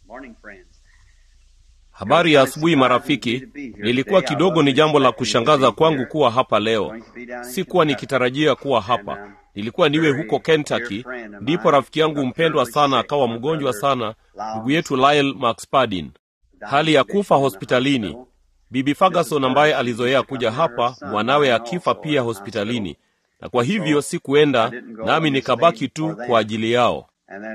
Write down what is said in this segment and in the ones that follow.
Habari ya asubuhi marafiki. Nilikuwa kidogo ni jambo la kushangaza kwangu kuwa hapa leo. Sikuwa nikitarajia kuwa hapa. Nilikuwa niwe huko Kentucky, ndipo rafiki yangu mpendwa sana akawa mgonjwa sana, ndugu yetu Lyle McSpadin, hali ya kufa hospitalini. Bibi Ferguson ambaye alizoea kuja hapa, mwanawe akifa pia hospitalini, na kwa hivyo sikuenda, nami nikabaki tu kwa ajili yao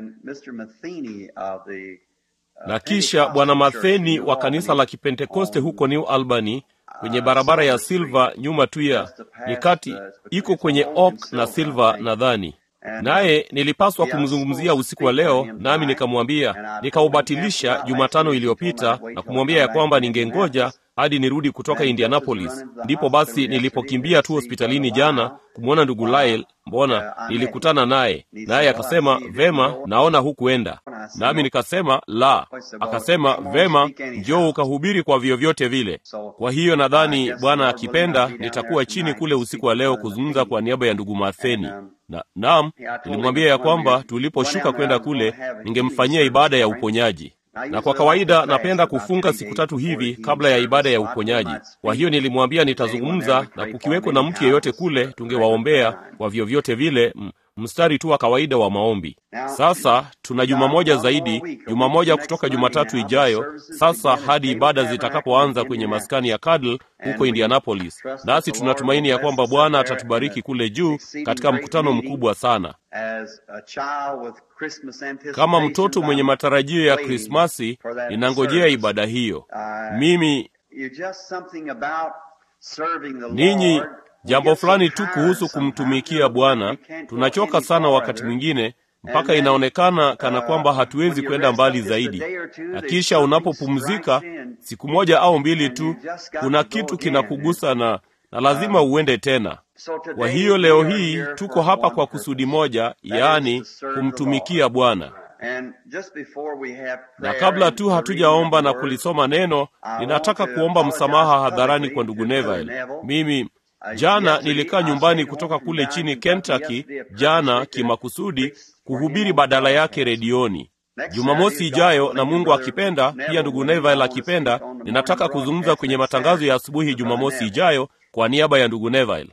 na kisha bwana Matheni wa kanisa la Kipentekoste huko New Albany kwenye barabara ya Silver nyuma tu ya ni kati iko kwenye Oak na Silver nadhani, naye nilipaswa kumzungumzia usiku wa leo, nami nikamwambia, nikaubatilisha Jumatano iliyopita na kumwambia ya kwamba ningengoja hadi nirudi kutoka Indianapolis. Ndipo basi nilipokimbia tu hospitalini jana kumwona ndugu Lyle, mbona nilikutana naye, naye akasema vema, naona hukuenda. Nami nikasema la. Akasema vema, njoo ukahubiri kwa vyovyote vile. Kwa hiyo nadhani Bwana akipenda nitakuwa chini kule usiku wa leo kuzungumza kwa niaba ya ndugu Matheni na naam, nilimwambia ya kwamba tuliposhuka kwenda kule ningemfanyia ibada ya uponyaji na kwa kawaida napenda kufunga siku tatu hivi kabla ya ibada ya uponyaji. Kwa hiyo nilimwambia nitazungumza, na kukiweko na mtu yeyote kule tungewaombea kwa vyovyote vile, mstari tu wa kawaida wa maombi. Sasa tuna juma moja zaidi, juma moja kutoka Jumatatu ijayo sasa hadi ibada zitakapoanza kwenye maskani ya Cadle huko Indianapolis, nasi tunatumaini ya kwamba Bwana atatubariki kule juu katika mkutano mkubwa sana. Kama mtoto mwenye matarajio ya Krismasi, ninangojea ibada hiyo. Mimi ninyi, jambo fulani tu kuhusu kumtumikia Bwana, tunachoka sana wakati mwingine mpaka inaonekana kana kwamba hatuwezi kwenda mbali zaidi, na kisha unapopumzika siku moja au mbili tu, kuna kitu kinakugusa na na lazima uende tena. Kwa hiyo leo hii tuko hapa kwa kusudi moja, yaani kumtumikia Bwana. Na kabla tu hatujaomba na kulisoma neno, ninataka kuomba msamaha hadharani kwa ndugu Neville. Mimi jana nilikaa nyumbani kutoka kule chini Kentucky, jana kimakusudi kuhubiri badala yake redioni. Jumamosi ijayo na Mungu akipenda, pia ndugu Neville akipenda, ninataka kuzungumza kwenye matangazo ya asubuhi Jumamosi ijayo kwa niaba ya ndugu Neville.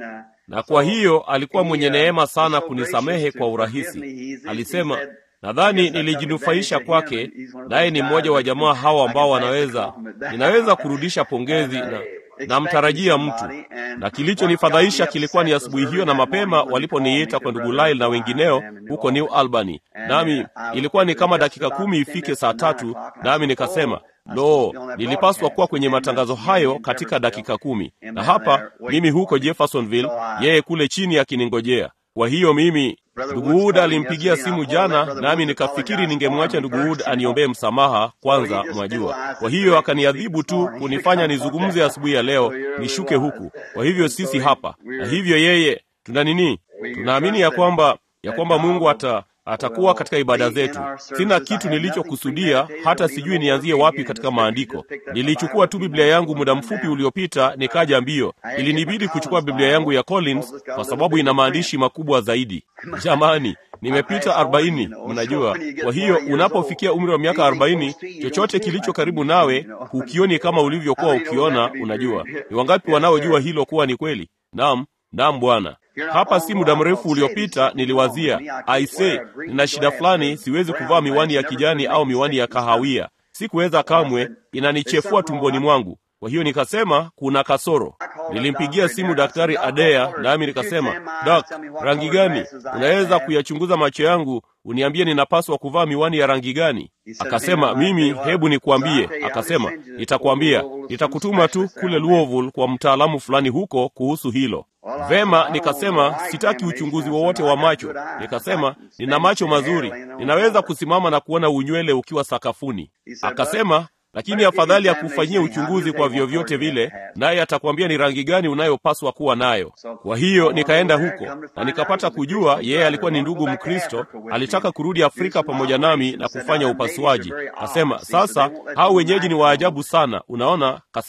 Na kwa hiyo alikuwa mwenye neema sana kunisamehe kwa urahisi. Alisema, nadhani nilijinufaisha kwake, naye ni mmoja wa jamaa hawa ambao wanaweza, ninaweza kurudisha pongezi na namtarajia mtu. Na kilichonifadhaisha kilikuwa ni asubuhi hiyo na mapema waliponiita kwa ndugu Lyle na wengineo huko New Albany, nami ilikuwa ni kama dakika kumi ifike saa tatu, nami nikasema Lo, nilipaswa kuwa kwenye matangazo hayo katika dakika kumi, na hapa mimi huko Jeffersonville, yeye kule chini akiningojea. Kwa hiyo mimi, ndugu Wood alimpigia simu jana, nami nikafikiri ningemwacha ndugu Wood aniombee msamaha kwanza, mwajua. Kwa hiyo akaniadhibu tu kunifanya nizungumze asubuhi ya leo, nishuke huku. Kwa hivyo sisi hapa, na hivyo yeye, tuna nini? Tunaamini ya kwamba ya kwamba Mungu ata atakuwa katika ibada zetu. Sina kitu nilichokusudia, hata sijui nianzie wapi katika maandiko. Nilichukua tu Biblia yangu muda mfupi uliopita, nikaja mbio. Ilinibidi kuchukua Biblia yangu ya Collins kwa sababu ina maandishi makubwa zaidi. Jamani, nimepita arobaini, mnajua. Kwa hiyo unapofikia umri wa miaka arobaini, chochote kilicho karibu nawe hukioni kama ulivyokuwa ukiona. Unajua ni wangapi wanaojua hilo kuwa ni kweli? Naam, naam Bwana. Hapa si muda mrefu uliopita niliwazia, aise, nina shida fulani, siwezi kuvaa miwani ya kijani au miwani ya kahawia. Sikuweza kamwe, inanichefua tumboni mwangu. Kwa hiyo nikasema kuna kasoro. Nilimpigia simu Daktari Adea nami nikasema, Dak, rangi gani unaweza kuyachunguza macho yangu uniambie ninapaswa kuvaa miwani ya rangi gani? Akasema, mimi hebu nikuambie. Akasema, nitakwambia, nitakutuma tu kule Louisville kwa mtaalamu fulani huko kuhusu hilo. Vema, nikasema sitaki uchunguzi wowote wa macho. Nikasema nina macho mazuri, ninaweza kusimama na kuona unywele ukiwa sakafuni. Akasema lakini afadhali ya kufanyia uchunguzi kwa vyovyote vile, naye atakwambia ni rangi gani unayopaswa kuwa nayo. Kwa hiyo nikaenda huko na nikapata kujua yeye alikuwa ni ndugu Mkristo, alitaka kurudi Afrika pamoja nami na kufanya upasuaji. Kasema sasa hao wenyeji ni waajabu sana, unaona. Kasema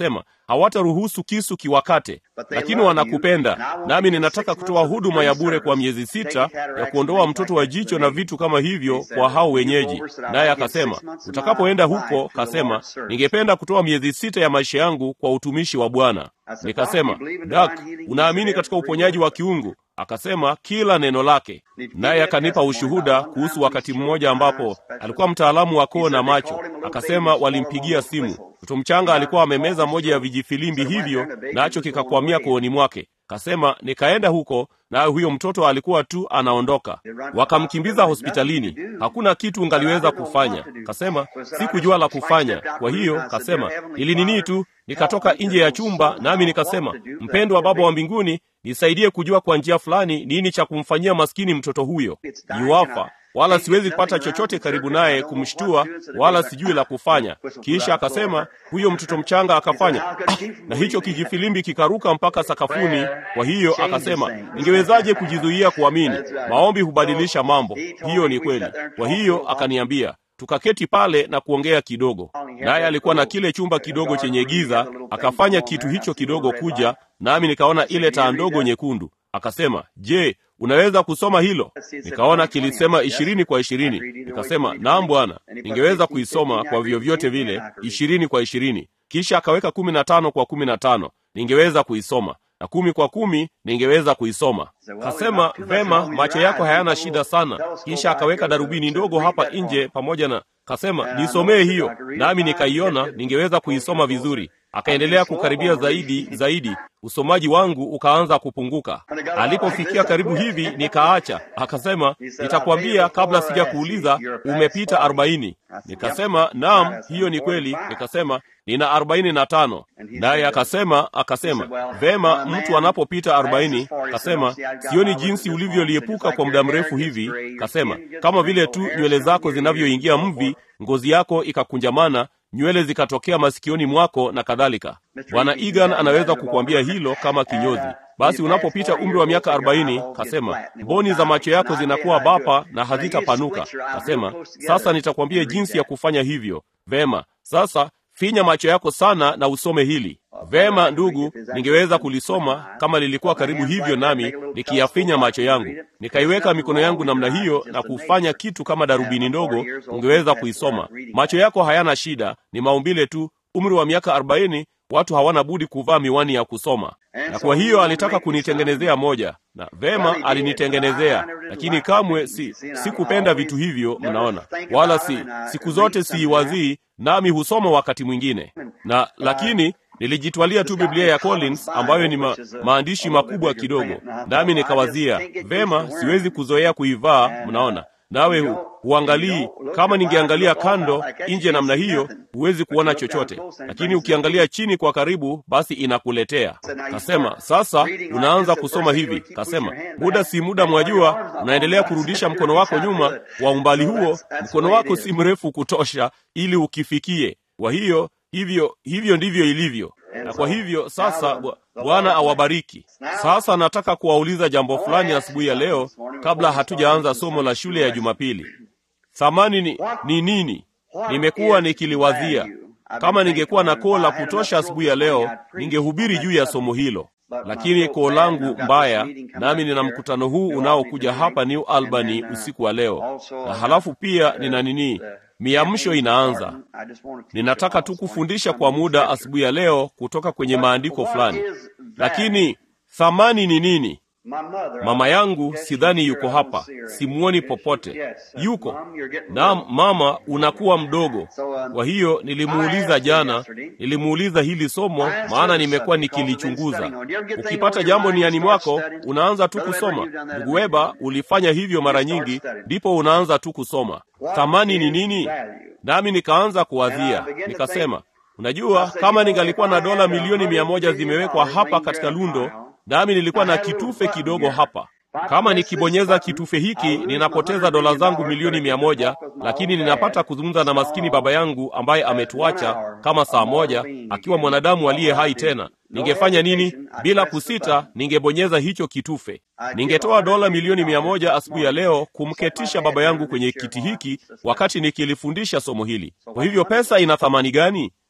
hawataruhusu kisu kiwakate, lakini wanakupenda. Nami ninataka kutoa huduma ya bure kwa miezi sita ya kuondoa mtoto wa jicho na vitu kama hivyo kwa hao wenyeji. Naye akasema, utakapoenda huko, kasema, ningependa kutoa miezi sita ya maisha yangu kwa utumishi wa Bwana. Nikasema, Dak, unaamini katika uponyaji wa kiungu? Akasema kila neno lake. Naye akanipa ushuhuda kuhusu wakati mmoja ambapo alikuwa mtaalamu wa koo na macho. Akasema walimpigia simu, mtoto mchanga alikuwa amemeza moja ya vijifilimbi hivyo, nacho kikakwamia kooni mwake. Kasema nikaenda huko, naye huyo mtoto alikuwa tu anaondoka. Wakamkimbiza hospitalini, hakuna kitu ngaliweza kufanya. Kasema sikujua la kufanya. Kwa hiyo kasema nilinini tu, nikatoka nje ya chumba, nami nikasema, mpendwa wa Baba wa mbinguni, nisaidie kujua kwa njia fulani nini cha kumfanyia maskini mtoto huyo. Yuafa wala siwezi kupata chochote karibu naye kumshtua, wala sijui la kufanya. Kisha akasema huyo mtoto mchanga akafanya ah, na hicho kijifilimbi kikaruka mpaka sakafuni. Kwa hiyo akasema, ningewezaje kujizuia kuamini? Maombi hubadilisha mambo. Hiyo ni kweli. Kwa hiyo akaniambia tukaketi pale na kuongea kidogo, naye alikuwa na kile chumba kidogo chenye giza. Akafanya kitu hicho kidogo kuja, nami nikaona ile taa ndogo nyekundu. Akasema, je, unaweza kusoma hilo? Nikaona kilisema ishirini kwa ishirini. Nikasema, naam Bwana, ningeweza kuisoma kwa vyovyote vile, ishirini kwa ishirini. Kisha akaweka kumi na tano kwa kumi na tano, ningeweza kuisoma na kumi kwa kumi ningeweza kuisoma. Kasema, vema, macho yako hayana shida sana. Kisha akaweka darubini ndogo hapa nje pamoja na kasema, nisomee hiyo, nami nikaiona, ningeweza kuisoma vizuri. Akaendelea kukaribia zaidi zaidi, usomaji wangu ukaanza kupunguka. Alipofikia karibu hivi, nikaacha. Akasema, nitakwambia kabla sija kuuliza, umepita arobaini. Nikasema, naam, hiyo ni kweli. Nikasema, nina arobaini na tano. Naye akasema akasema, vema, mtu anapopita arobaini, kasema, sioni jinsi ulivyoliepuka kwa muda mrefu hivi. Kasema, kama vile tu nywele zako zinavyoingia mvi, ngozi yako ikakunjamana nywele zikatokea masikioni mwako na kadhalika. Bwana Egan anaweza kukuambia hilo kama kinyozi. Basi unapopita umri wa miaka arobaini, kasema mboni za macho yako zinakuwa bapa na hazitapanuka. Kasema sasa nitakwambia jinsi ya kufanya hivyo. Vema, sasa finya macho yako sana na usome hili. Vema ndugu, ningeweza kulisoma kama lilikuwa karibu hivyo, nami nikiyafinya macho yangu, nikaiweka mikono yangu namna hiyo na kufanya kitu kama darubini ndogo, ungeweza kuisoma. Macho yako hayana shida, ni maumbile tu. Umri wa miaka arobaini, watu hawana budi kuvaa miwani ya kusoma, na kwa hiyo alitaka kunitengenezea moja, na vema, alinitengenezea, lakini kamwe si sikupenda vitu hivyo, mnaona, wala si siku zote siiwazii, nami husoma wakati mwingine na lakini nilijitwalia tu Biblia ya Collins ambayo ni ma, maandishi makubwa kidogo, nami nikawazia vema, siwezi kuzoea kuivaa. Mnaona, nawe hu, huangalii. Kama ningeangalia kando nje namna hiyo, huwezi kuona chochote, lakini ukiangalia chini kwa karibu, basi inakuletea. Kasema sasa unaanza kusoma hivi. Kasema muda si muda, mwajua, unaendelea kurudisha mkono wako nyuma wa umbali huo, mkono wako si mrefu kutosha ili ukifikie. Kwa hiyo hivyo hivyo ndivyo ilivyo. Na kwa hivyo sasa, Bwana awabariki. Sasa nataka kuwauliza jambo fulani asubuhi ya leo, kabla hatujaanza somo la shule ya Jumapili. Thamani ni, ni nini? Nimekuwa nikiliwazia. Kama ningekuwa na koo la kutosha asubuhi ya leo, ningehubiri juu ya somo hilo, lakini koo langu mbaya, nami nina mkutano huu unaokuja hapa New Albany usiku wa leo, na halafu pia nina nini miamsho inaanza. Ninataka tu kufundisha kwa muda asubuhi ya leo kutoka kwenye maandiko fulani, lakini thamani ni nini? Mama yangu sidhani yuko hapa, simuoni popote. Yuko naam, mama, unakuwa mdogo. Kwa hiyo nilimuuliza jana, nilimuuliza hili somo, maana nimekuwa nikilichunguza. Ukipata jambo niani mwako, unaanza tu kusoma. Ndugu Weba, ulifanya hivyo mara nyingi, ndipo unaanza tu kusoma. Thamani ni nini? Nami nikaanza kuwazia, nikasema, unajua, kama ningalikuwa na dola milioni mia moja zimewekwa hapa katika lundo nami nilikuwa na kitufe kidogo hapa. Kama nikibonyeza kitufe hiki, ninapoteza dola zangu milioni mia moja, lakini ninapata kuzungumza na maskini baba yangu ambaye ametuacha kama saa moja, akiwa mwanadamu aliye hai tena. Ningefanya nini? Bila kusita, ningebonyeza hicho kitufe. Ningetoa dola milioni mia moja asubuhi ya leo kumketisha baba yangu kwenye kiti hiki wakati nikilifundisha somo hili. Kwa hivyo pesa ina thamani gani?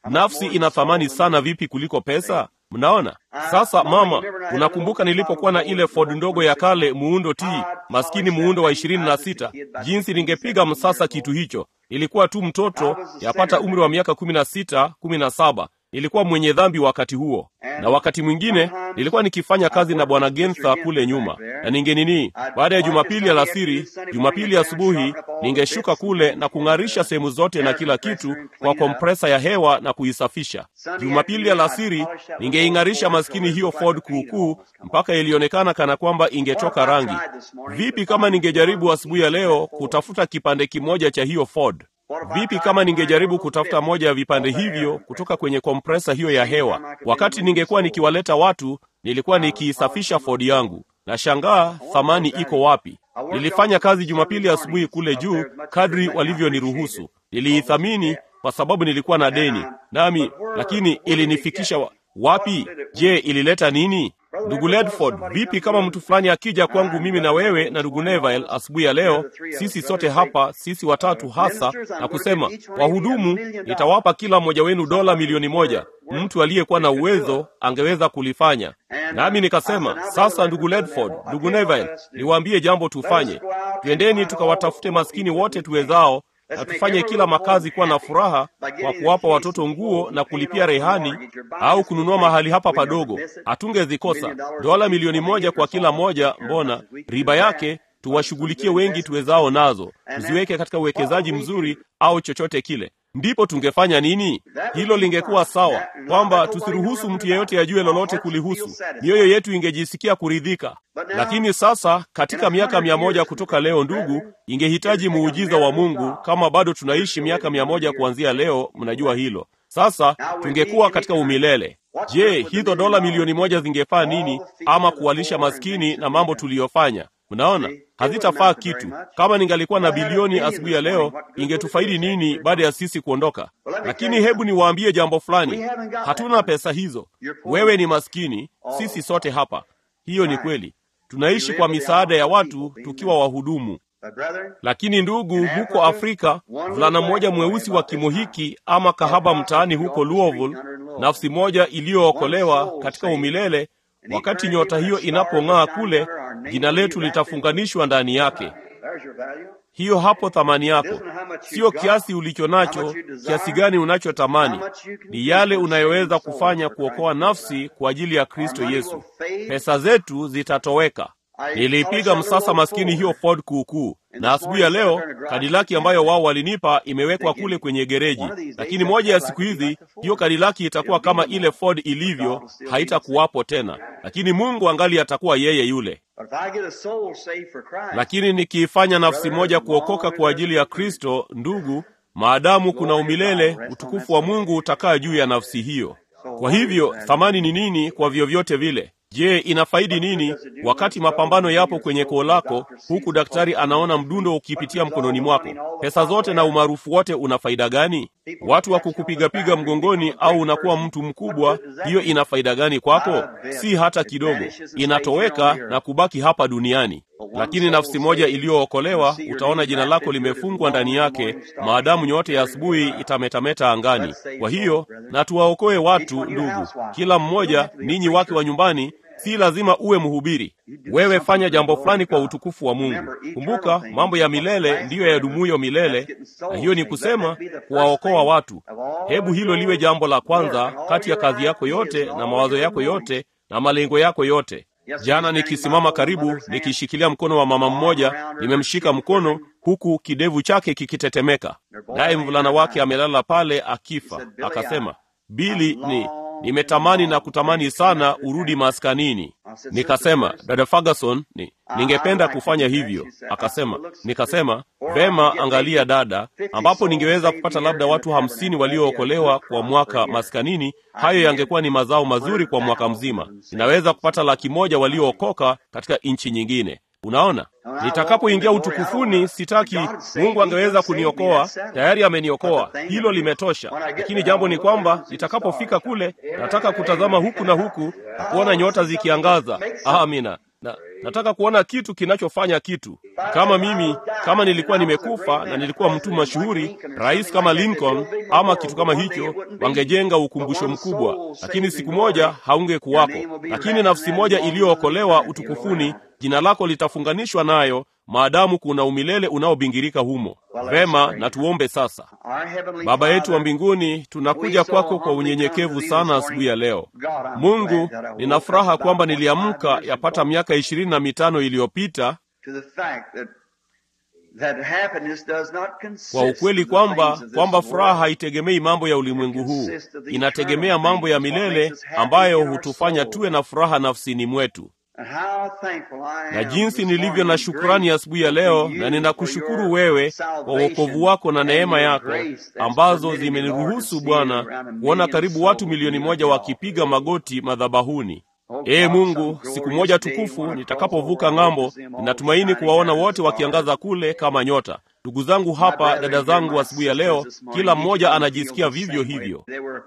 nafsi ina thamani sana vipi kuliko pesa mnaona sasa mama unakumbuka nilipokuwa na ile ford ndogo ya kale muundo t maskini muundo wa ishirini na sita jinsi ningepiga msasa kitu hicho ilikuwa tu mtoto yapata umri wa miaka kumi na sita kumi na saba nilikuwa mwenye dhambi wakati huo na wakati mwingine nilikuwa nikifanya kazi na bwana gentha kule nyuma na ningenini baada ya jumapili alasiri jumapili asubuhi ningeshuka kule na kung'arisha sehemu zote na kila kitu kwa kompresa ya hewa na kuisafisha jumapili alasiri ningeing'arisha maskini hiyo ford kuukuu mpaka ilionekana kana kwamba ingetoka rangi vipi kama ningejaribu asubuhi ya leo kutafuta kipande kimoja cha hiyo ford vipi kama ningejaribu kutafuta moja ya vipande hivyo kutoka kwenye kompresa hiyo ya hewa wakati ningekuwa nikiwaleta watu nilikuwa nikiisafisha ford yangu na shangaa thamani iko wapi nilifanya kazi jumapili asubuhi kule juu kadri walivyoniruhusu niliithamini kwa sababu nilikuwa na deni nami lakini ilinifikisha wa, wapi je ilileta nini ndugu ledford vipi kama mtu fulani akija kwangu mimi na wewe na ndugu neville asubuhi ya leo sisi sote hapa sisi watatu hasa na kusema wahudumu nitawapa kila mmoja wenu dola milioni moja mtu aliyekuwa na uwezo angeweza kulifanya nami nikasema sasa ndugu ledford ndugu neville niwaambie jambo tufanye twendeni tukawatafute maskini wote tuwezao na tufanye kila makazi kuwa na furaha kwa kuwapa watoto nguo na kulipia rehani au kununua mahali hapa padogo hatungezikosa dola milioni moja kwa kila moja mbona riba yake tuwashughulikie wengi tuwezao nazo tuziweke katika uwekezaji mzuri au chochote kile ndipo tungefanya nini hilo lingekuwa sawa kwamba tusiruhusu mtu yeyote ajue lolote kulihusu mioyo yetu ingejisikia kuridhika lakini sasa katika miaka mia moja kutoka leo ndugu ingehitaji muujiza wa mungu kama bado tunaishi miaka mia moja kuanzia leo mnajua hilo sasa tungekuwa katika umilele je hizo dola milioni moja zingefaa nini ama kuwalisha maskini na mambo tuliyofanya mnaona hazitafaa kitu kama ningalikuwa na bilioni asubuhi ya leo ingetufaidi nini baada ya sisi kuondoka lakini hebu niwaambie jambo fulani hatuna pesa hizo wewe ni maskini sisi sote hapa hiyo ni kweli tunaishi kwa misaada ya watu tukiwa wahudumu lakini ndugu huko afrika mvulana mmoja mweusi wa kimo hiki ama kahaba mtaani huko louisville nafsi moja iliyookolewa katika umilele wakati nyota hiyo inapong'aa kule jina letu litafunganishwa ndani yake hiyo hapo thamani yako sio kiasi ulicho nacho kiasi gani unachotamani ni yale unayoweza kufanya kuokoa nafsi kwa ajili ya kristo yesu pesa zetu zitatoweka niliipiga msasa maskini hiyo ford kuukuu na asubuhi ya leo kadilaki ambayo wao walinipa imewekwa kule kwenye gereji lakini moja ya siku hizi hiyo kadilaki itakuwa kama ile ford ilivyo haitakuwapo tena lakini mungu angali atakuwa yeye yule lakini nikiifanya nafsi moja kuokoka kwa ajili ya kristo ndugu maadamu kuna umilele utukufu wa mungu utakaa juu ya nafsi hiyo kwa hivyo thamani ni nini kwa vyovyote vile je inafaidi nini wakati mapambano yapo kwenye koo lako huku daktari anaona mdundo ukipitia mkononi mwako pesa zote na umaarufu wote una faida gani watu wa kukupigapiga mgongoni au unakuwa mtu mkubwa hiyo ina faida gani kwako si hata kidogo inatoweka na kubaki hapa duniani lakini nafsi moja iliyookolewa utaona jina lako limefungwa ndani yake maadamu nyote ya asubuhi itametameta angani kwa hiyo na tuwaokoe watu ndugu kila mmoja ninyi wake wa nyumbani si lazima uwe mhubiri wewe fanya jambo fulani kwa utukufu wa mungu kumbuka mambo ya milele ndiyo yadumuyo milele na hiyo ni kusema kuwaokoa watu hebu hilo liwe jambo la kwanza kati ya kazi yako yote na mawazo yako yote na malengo yako yote jana nikisimama karibu nikishikilia mkono wa mama mmoja nimemshika mkono huku kidevu chake kikitetemeka naye mvulana wake amelala pale akifa akasema bili ni nimetamani na kutamani sana urudi maskanini nikasema dada ferguson ni, ningependa kufanya hivyo akasema nikasema vema angalia dada ambapo ningeweza kupata labda watu hamsini waliookolewa kwa mwaka maskanini hayo yangekuwa ni mazao mazuri kwa mwaka mzima ninaweza kupata laki moja waliookoka katika nchi nyingine unaona nitakapoingia utukufuni sitaki mungu angeweza kuniokoa tayari ameniokoa hilo limetosha lakini jambo ni kwamba nitakapofika kule nataka kutazama huku na huku na kuona nyota zikiangaza amina na nataka kuona kitu kinachofanya kitu. Kama mimi kama nilikuwa nimekufa na nilikuwa mtu mashuhuri, rais kama Lincoln ama kitu kama hicho, wangejenga ukumbusho mkubwa, lakini siku moja haungekuwako. Lakini nafsi moja iliyookolewa utukufuni, jina lako litafunganishwa nayo maadamu kuna umilele unaobingirika humo. Vema, na tuombe sasa. Baba yetu wa mbinguni, tunakuja kwako kwa unyenyekevu sana asubuhi ya leo. Mungu, nina furaha kwamba niliamka yapata miaka ishirini na mitano iliyopita kwa ukweli kwamba kwamba furaha haitegemei mambo ya ulimwengu huu, inategemea mambo ya milele ambayo hutufanya tuwe na furaha nafsini mwetu na jinsi nilivyo na shukrani asubuhi ya, ya leo, na ninakushukuru wewe kwa wokovu wako na neema yako ambazo zimeniruhusu Bwana kuona karibu watu milioni moja wakipiga magoti madhabahuni. Ee Mungu, siku moja tukufu nitakapovuka ng'ambo, ninatumaini kuwaona wote wakiangaza kule kama nyota. Ndugu zangu hapa, dada zangu, asubuhi ya leo, kila mmoja anajisikia vivyo hivyo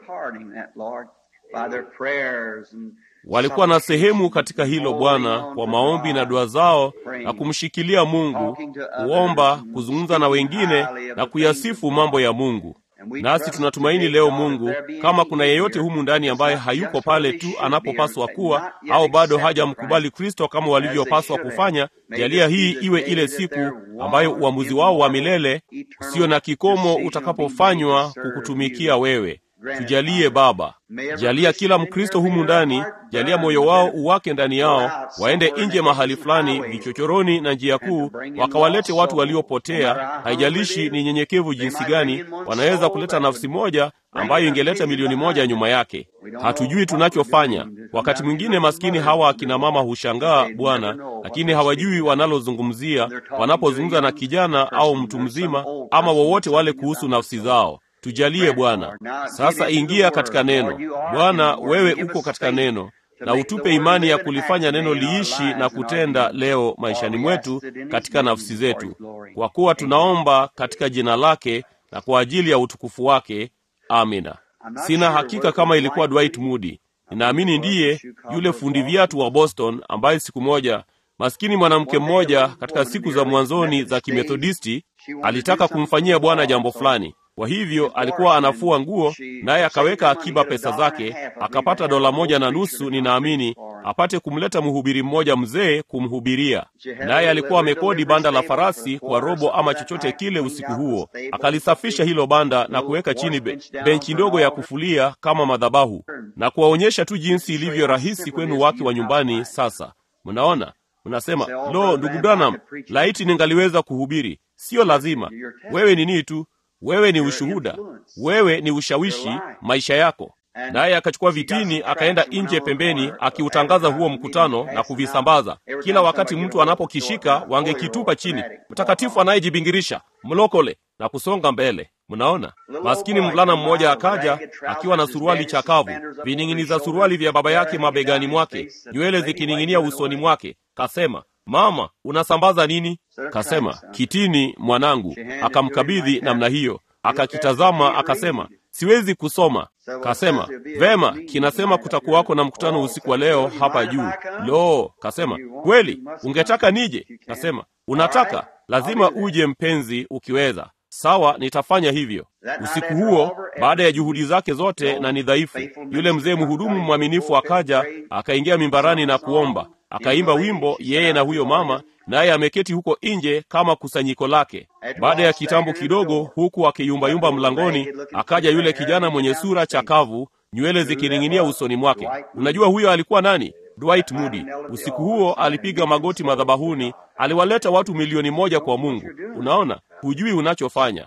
walikuwa na sehemu katika hilo Bwana, kwa maombi na dua zao na kumshikilia Mungu, kuomba, kuzungumza na wengine na kuyasifu mambo ya Mungu. Nasi tunatumaini leo, Mungu, kama kuna yeyote humu ndani ambaye hayuko pale tu anapopaswa kuwa au bado hajamkubali Kristo kama walivyopaswa kufanya, jalia hii iwe ile siku ambayo uamuzi wao wa milele usio na kikomo utakapofanywa kukutumikia wewe. Tujalie Baba, jalia kila Mkristo humu ndani, jalia moyo wao uwake ndani yao, waende nje mahali fulani, vichochoroni na njia kuu, wakawalete watu waliopotea. Haijalishi ni nyenyekevu jinsi gani, wanaweza kuleta nafsi moja ambayo ingeleta milioni moja nyuma yake. Hatujui tunachofanya. Wakati mwingine maskini hawa akina mama hushangaa Bwana, lakini hawajui wanalozungumzia wanapozungumza na kijana au mtu mzima ama wowote wale kuhusu nafsi zao. Tujalie Bwana. Sasa ingia katika neno Bwana, wewe uko katika neno, na utupe imani ya kulifanya neno liishi na kutenda leo maishani mwetu, katika nafsi zetu, kwa kuwa tunaomba katika jina lake na kwa ajili ya utukufu wake. Amina. Sina hakika kama ilikuwa Dwight Moody. Ninaamini ndiye yule fundi viatu wa Boston ambaye siku moja maskini mwanamke mmoja katika siku za mwanzoni za Kimethodisti alitaka kumfanyia Bwana jambo fulani. Kwa hivyo alikuwa anafua nguo, naye akaweka akiba pesa zake, akapata dola moja na nusu, ninaamini, apate kumleta mhubiri mmoja mzee kumhubiria. Naye alikuwa amekodi banda la farasi kwa robo ama chochote kile usiku huo. Akalisafisha hilo banda na kuweka chini be, benchi ndogo ya kufulia kama madhabahu, na kuwaonyesha tu jinsi ilivyo rahisi kwenu wake wa nyumbani. Sasa mnaona, mnasema lo, ndugu Branham, laiti ningaliweza kuhubiri. Siyo lazima, wewe ni nini tu wewe ni ushuhuda, wewe ni ushawishi maisha yako. Naye akachukua vitini akaenda nje pembeni, akiutangaza huo mkutano na kuvisambaza. Kila wakati mtu anapokishika wangekitupa chini, mtakatifu anayejibingirisha, mlokole, na kusonga mbele. Mnaona, maskini mvulana mmoja akaja akiwa na suruali chakavu, vining'iniza suruali vya baba yake mabegani mwake, nywele zikining'inia usoni mwake. Kasema, Mama, unasambaza nini? Kasema, kitini mwanangu. Akamkabidhi namna hiyo, akakitazama, akasema, siwezi kusoma. Kasema, vema, kinasema kutakuwako na mkutano usiku wa leo hapa juu. Lo, kasema, kweli ungetaka nije? Kasema, unataka, lazima uje mpenzi, ukiweza. Sawa, nitafanya hivyo. Usiku huo, baada ya juhudi zake zote na ni dhaifu, yule mzee mhudumu mwaminifu akaja, akaingia mimbarani na kuomba akaimba wimbo yeye na huyo mama, naye ameketi huko nje kama kusanyiko lake. Baada ya kitambo kidogo, huku akiyumbayumba mlangoni, akaja yule kijana mwenye sura chakavu, nywele zikining'inia usoni mwake. Unajua huyo alikuwa nani? Dwight Moody. Usiku huo alipiga magoti madhabahuni, aliwaleta watu milioni moja kwa Mungu. Unaona, hujui unachofanya.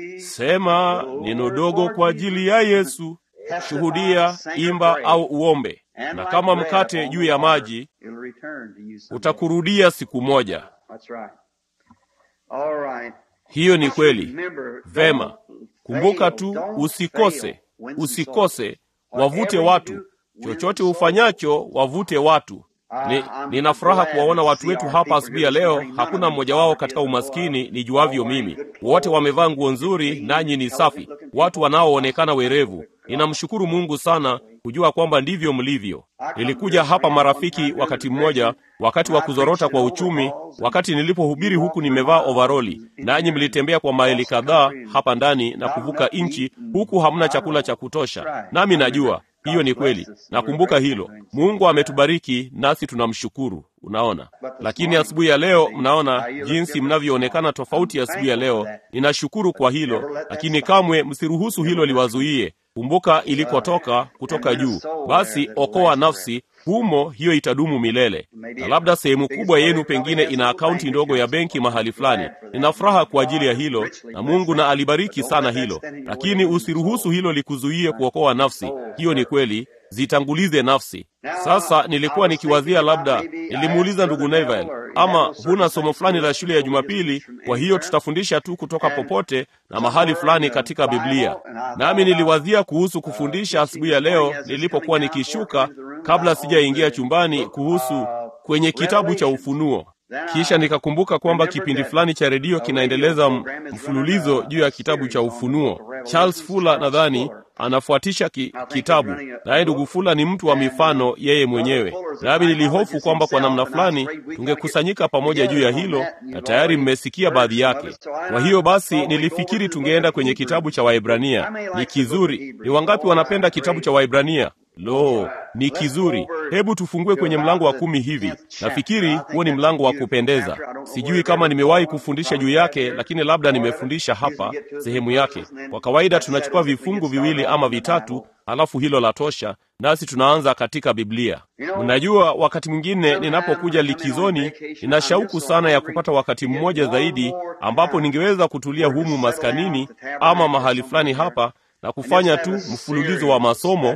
Sema neno dogo kwa ajili ya Yesu, shuhudia, imba au uombe na kama mkate juu ya maji utakurudia siku moja. Hiyo ni kweli. Vema, kumbuka tu, usikose, usikose, wavute watu. Chochote ufanyacho, wavute watu. Ni, nina furaha kuwaona watu wetu hapa asubuhi ya leo. Hakuna mmoja wao katika umaskini nijuavyo mimi, wote wamevaa nguo nzuri, nanyi ni safi, watu wanaoonekana werevu. Ninamshukuru Mungu sana kujua kwamba ndivyo mlivyo. Nilikuja hapa marafiki, wakati mmoja, wakati wa kuzorota kwa uchumi, wakati nilipohubiri huku nimevaa ovaroli, nanyi mlitembea kwa maili kadhaa hapa ndani na kuvuka nchi, huku hamna chakula cha kutosha. Nami najua hiyo ni kweli, nakumbuka hilo. Mungu ametubariki nasi tunamshukuru. Unaona, lakini asubuhi ya leo, mnaona jinsi mnavyoonekana tofauti asubuhi ya leo. Ninashukuru kwa hilo, lakini kamwe msiruhusu hilo liwazuie. Kumbuka ilikotoka kutoka juu. Basi okoa nafsi humo, hiyo itadumu milele. Na labda sehemu kubwa yenu pengine ina akaunti ndogo ya benki mahali fulani. Nina furaha kwa ajili ya hilo, na Mungu na alibariki sana hilo, lakini usiruhusu hilo likuzuie kuokoa nafsi. Hiyo ni kweli, zitangulize nafsi. Sasa nilikuwa nikiwazia, labda nilimuuliza ndugu Neville, ama huna somo fulani la shule ya Jumapili? Kwa hiyo tutafundisha tu kutoka popote na mahali fulani katika Biblia. Nami niliwazia kuhusu kufundisha asubuhi ya leo nilipokuwa nikishuka, kabla sijaingia chumbani, kuhusu kwenye kitabu cha Ufunuo. Kisha nikakumbuka kwamba kipindi fulani cha redio kinaendeleza mfululizo juu ya kitabu cha Ufunuo. Charles Fuller nadhani anafuatisha ki, kitabu naye ndugu Fula ni mtu wa mifano yeye mwenyewe, nami nilihofu kwamba kwa namna fulani tungekusanyika pamoja juu ya hilo, na tayari mmesikia baadhi yake. Kwa hiyo basi nilifikiri tungeenda kwenye kitabu cha Waebrania. Ni kizuri. Ni wangapi wanapenda kitabu cha Waebrania? Lo, ni kizuri. Hebu tufungue kwenye mlango wa kumi hivi. Nafikiri huo ni mlango wa kupendeza. Sijui kama nimewahi kufundisha juu yake, lakini labda nimefundisha hapa sehemu yake. Kwa kawaida tunachukua vifungu viwili ama vitatu, halafu hilo la tosha, nasi tunaanza katika Biblia. Mnajua, wakati mwingine ninapokuja likizoni, nina shauku sana ya kupata wakati mmoja zaidi ambapo ningeweza kutulia humu maskanini ama mahali fulani hapa na kufanya tu mfululizo wa masomo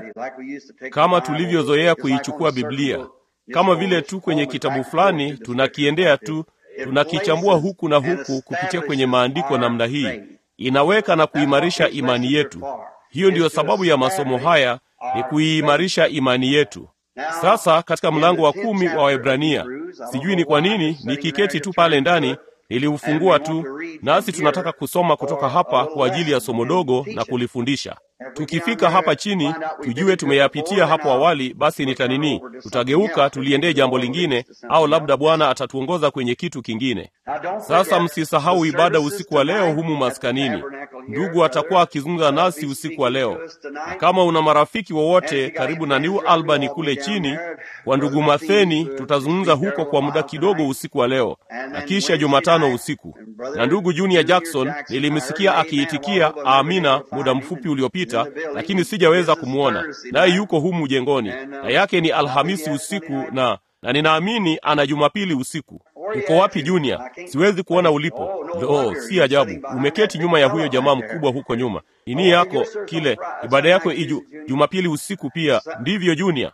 kama tulivyozoea kuichukua Biblia, kama vile tu kwenye kitabu fulani tunakiendea tu, tunakichambua huku na huku kupitia kwenye maandiko. Namna hii inaweka na kuimarisha imani yetu. Hiyo ndiyo sababu ya masomo haya, ni kuiimarisha imani yetu. Sasa katika mlango wa kumi wa Waebrania, sijui ni kwa nini nikiketi tu pale ndani niliufungua tu, nasi tunataka kusoma kutoka hapa kwa ajili ya somo dogo na kulifundisha. Tukifika hapa chini tujue tumeyapitia hapo awali, basi nitanini, tutageuka tuliendee jambo lingine, au labda Bwana atatuongoza kwenye kitu kingine. Sasa msisahau ibada usiku wa leo humu maskanini. Ndugu atakuwa akizungumza nasi usiku wa leo, na kama una marafiki wowote karibu na New Albany kule chini kwa ndugu Matheni, tutazungumza huko kwa muda kidogo usiku wa leo, na kisha Jumatano usiku. Na ndugu Junior Jackson nilimsikia akiitikia amina muda mfupi uliopita, lakini sijaweza kumwona, naye yuko humu jengoni, na yake ni Alhamisi usiku na na ninaamini ana Jumapili usiku. Uko wapi Junior? Siwezi kuona ulipo. Lo, si ajabu, umeketi nyuma ya huyo jamaa mkubwa huko nyuma. Nini yako kile ibada yako iju Jumapili usiku pia ndivyo Junior?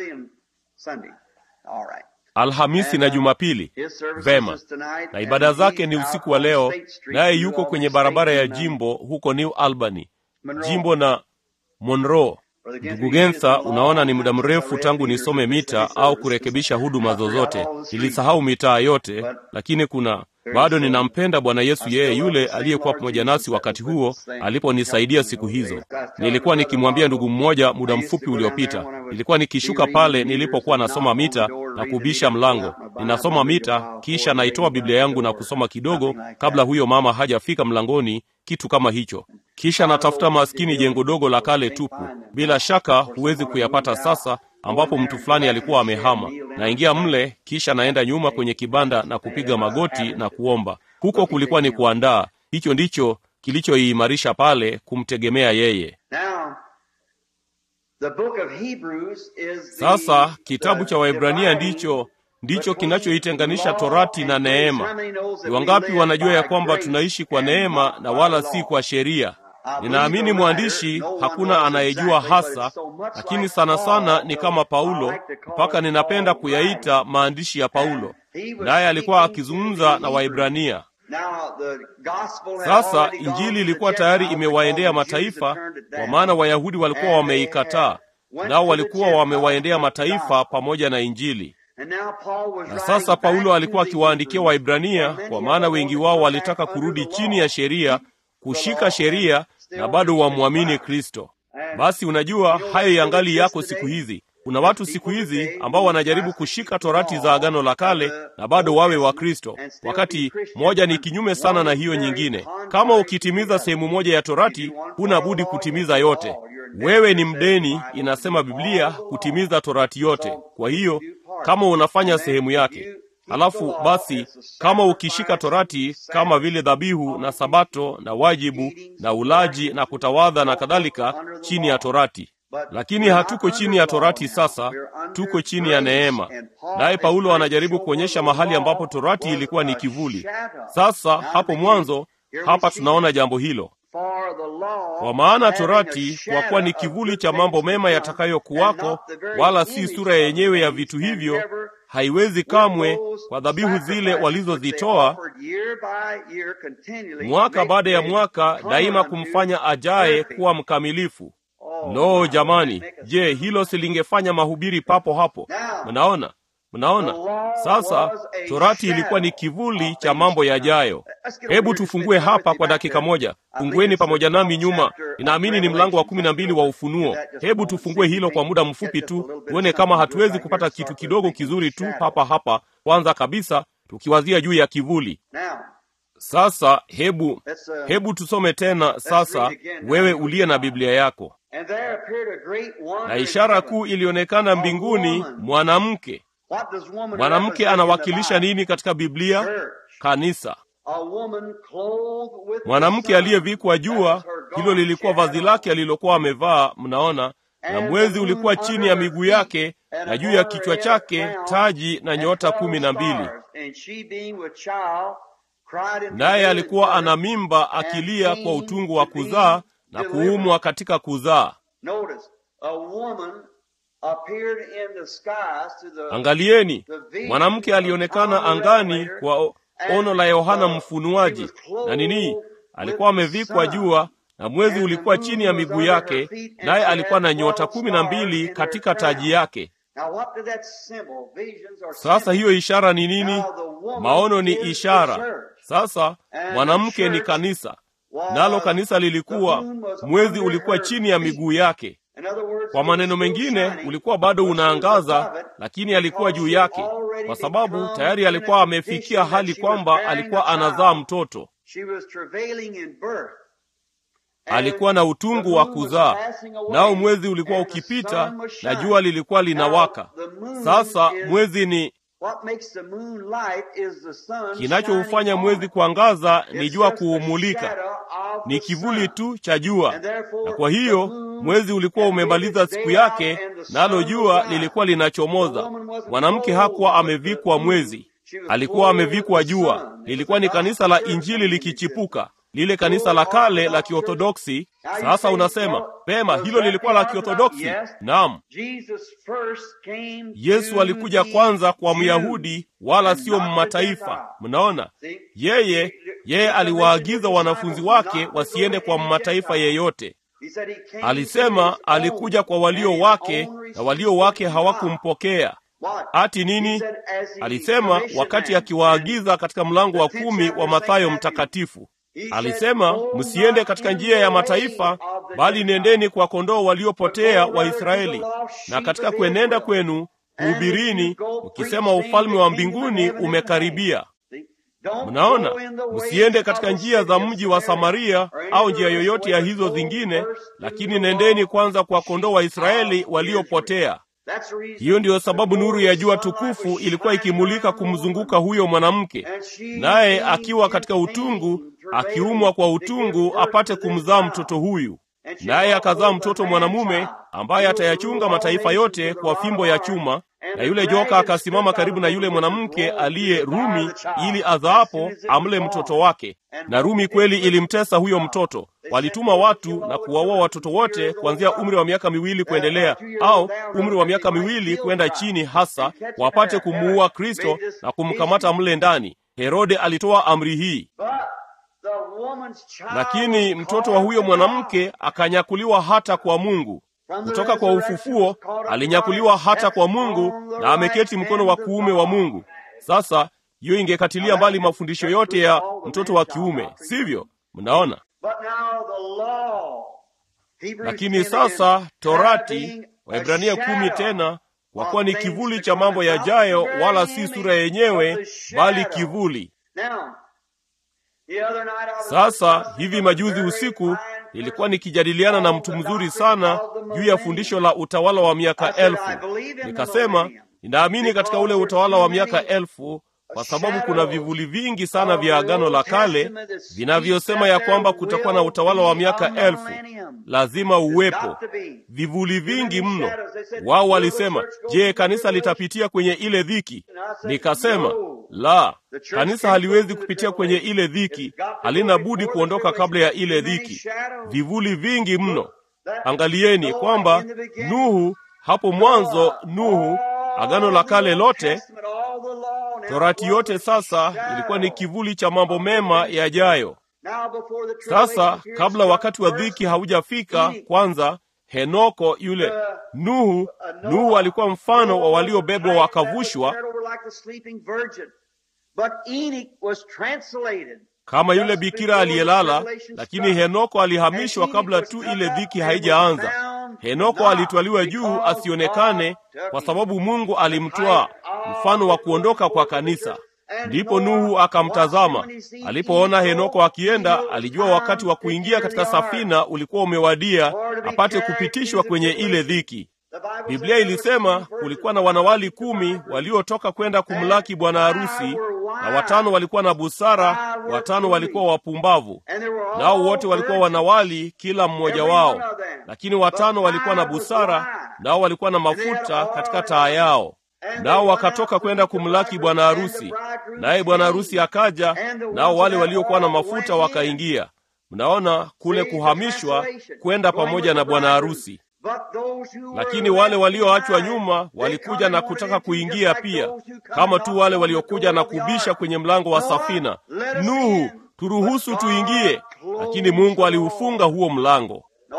Alhamisi na Jumapili. Vema, na ibada zake ni usiku wa leo, naye yuko kwenye barabara ya jimbo huko New Albany, jimbo na Monroe. Ndugu Gentha, unaona ni muda mrefu tangu nisome mita au kurekebisha huduma zozote. Nilisahau mitaa yote, lakini kuna bado ninampenda Bwana Yesu, yeye yule aliyekuwa pamoja nasi wakati huo aliponisaidia siku hizo. Nilikuwa nikimwambia ndugu mmoja muda mfupi uliopita, nilikuwa nikishuka pale nilipokuwa nasoma mita na kubisha mlango. Ninasoma mita, kisha naitoa Biblia yangu na kusoma kidogo kabla huyo mama hajafika mlangoni, kitu kama hicho. Kisha natafuta maskini jengo dogo la kale tupu, bila shaka huwezi kuyapata sasa, ambapo mtu fulani alikuwa amehama. Naingia mle, kisha naenda nyuma kwenye kibanda na kupiga magoti na kuomba. Huko kulikuwa ni kuandaa. Hicho ndicho kilichoiimarisha pale, kumtegemea yeye. Sasa kitabu cha Waebrania ndicho ndicho kinachoitenganisha torati na neema. Ni wangapi wanajua ya kwamba tunaishi kwa neema na wala si kwa sheria? Ninaamini mwandishi hakuna anayejua hasa, lakini sana sana ni kama Paulo, mpaka ninapenda kuyaita maandishi ya Paulo, naye alikuwa akizungumza na Waebrania. Sasa Injili ilikuwa tayari imewaendea mataifa, kwa maana Wayahudi walikuwa wameikataa, nao walikuwa wamewaendea mataifa pamoja na Injili. Na sasa Paulo alikuwa akiwaandikia Waibrania, kwa maana wengi wao walitaka kurudi chini ya sheria, kushika sheria na bado wamwamini Kristo. Basi unajua hayo yangali yako siku hizi. Kuna watu siku hizi ambao wanajaribu kushika torati za Agano la Kale na bado wawe wa Kristo, wakati moja ni kinyume sana na hiyo nyingine. Kama ukitimiza sehemu moja ya torati, huna budi kutimiza yote. Wewe ni mdeni, inasema Biblia, kutimiza torati yote. Kwa hiyo kama unafanya sehemu yake Halafu basi, kama ukishika torati kama vile dhabihu na sabato na wajibu na ulaji na kutawadha na kadhalika, chini ya torati. Lakini hatuko chini ya torati sasa, tuko chini ya neema. Naye Paulo anajaribu kuonyesha mahali ambapo torati ilikuwa ni kivuli. Sasa hapo mwanzo, hapa tunaona jambo hilo. Kwa maana torati, kwa kuwa ni kivuli cha mambo mema yatakayokuwako, wala si sura yenyewe ya vitu hivyo, haiwezi kamwe kwa dhabihu zile walizozitoa mwaka baada ya mwaka, daima kumfanya ajaye kuwa mkamilifu. Lo, jamani! Je, hilo silingefanya mahubiri papo hapo? Mnaona, mnaona sasa, torati ilikuwa ni kivuli cha mambo yajayo. Hebu tufungue hapa kwa dakika moja. Fungueni pamoja nami nyuma, ninaamini ni mlango wa kumi na mbili wa Ufunuo. Hebu tufungue hilo kwa muda mfupi tu, tuone kama hatuwezi kupata kitu kidogo kizuri tu hapa hapa, kwanza kabisa tukiwazia juu ya kivuli. Sasa hebu hebu tusome tena sasa, wewe uliye na Biblia yako. Na ishara kuu ilionekana mbinguni, mwanamke. Mwanamke anawakilisha nini katika Biblia? Kanisa. Mwanamke aliyevikwa jua, hilo lilikuwa vazi lake alilokuwa amevaa, mnaona, na mwezi ulikuwa chini ya miguu yake, na juu ya kichwa chake taji na nyota kumi na mbili. Naye alikuwa ana mimba akilia kwa utungu wa kuzaa na kuumwa katika kuzaa. Angalieni, mwanamke alionekana angani kwa ono la Yohana Mfunuaji, na nini? Alikuwa amevikwa jua na mwezi ulikuwa chini ya miguu yake, naye alikuwa na nyota kumi na mbili katika taji yake. Sasa hiyo ishara ni nini? Maono ni ishara. Sasa mwanamke ni kanisa, nalo kanisa lilikuwa, mwezi ulikuwa chini ya miguu yake. Kwa maneno mengine, ulikuwa bado unaangaza, lakini alikuwa juu yake, kwa sababu tayari alikuwa amefikia hali kwamba alikuwa anazaa mtoto. Alikuwa na utungu wa kuzaa, nao mwezi ulikuwa ukipita na jua lilikuwa linawaka. Sasa mwezi ni kinachoufanya mwezi kuangaza ni jua kuumulika, ni kivuli tu cha jua. Na kwa hiyo mwezi ulikuwa umemaliza siku yake, nalo jua lilikuwa linachomoza. Mwanamke hakuwa amevikwa mwezi, alikuwa amevikwa jua. Lilikuwa ni kanisa la Injili likichipuka, lile kanisa la kale la Kiorthodoksi. Sasa unasema pema, hilo lilikuwa la Kiorthodoksi. Naam, Yesu alikuja kwanza kwa Myahudi wala sio mmataifa. Mnaona, yeye yeye aliwaagiza wanafunzi wake wasiende kwa mmataifa yeyote. Alisema alikuja kwa walio wake na walio wake hawakumpokea. Ati nini? Alisema wakati akiwaagiza katika mlango wa kumi wa Mathayo mtakatifu Alisema, msiende katika njia ya mataifa, bali nendeni kwa kondoo waliopotea wa Israeli. Na katika kuenenda kwenu hubirini, ukisema ufalme wa mbinguni umekaribia. Mnaona, msiende katika njia za mji wa Samaria au njia yoyote ya hizo zingine, lakini nendeni kwanza kwa kondoo wa Israeli waliopotea. Hiyo ndiyo sababu nuru ya jua tukufu ilikuwa ikimulika kumzunguka huyo mwanamke, naye akiwa katika utungu, akiumwa kwa utungu, apate kumzaa mtoto huyu. Naye akazaa mtoto mwanamume ambaye atayachunga mataifa yote kwa fimbo ya chuma. Na yule joka akasimama karibu na yule mwanamke aliye Rumi, ili azaapo amle mtoto wake. Na Rumi kweli ilimtesa huyo mtoto. Walituma watu na kuwaua watoto wote kuanzia umri wa miaka miwili kuendelea, au umri wa miaka miwili kwenda chini, hasa wapate kumuua Kristo na kumkamata mle ndani. Herode alitoa amri hii, lakini mtoto wa huyo mwanamke akanyakuliwa hata kwa Mungu. kutoka kwa ufufuo alinyakuliwa hata kwa Mungu na ameketi mkono wa kuume wa Mungu. Sasa hiyo ingekatilia mbali mafundisho yote ya mtoto wa kiume, sivyo? Mnaona? Lakini sasa Torati, Waebrania kumi tena, kwa kuwa ni kivuli cha mambo yajayo, wala si sura yenyewe, bali kivuli. Sasa hivi majuzi usiku nilikuwa nikijadiliana na mtu mzuri sana juu ya fundisho la utawala wa miaka elfu. Nikasema ninaamini katika ule utawala wa miaka elfu kwa sababu kuna vivuli vingi sana vya Agano la Kale vinavyosema ya kwamba kutakuwa na utawala wa miaka elfu, lazima uwepo. Vivuli vingi mno. Wao walisema, je, kanisa litapitia kwenye ile dhiki? Nikasema la, kanisa haliwezi kupitia kwenye ile dhiki, halina budi kuondoka kabla ya ile dhiki. Vivuli vingi mno. Angalieni kwamba Nuhu, hapo mwanzo, Nuhu, Agano la Kale lote Torati yote sasa ilikuwa ni kivuli cha mambo mema yajayo. Sasa kabla wakati wa dhiki haujafika, kwanza Henoko yule Nuhu, Nuhu alikuwa mfano wa waliobebwa wakavushwa, kama yule bikira aliyelala, lakini Henoko alihamishwa kabla tu ile dhiki haijaanza. Henoko alitwaliwa juu asionekane, kwa sababu Mungu alimtwaa, mfano wa kuondoka kwa kanisa. Ndipo Nuhu akamtazama. Alipoona Henoko akienda, alijua wakati wa kuingia katika safina ulikuwa umewadia, apate kupitishwa kwenye ile dhiki. Biblia ilisema kulikuwa na wanawali kumi waliotoka kwenda kumlaki bwana harusi, na watano walikuwa na busara, watano walikuwa wapumbavu. Nao wote walikuwa wanawali, kila mmoja wao, lakini watano walikuwa na busara, nao walikuwa na mafuta katika taa yao. Nao wakatoka kwenda kumlaki bwana harusi, naye bwana harusi akaja, nao wale waliokuwa na mafuta wakaingia. Mnaona kule kuhamishwa kwenda pamoja na bwana harusi. Lakini wale walioachwa nyuma walikuja na kutaka kuingia pia, kama tu wale waliokuja na kubisha kwenye mlango wa safina, Nuhu, turuhusu tuingie. Lakini Mungu aliufunga huo mlango.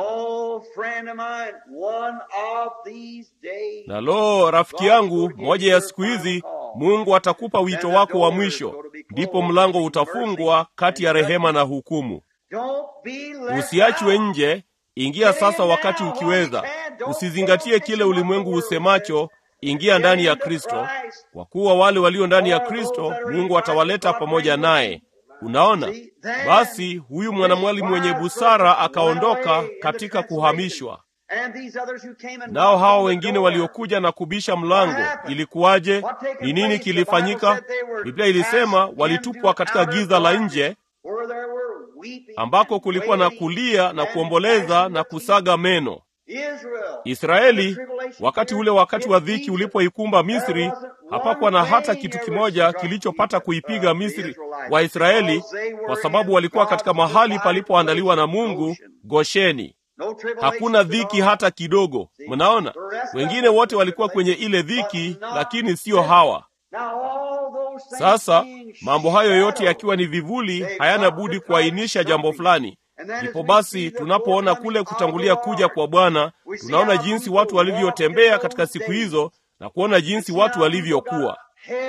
Na lo, rafiki yangu, moja ya siku hizi Mungu atakupa wito wako wa mwisho, ndipo mlango utafungwa kati ya rehema na hukumu. Usiachwe nje. Ingia sasa wakati ukiweza. Usizingatie kile ulimwengu usemacho. Ingia ndani ya Kristo, kwa kuwa wale walio ndani ya Kristo Mungu atawaleta pamoja naye. Unaona, basi huyu mwanamwali mwenye busara akaondoka katika kuhamishwa. Nao hawa wengine waliokuja na kubisha mlango, ilikuwaje? Ni nini kilifanyika? Biblia ilisema walitupwa katika giza la nje ambako kulikuwa na kulia na kuomboleza na kusaga meno. Israeli, wakati ule wakati wa dhiki ulipoikumba Misri, hapakuwa na hata kitu kimoja kilichopata kuipiga Misri Waisraeli, kwa sababu walikuwa katika mahali palipoandaliwa na Mungu, Gosheni. Hakuna dhiki hata kidogo. Mnaona, wengine wote walikuwa kwenye ile dhiki, lakini siyo hawa. Sasa mambo hayo yote yakiwa ni vivuli, hayana budi kuainisha jambo fulani. Ndipo basi tunapoona kule kutangulia kuja kwa Bwana, tunaona jinsi watu walivyotembea katika siku hizo na kuona jinsi watu walivyokuwa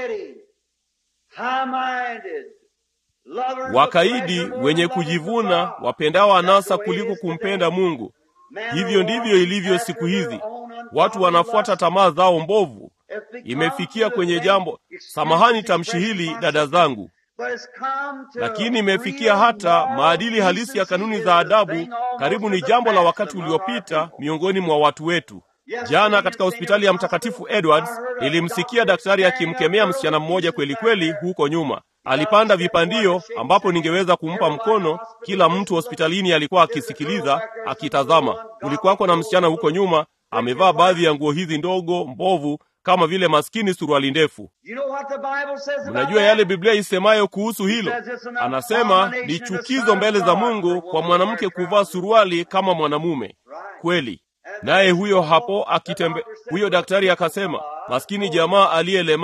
wakaidi, wenye kujivuna, wapendao anasa kuliko kumpenda Mungu. Hivyo ndivyo ilivyo siku hizi, watu wanafuata tamaa zao mbovu. Imefikia kwenye jambo, samahani tamshi hili dada zangu, lakini imefikia hata maadili halisi ya kanuni za adabu. Karibu ni jambo la wakati uliopita miongoni mwa watu wetu. Jana katika hospitali ya Mtakatifu Edwards nilimsikia daktari akimkemea msichana mmoja kweli kweli huko nyuma. Alipanda vipandio ambapo ningeweza kumpa mkono. Kila mtu hospitalini alikuwa akisikiliza, akitazama. Kulikuwako na msichana huko nyuma amevaa baadhi ya nguo hizi ndogo mbovu kama vile maskini suruali ndefu. Mnajua yale Biblia isemayo kuhusu hilo? Anasema ni chukizo mbele za Mungu kwa mwanamke kuvaa suruali kama mwanamume. Kweli. Naye huyo hapo akitembe, huyo daktari akasema, maskini jamaa aliyelemaa.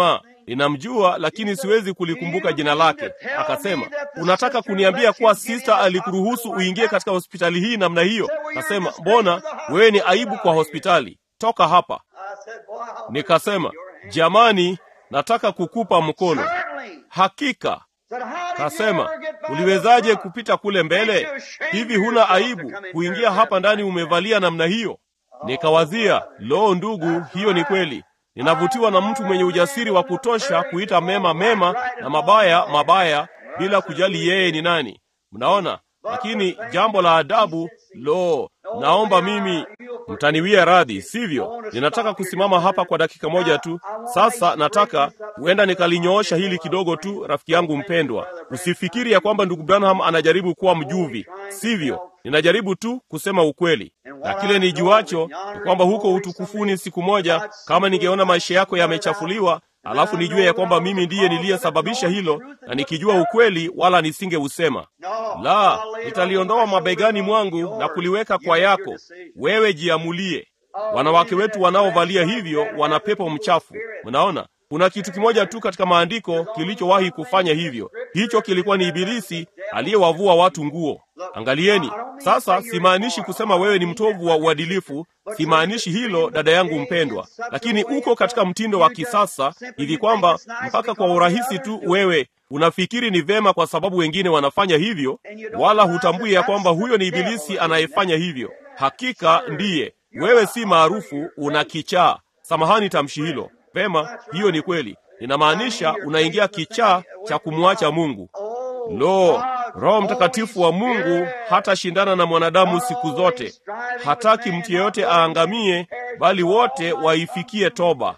ninamjua lakini siwezi kulikumbuka jina lake. Akasema, unataka kuniambia kuwa sista alikuruhusu uingie katika hospitali hii namna hiyo? Akasema, mbona wewe ni aibu kwa hospitali, toka hapa. Nikasema, jamani, nataka kukupa mkono. Hakika Kasema, uliwezaje kupita kule mbele? Hivi huna aibu kuingia hapa ndani umevalia namna hiyo? Nikawazia, loo, ndugu, hiyo ni kweli. Ninavutiwa na mtu mwenye ujasiri wa kutosha kuita mema mema na mabaya mabaya, bila kujali yeye ni nani. Mnaona? Lakini jambo la adabu, lo, naomba mimi mtaniwia radhi, sivyo? Ninataka kusimama hapa kwa dakika moja tu. Sasa nataka huenda nikalinyoosha hili kidogo tu, rafiki yangu mpendwa. Usifikiri ya kwamba ndugu Branham anajaribu kuwa mjuvi, sivyo? Ninajaribu tu kusema ukweli, na kile nijuacho ni kwamba huko utukufuni siku moja, kama ningeona maisha yako yamechafuliwa, alafu nijue ya kwamba mimi ndiye niliyesababisha hilo, na nikijua ukweli, wala nisingeusema. La, nitaliondoa mabegani mwangu na kuliweka kwa yako. Wewe jiamulie. Wanawake wetu wanaovalia hivyo wana pepo mchafu. Mnaona, kuna kitu kimoja tu katika maandiko kilichowahi kufanya hivyo. Hicho kilikuwa ni Ibilisi aliyewavua watu nguo. Angalieni sasa, simaanishi kusema wewe ni mtovu wa uadilifu, simaanishi hilo, dada yangu mpendwa, lakini uko katika mtindo wa kisasa hivi kwamba mpaka kwa urahisi tu wewe unafikiri ni vema kwa sababu wengine wanafanya hivyo, wala hutambui ya kwamba huyo ni Ibilisi anayefanya hivyo. Hakika ndiye wewe, si maarufu, una kichaa. Samahani tamshi hilo. Vema, hiyo ni kweli. Inamaanisha unaingia kichaa cha kumwacha Mungu. Lo, Roho Mtakatifu wa Mungu hatashindana na mwanadamu siku zote. Hataki mtu yeyote aangamie, bali wote waifikie toba.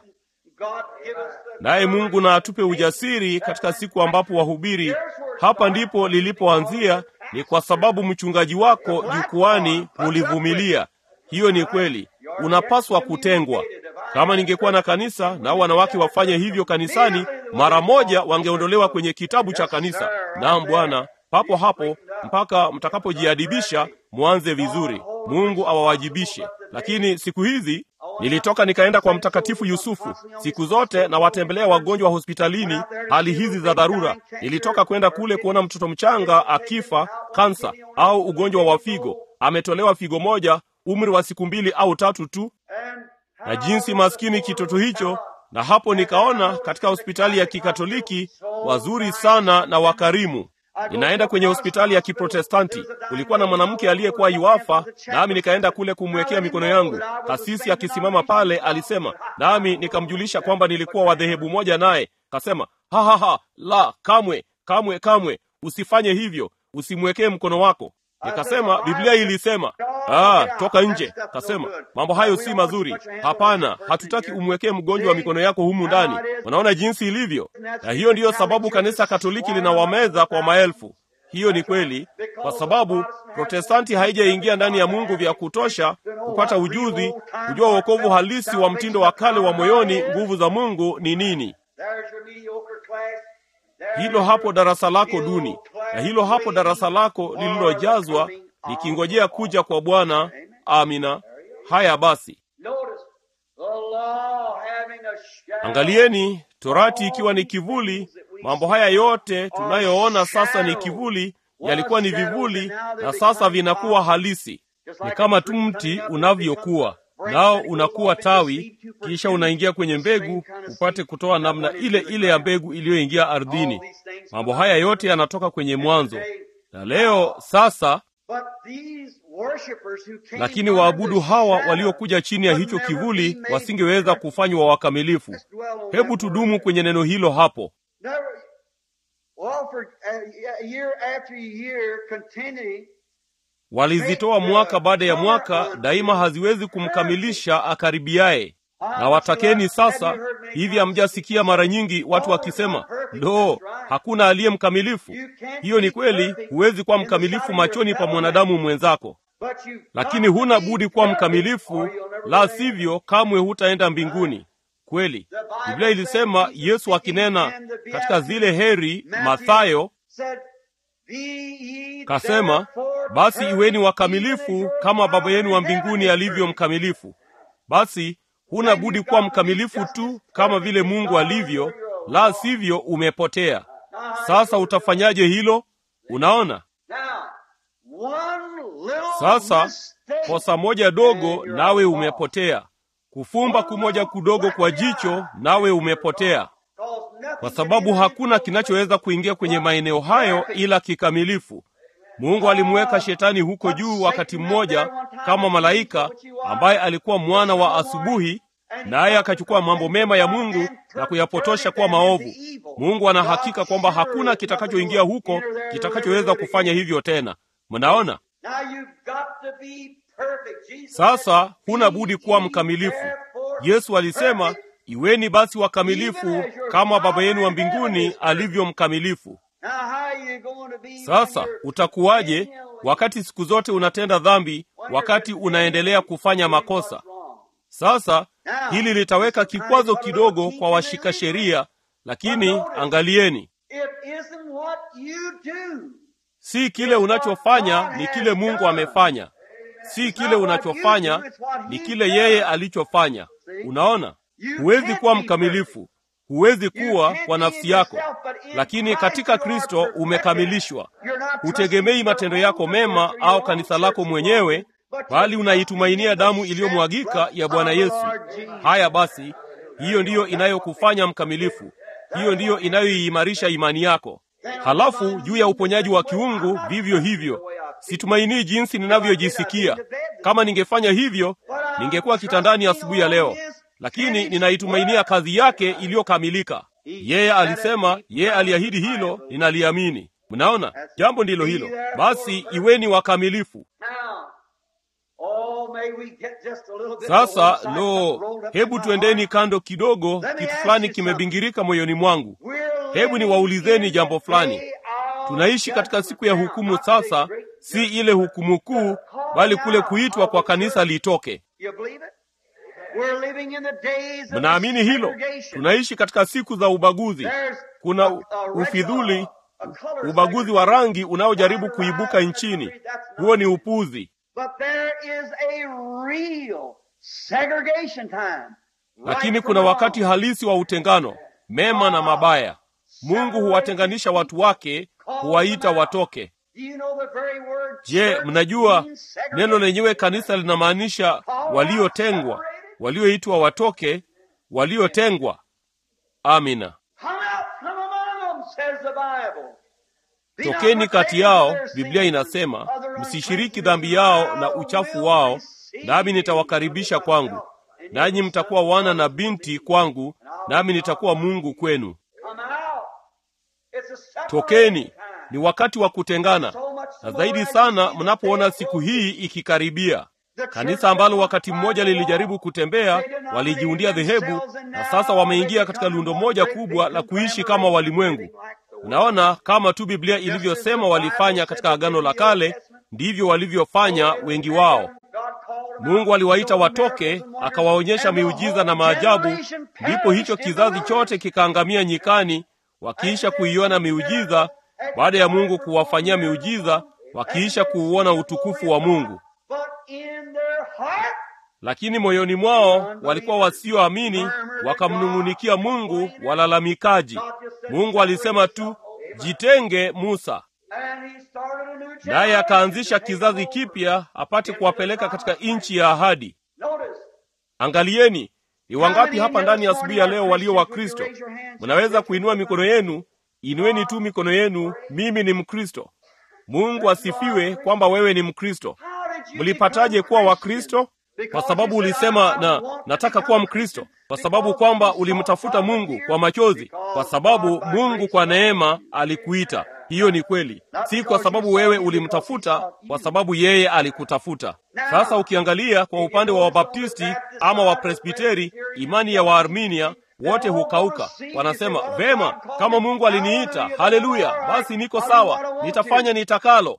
Naye Mungu na atupe ujasiri katika siku ambapo wahubiri. Hapa ndipo lilipoanzia, ni kwa sababu mchungaji wako jukwani hulivumilia. Hiyo ni kweli, unapaswa kutengwa. Kama ningekuwa na kanisa nao wanawake wafanye hivyo kanisani, mara moja wangeondolewa kwenye kitabu cha kanisa. Naam Bwana, papo hapo mpaka mtakapojiadibisha mwanze vizuri. Mungu awawajibishe. Lakini siku hizi nilitoka nikaenda kwa Mtakatifu Yusufu. Siku zote na watembelea wagonjwa hospitalini, hali hizi za dharura. Nilitoka kwenda kule kuona mtoto mchanga akifa kansa au ugonjwa wa figo, ametolewa figo moja, umri wa siku mbili au tatu tu na jinsi maskini kitoto hicho. Na hapo nikaona katika hospitali ya Kikatoliki wazuri sana na wakarimu. Ninaenda kwenye hospitali ya Kiprotestanti, kulikuwa na mwanamke aliyekuwa yuafa, nami nikaenda kule kumwekea mikono yangu. Kasisi akisimama pale alisema, nami nikamjulisha kwamba nilikuwa wa dhehebu moja naye. Kasema, ha ha ha, la, kamwe kamwe kamwe, usifanye hivyo, usimwekee mkono wako. Nikasema Biblia ilisema, ah, toka nje. Kasema mambo hayo si mazuri. Hapana, hatutaki umwekee mgonjwa wa mikono yako humu ndani. Unaona jinsi ilivyo, na hiyo ndiyo sababu kanisa Katoliki linawameza kwa maelfu. Hiyo ni kweli, kwa sababu Protestanti haijaingia ndani ya Mungu vya kutosha kupata ujuzi, kujua wokovu halisi wa mtindo wa kale wa moyoni. Nguvu za Mungu ni nini? Hilo hapo darasa lako duni, na hilo hapo darasa lako lililojazwa likingojea kuja kwa Bwana. Amina. Haya basi, angalieni Torati ikiwa ni kivuli. Mambo haya yote tunayoona sasa ni kivuli, yalikuwa ni vivuli na sasa vinakuwa halisi. Ni kama tu mti unavyokuwa nao unakuwa tawi, kisha unaingia kwenye mbegu upate kutoa namna ile ile ya mbegu iliyoingia ardhini. Mambo haya yote yanatoka kwenye mwanzo. Na leo sasa, lakini waabudu hawa waliokuja chini ya hicho kivuli wasingeweza kufanywa wakamilifu. Hebu tudumu kwenye neno hilo hapo. Walizitoa mwaka baada ya mwaka, daima haziwezi kumkamilisha akaribiaye. Na watakeni sasa. Hivi hamjasikia mara nyingi watu wakisema, lo, hakuna aliye mkamilifu? Hiyo ni kweli, huwezi kuwa mkamilifu machoni pa mwanadamu mwenzako, lakini huna budi kuwa mkamilifu, la sivyo kamwe hutaenda mbinguni. Kweli Biblia ilisema, Yesu akinena katika zile heri, Mathayo kasema, basi iweni wakamilifu kama Baba yenu wa mbinguni alivyo mkamilifu. Basi huna budi kuwa mkamilifu tu kama vile Mungu alivyo, la sivyo umepotea. Sasa utafanyaje hilo? Unaona, sasa kosa moja dogo, nawe umepotea. Kufumba kumoja kudogo kwa jicho, nawe umepotea, kwa sababu hakuna kinachoweza kuingia kwenye maeneo hayo ila kikamilifu. Mungu alimweka shetani huko juu wakati mmoja kama malaika ambaye alikuwa mwana wa asubuhi, naye akachukua mambo mema ya Mungu na kuyapotosha kuwa maovu. Mungu ana hakika kwamba hakuna kitakachoingia huko kitakachoweza kufanya hivyo tena. Mnaona? Sasa huna budi kuwa mkamilifu. Yesu alisema, iweni basi wakamilifu kama Baba yenu wa mbinguni alivyo mkamilifu. Sasa utakuwaje wakati siku zote unatenda dhambi, wakati unaendelea kufanya makosa? Sasa hili litaweka kikwazo kidogo kwa washika sheria, lakini angalieni, si kile unachofanya ni kile Mungu amefanya, si kile unachofanya ni kile yeye alichofanya. Unaona, huwezi kuwa mkamilifu huwezi kuwa kwa nafsi yako, lakini katika Kristo umekamilishwa. Hutegemei matendo yako mema au kanisa lako mwenyewe, bali unaitumainia damu iliyomwagika ya Bwana Yesu. Haya basi, hiyo ndiyo inayokufanya mkamilifu, hiyo ndiyo inayoiimarisha imani yako. Halafu juu ya uponyaji wa kiungu vivyo hivyo, situmainii jinsi ninavyojisikia. Kama ningefanya hivyo, ningekuwa kitandani asubuhi ya leo lakini ninaitumainia kazi yake iliyokamilika. Yeye alisema, yeye aliahidi hilo, ninaliamini. Mnaona, jambo ndilo hilo. Basi iweni wakamilifu. Sasa lo, hebu tuendeni kando kidogo. Kitu fulani kimebingirika moyoni mwangu. Hebu niwaulizeni jambo fulani. Tunaishi katika siku ya hukumu sasa, si ile hukumu kuu, bali kule kuitwa kwa kanisa litoke. Mnaamini hilo? Tunaishi katika siku za ubaguzi. Kuna ufidhuli, ubaguzi wa rangi unaojaribu kuibuka nchini. Huo ni upuzi. Lakini kuna wakati halisi wa utengano, mema na mabaya. Mungu huwatenganisha watu wake, huwaita watoke. Je, mnajua neno lenyewe kanisa linamaanisha waliotengwa walioitwa watoke, waliotengwa. Amina. Tokeni kati yao, Biblia inasema, msishiriki dhambi yao na uchafu wao, nami nitawakaribisha kwangu, nanyi mtakuwa wana na binti kwangu, nami nitakuwa Mungu kwenu. Tokeni, ni wakati wa kutengana, na zaidi sana mnapoona siku hii ikikaribia. Kanisa ambalo wakati mmoja lilijaribu kutembea, walijiundia dhehebu, na sasa wameingia katika lundo moja kubwa la kuishi kama walimwengu. Unaona, kama tu Biblia ilivyosema walifanya katika Agano la Kale, ndivyo walivyofanya wengi wao. Mungu aliwaita watoke, akawaonyesha miujiza na maajabu, ndipo hicho kizazi chote kikaangamia nyikani, wakiisha kuiona miujiza, baada ya Mungu kuwafanyia miujiza, wakiisha kuuona utukufu wa Mungu lakini moyoni mwao walikuwa wasioamini, wakamnung'unikia Mungu, walalamikaji. Mungu alisema tu, jitenge Musa, naye akaanzisha kizazi kipya apate kuwapeleka katika nchi ya ahadi. Angalieni, ni wangapi hapa ndani ya asubuhi ya leo walio wa Kristo? Mnaweza kuinua mikono yenu. Inueni tu mikono yenu. Mimi ni Mkristo. Mungu asifiwe kwamba wewe ni Mkristo. Mlipataje kuwa Wakristo? Kwa sababu ulisema na nataka kuwa Mkristo, kwa sababu kwamba ulimtafuta Mungu kwa machozi, kwa sababu Mungu kwa neema alikuita. Hiyo ni kweli, si kwa sababu wewe ulimtafuta, kwa sababu yeye alikutafuta. Sasa ukiangalia kwa upande wa Wabaptisti ama Wapresbiteri, imani ya Waarminia wote hukauka. Wanasema vema, kama Mungu aliniita, haleluya, basi niko sawa, nitafanya nitakalo.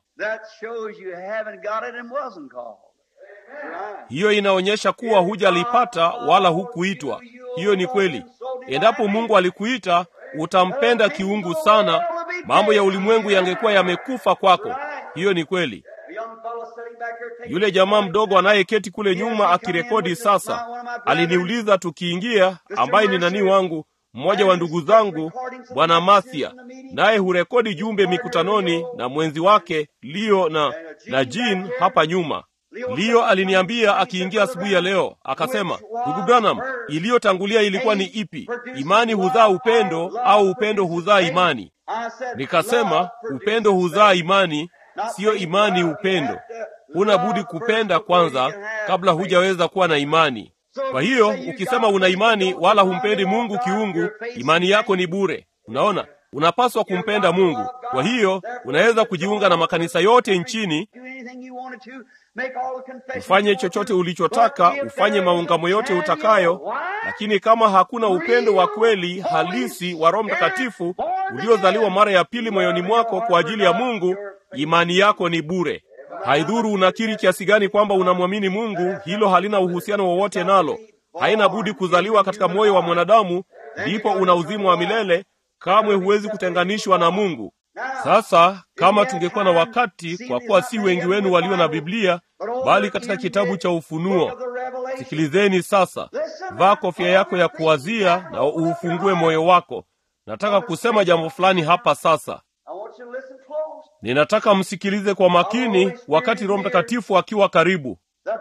Hiyo inaonyesha kuwa hujalipata wala hukuitwa. Hiyo ni kweli. Endapo Mungu alikuita, utampenda kiungu sana, mambo ya ulimwengu yangekuwa yamekufa kwako. Hiyo ni kweli. Yule jamaa mdogo anayeketi kule nyuma akirekodi sasa aliniuliza tukiingia, ambaye ni nani wangu, mmoja wa ndugu zangu bwana Mathia, naye hurekodi jumbe mikutanoni na mwenzi wake Leo na, na Jean hapa nyuma. Leo aliniambia akiingia asubuhi ya leo, akasema, ndugu Branham, iliyotangulia ilikuwa ni ipi? Imani huzaa upendo au upendo huzaa imani? Nikasema upendo huzaa imani, siyo imani upendo. Huna budi kupenda kwanza kabla hujaweza kuwa na imani. Kwa hiyo ukisema una imani wala humpendi Mungu kiungu, imani yako ni bure. Unaona, unapaswa kumpenda Mungu. Kwa hiyo unaweza kujiunga na makanisa yote nchini, ufanye chochote ulichotaka, ufanye maungamo yote utakayo, lakini kama hakuna upendo wa kweli halisi wa Roho Mtakatifu uliozaliwa mara ya pili moyoni mwako kwa ajili ya Mungu, imani yako ni bure. Haidhuru unakiri kiasi gani kwamba unamwamini Mungu, hilo halina uhusiano wowote nalo. Haina budi kuzaliwa katika moyo wa mwanadamu, ndipo una uzima wa milele. Kamwe huwezi kutenganishwa na Mungu. Sasa kama tungekuwa na wakati, kwa kuwa si wengi wenu walio na Biblia, bali katika kitabu cha Ufunuo. Sikilizeni sasa, vaa kofia yako ya kuwazia na uufungue moyo wako. Nataka kusema jambo fulani hapa sasa. Ninataka msikilize kwa makini, wakati Roho Mtakatifu akiwa karibu.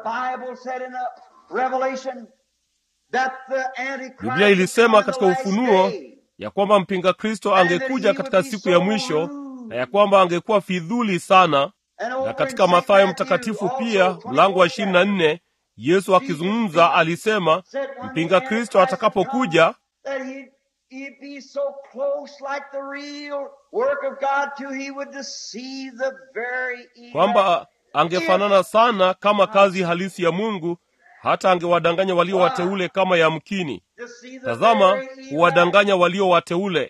Biblia ilisema katika Ufunuo ya kwamba mpinga Kristo angekuja katika siku ya mwisho na ya kwamba angekuwa fidhuli sana. Na katika Mathayo mtakatifu pia mlango wa ishirini na nne Yesu akizungumza alisema mpinga Kristo atakapokuja kwamba angefanana sana kama kazi halisi ya Mungu, hata angewadanganya walio wateule kama yamkini. Tazama, huwadanganya walio wateule.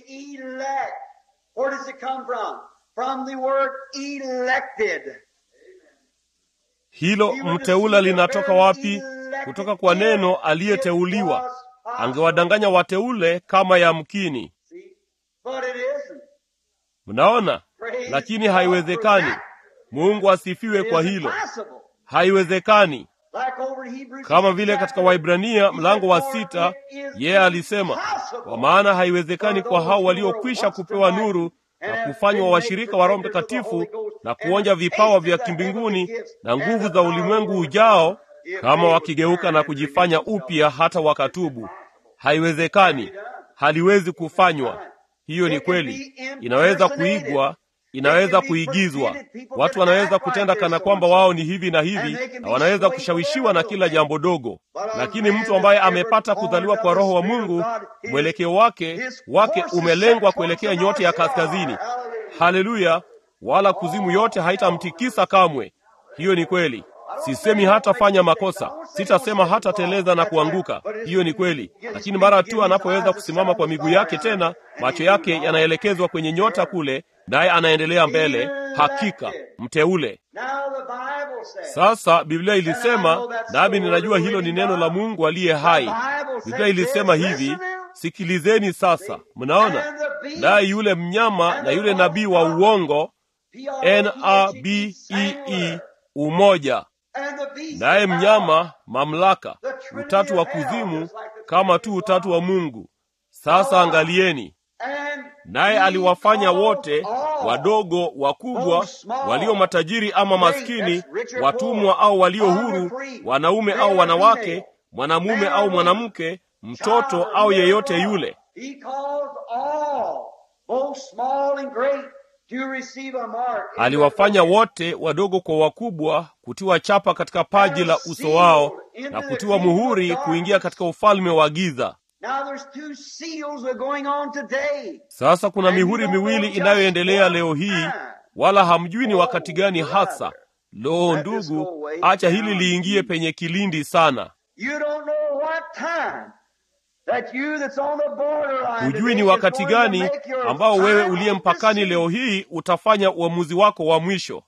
Hilo mteule linatoka wapi? Kutoka kwa neno aliyeteuliwa. Angewadanganya wateule kama yamkini. Mnaona, lakini haiwezekani. Mungu asifiwe kwa hilo. Haiwezekani. Kama vile katika Waibrania mlango wa sita, yeye alisema, kwa maana haiwezekani kwa hao waliokwisha kupewa nuru na kufanywa washirika wa Roho Mtakatifu na kuonja vipawa vya kimbinguni na nguvu za ulimwengu ujao, kama wakigeuka na kujifanya upya hata wakatubu. Haiwezekani, haliwezi kufanywa. Hiyo ni kweli, inaweza kuigwa, inaweza kuigizwa. Watu wanaweza kutenda kana kwamba wao ni hivi na hivi, na wanaweza kushawishiwa na kila jambo dogo, lakini mtu ambaye amepata kuzaliwa kwa Roho wa Mungu, mwelekeo wake wake umelengwa kuelekea nyota ya kaskazini. Haleluya! Wala kuzimu yote haitamtikisa kamwe. Hiyo ni kweli. Sisemi hatafanya makosa, sitasema hatateleza na kuanguka. Hiyo ni kweli, lakini mara tu anapoweza kusimama kwa miguu yake tena, macho yake yanaelekezwa kwenye nyota kule, naye anaendelea mbele. Hakika mteule. Sasa Biblia ilisema, nami ninajua hilo ni neno la Mungu aliye hai. Biblia ilisema hivi, sikilizeni sasa. Mnaona, naye yule mnyama na yule nabii wa uongo, N-A-B-E-E, umoja naye mnyama mamlaka, utatu wa kuzimu kama tu utatu wa Mungu. Sasa angalieni, naye aliwafanya wote, wadogo wakubwa, walio matajiri ama maskini, watumwa au walio huru, wanaume au wanawake, mwanamume au mwanamke, mtoto au yeyote yule aliwafanya wote wadogo kwa wakubwa kutiwa chapa katika paji la uso wao na kutiwa muhuri kuingia katika ufalme wa giza. Sasa kuna mihuri miwili inayoendelea leo hii, wala hamjui ni wakati gani hasa. Lo, ndugu, acha hili liingie penye kilindi sana. Hujui ni wakati gani ambao wewe uliye mpakani leo hii utafanya uamuzi wako wa mwisho.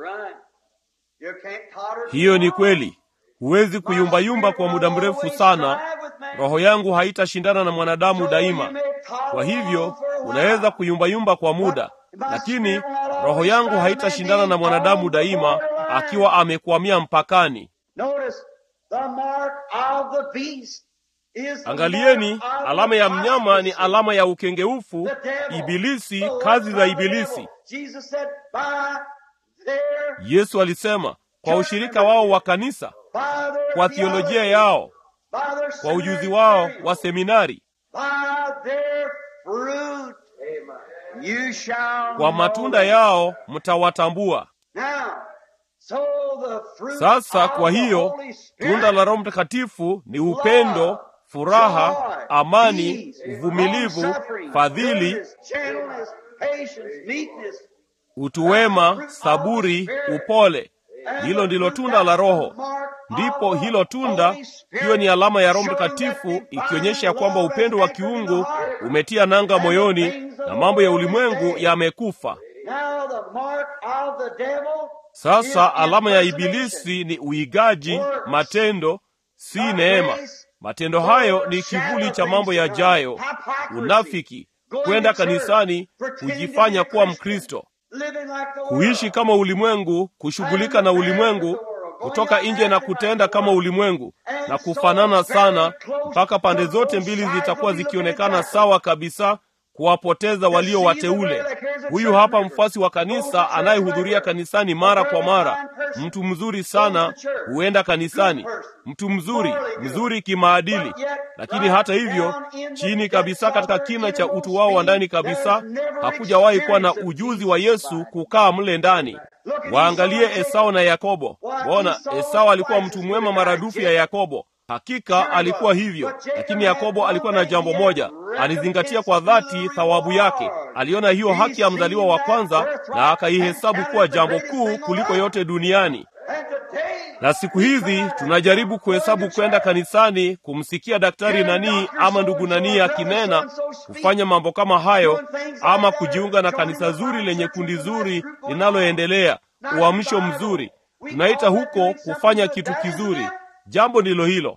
Hiyo ni kweli. Huwezi kuyumbayumba kwa muda mrefu sana. Roho yangu haitashindana na mwanadamu daima. Kwa hivyo unaweza kuyumbayumba kwa muda, lakini roho yangu haitashindana na mwanadamu daima, akiwa amekwamia mpakani. Angalieni, alama ya mnyama ni alama ya ukengeufu, Ibilisi, kazi za Ibilisi. Yesu alisema kwa ushirika wao wa kanisa, kwa thiolojia yao, kwa ujuzi wao wa seminari, kwa matunda yao mtawatambua. Sasa kwa hiyo tunda la Roho Mtakatifu ni upendo, furaha, amani, uvumilivu, fadhili, utu wema, saburi, upole. Hilo ndilo tunda la Roho. Ndipo hilo tunda, hiyo ni alama ya Roho Mtakatifu, ikionyesha ya kwamba upendo wa kiungu umetia nanga moyoni na mambo ya ulimwengu yamekufa. Sasa alama ya Ibilisi ni uigaji, matendo, si neema. Matendo hayo ni kivuli cha mambo yajayo: unafiki, kwenda kanisani, kujifanya kuwa Mkristo, kuishi kama ulimwengu, kushughulika na ulimwengu, kutoka nje na kutenda kama ulimwengu na kufanana sana, mpaka pande zote mbili zitakuwa zikionekana sawa kabisa, kuwapoteza walio wateule. Huyu hapa mfuasi wa kanisa anayehudhuria kanisani mara kwa mara, mtu mzuri sana, huenda kanisani, mtu mzuri mzuri kimaadili, lakini hata hivyo, chini kabisa, katika kina cha utu wao wa ndani kabisa, hakujawahi kuwa na ujuzi wa Yesu kukaa mle ndani. Waangalie Esau na Yakobo. Bona, Esau alikuwa mtu mwema maradufu ya Yakobo. Hakika alikuwa hivyo, lakini Yakobo alikuwa na jambo moja, alizingatia kwa dhati thawabu yake. Aliona hiyo haki ya mzaliwa wa kwanza na akaihesabu kuwa jambo kuu kuliko yote duniani. Na siku hizi tunajaribu kuhesabu kwenda kanisani, kumsikia daktari nani ama ndugu nani akinena, kufanya mambo kama hayo, ama kujiunga na kanisa zuri lenye kundi zuri linaloendelea, uamsho mzuri. Tunaita huko kufanya kitu kizuri. Jambo ndilo hilo.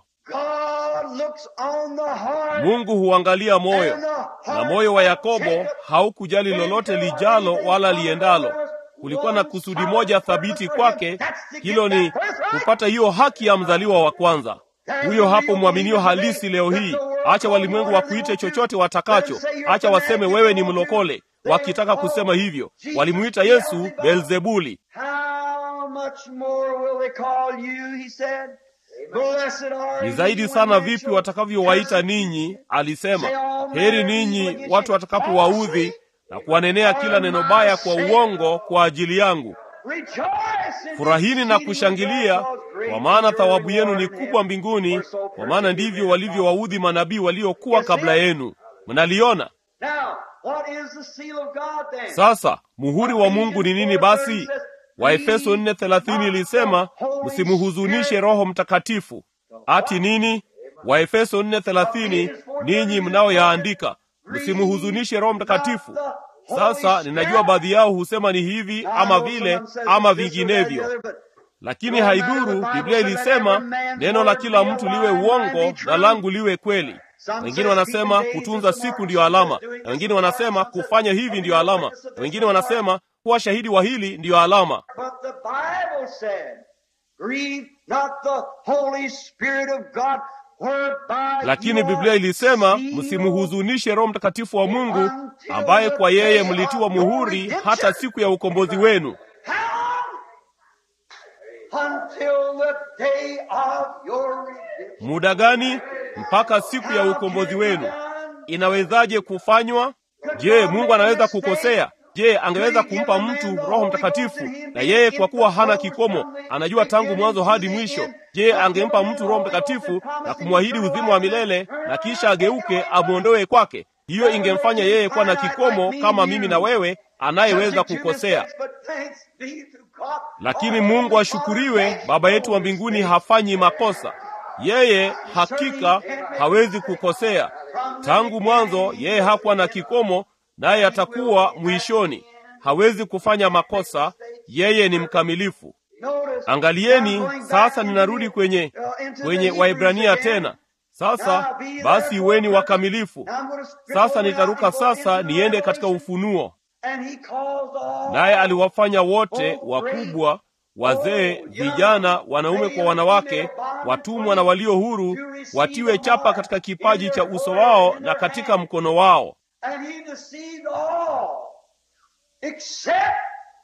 Mungu huangalia moyo, na moyo wa Yakobo haukujali lolote lijalo wala liendalo. Kulikuwa na kusudi moja thabiti kwake, hilo ni kupata hiyo haki ya mzaliwa wa kwanza. Huyo hapo mwaminio halisi leo hii. Acha walimwengu wakuite chochote watakacho, acha waseme wewe ni mlokole, wakitaka kusema hivyo. Walimuita Yesu Beelzebuli. Ni zaidi sana vipi watakavyowaita ninyi, alisema. Heri ninyi watu watakapowaudhi na kuwanenea kila neno baya kwa uongo kwa ajili yangu. Furahini na kushangilia, kwa maana thawabu yenu ni kubwa mbinguni, kwa maana ndivyo walivyowaudhi manabii waliokuwa kabla yenu. Mnaliona sasa. Muhuri wa Mungu ni nini basi? Waefeso 4:30 ilisema msimuhuzunishe Roho Mtakatifu. Ati nini? Waefeso 4:30, ninyi mnaoyaandika msimuhuzunishe Roho Mtakatifu. Sasa ninajua baadhi yao husema ni hivi ama vile ama vinginevyo, lakini haidhuru. Biblia ilisema neno la kila mtu liwe uongo na langu liwe kweli. Wengine wanasema kutunza siku ndiyo alama, na wengine wanasema kufanya hivi ndiyo alama, na wengine wanasema kuwa shahidi wa hili ndiyo alama. Lakini Biblia ilisema msimhuzunishe Roho Mtakatifu wa Mungu, ambaye kwa yeye mlitiwa muhuri hata siku ya ukombozi wenu. Muda gani? Mpaka siku ya ukombozi wenu. Inawezaje kufanywa? Je, Mungu anaweza kukosea? Je, angeweza kumpa mtu Roho Mtakatifu na yeye kwa kuwa hana kikomo, anajua tangu mwanzo hadi mwisho? Je, angempa mtu Roho Mtakatifu na kumwahidi uzima wa milele na kisha ageuke amwondoe kwake? Hiyo ingemfanya yeye kuwa na kikomo kama mimi na wewe, anayeweza kukosea. Lakini Mungu ashukuriwe, Baba yetu wa mbinguni hafanyi makosa. Yeye hakika hawezi kukosea. Tangu mwanzo yeye hakuwa na kikomo naye atakuwa mwishoni. Hawezi kufanya makosa, yeye ni mkamilifu. Angalieni sasa, ninarudi kwenye kwenye Waibrania tena. Sasa basi, iweni wakamilifu. Sasa nitaruka sasa niende katika Ufunuo. Naye aliwafanya wote wakubwa, wazee, vijana, wanaume kwa wanawake, watumwa na walio huru watiwe chapa katika kipaji cha uso wao na katika mkono wao. And he deceived all except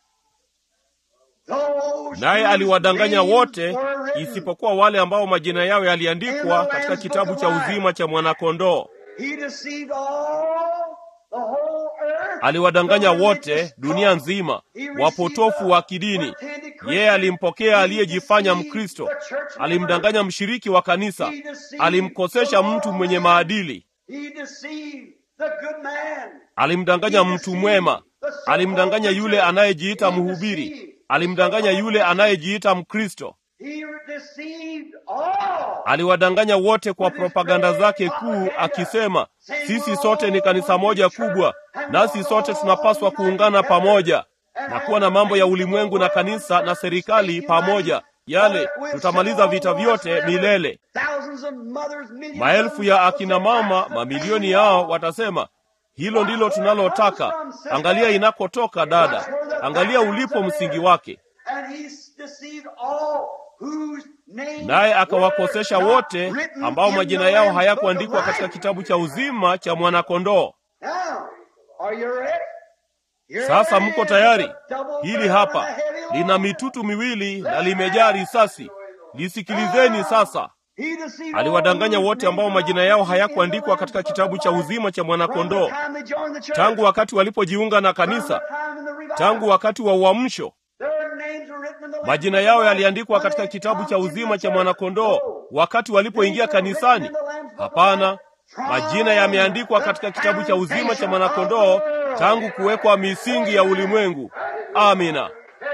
those Naye whose aliwadanganya names wote were written. isipokuwa wale ambao majina yao yaliandikwa katika kitabu cha uzima cha mwanakondoo. He deceived all the whole earth. Aliwadanganya The wote religious dunia cult. nzima, He received wapotofu the wa kidini. pretended Yeye Christian. alimpokea He aliyejifanya deceived Mkristo, the church member. alimdanganya mshiriki wa kanisa, He deceived alimkosesha the mtu mwenye Lord. maadili, He deceived the good man. alimdanganya mtu mwema, alimdanganya yule anayejiita mhubiri, alimdanganya yule anayejiita Mkristo. He deceived all. Aliwadanganya wote kwa propaganda zake kuu, akisema sisi sote ni kanisa moja kubwa, nasi sote tunapaswa kuungana pamoja na kuwa na mambo ya ulimwengu na kanisa na serikali pamoja. Yale tutamaliza vita vyote milele. Thousands of mothers, millions Maelfu of ya akina mama, mamilioni yao watasema hilo ndilo tunalotaka. Angalia inakotoka dada, angalia ulipo msingi wake. And he deceived all whose names Naye akawakosesha were not wote written ambao in majina the yao Lamb's hayakuandikwa Book of katika Life. kitabu cha uzima cha mwanakondoo. Now, are you ready? Here Sasa it mko is, tayari? a double Hili barrel hapa and a heavy load. lina mitutu miwili na limejaa risasi. Lisikilizeni sasa. He deceived Aliwadanganya all wote whose ambao names majina were yao not hayakuandikwa written in katika the kitabu Lamb's cha Book of uzima cha Life. mwanakondoo, From the time they joined the church, tangu wakati walipojiunga na from kanisa, the time in the revival, tangu wakati wa uamsho. their names were written in the Lamb's Majina Book yao of Life. yaliandikwa When katika they kitabu come cha into uzima the cha church, mwanakondoo no. wakati walipoingia kanisani. Hapana, majina yameandikwa katika kitabu cha uzima cha mwanakondoo tangu kuwekwa misingi ya ulimwengu. Amina.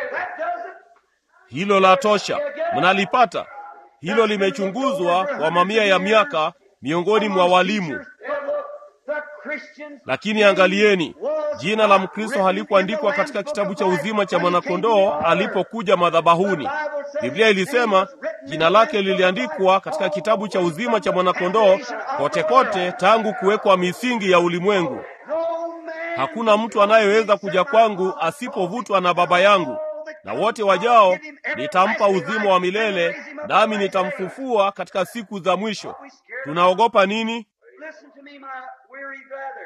Hilo la tosha. Mnalipata? Hilo limechunguzwa kwa mamia ya miaka miongoni mwa walimu. Lakini angalieni, jina la Mkristo halikuandikwa katika kitabu cha uzima cha mwanakondoo alipokuja madhabahuni. Biblia ilisema jina lake liliandikwa katika kitabu cha uzima cha mwanakondoo kote kote tangu kuwekwa misingi ya ulimwengu. Hakuna mtu anayeweza kuja kwangu asipovutwa na Baba yangu, na wote wajao nitampa uzima wa milele, nami nitamfufua katika siku za mwisho. Tunaogopa nini? Listen to me, my weary brother.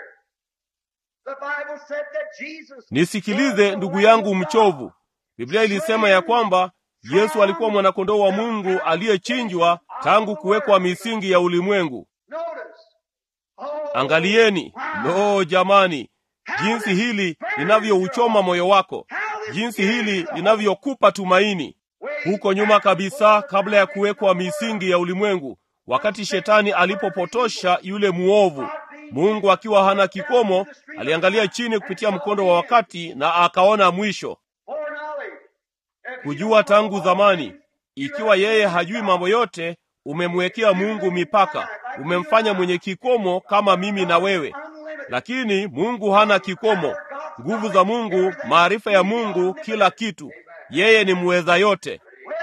The Bible said that Jesus Nisikilize ndugu yangu mchovu. Biblia ilisema ya kwamba Yesu alikuwa mwanakondoo wa Mungu aliyechinjwa tangu kuwekwa misingi ya ulimwengu. Notice. Oh, Angalieni, no jamani, jinsi hili linavyouchoma moyo wako, jinsi hili linavyokupa tumaini. Huko nyuma kabisa, kabla ya kuwekwa misingi ya ulimwengu, wakati shetani alipopotosha yule muovu, Mungu akiwa hana kikomo, aliangalia chini kupitia mkondo wa wakati na akaona mwisho. foreknowledge. If you Kujua tangu zamani, ikiwa yeye hajui mambo yote, umemwekea Mungu mipaka, umemfanya mwenye kikomo kama mimi na wewe. unlimited. Lakini Mungu hana kikomo. Nguvu za Mungu, maarifa ya Mungu, kila kitu. Yeye ni muweza yote. Way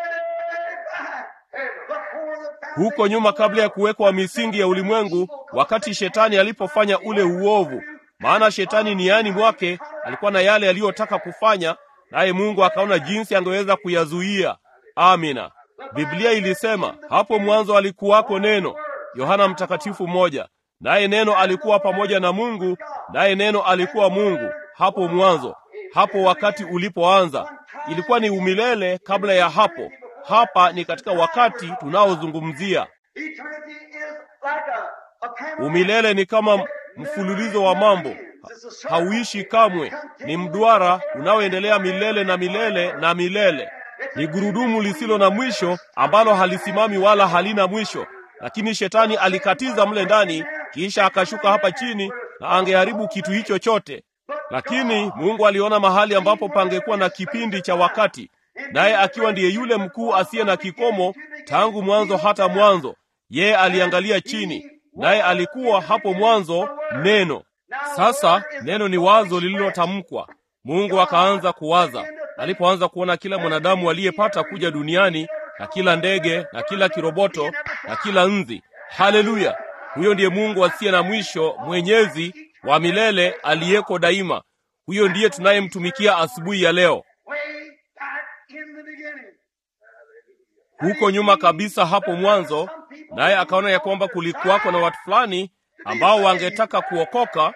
back, before the Huko nyuma, kabla ya kuwekwa misingi ya ulimwengu, wakati shetani alipofanya ule uovu, maana shetani niani mwake alikuwa na yale aliyotaka kufanya, naye Mungu akaona jinsi angeweza kuyazuia. Amina. Biblia ilisema hapo mwanzo alikuwako neno, Yohana Mtakatifu moja, naye neno alikuwa pamoja na Mungu, naye neno alikuwa Mungu hapo mwanzo. Hapo wakati ulipoanza ilikuwa ni umilele kabla ya hapo. Hapa ni katika wakati tunaozungumzia. Eternity is like a, a panorama. Umilele ni kama mfululizo wa mambo, Ha- hauishi kamwe. Ni mduara unaoendelea milele na milele na milele. Ni gurudumu lisilo na mwisho ambalo halisimami wala halina mwisho. Lakini shetani alikatiza mle ndani, kisha akashuka hapa chini na angeharibu kitu hicho chote. Lakini Mungu aliona mahali ambapo pangekuwa na kipindi cha wakati, naye akiwa ndiye yule mkuu asiye na kikomo tangu mwanzo hata mwanzo, yeye aliangalia chini, naye alikuwa hapo mwanzo neno. Sasa neno ni wazo lililotamkwa. Mungu akaanza kuwaza. Alipoanza kuona kila mwanadamu aliyepata kuja duniani na kila ndege na kila kiroboto na kila nzi, haleluya! Huyo ndiye Mungu asiye na mwisho, mwenyezi wa milele, aliyeko daima. Huyo ndiye tunayemtumikia asubuhi ya leo. Way back in the beginning. huko nyuma kabisa hapo mwanzo, naye akaona ya kwamba kulikuwako na watu fulani ambao wangetaka kuokoka,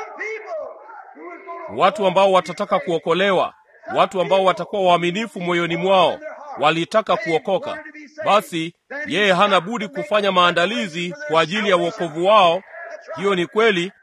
watu ambao watataka kuokolewa, watu ambao watakuwa waaminifu moyoni mwao, walitaka kuokoka. Basi yeye hana budi kufanya maandalizi kwa ajili ya uokovu wao. Hiyo ni kweli,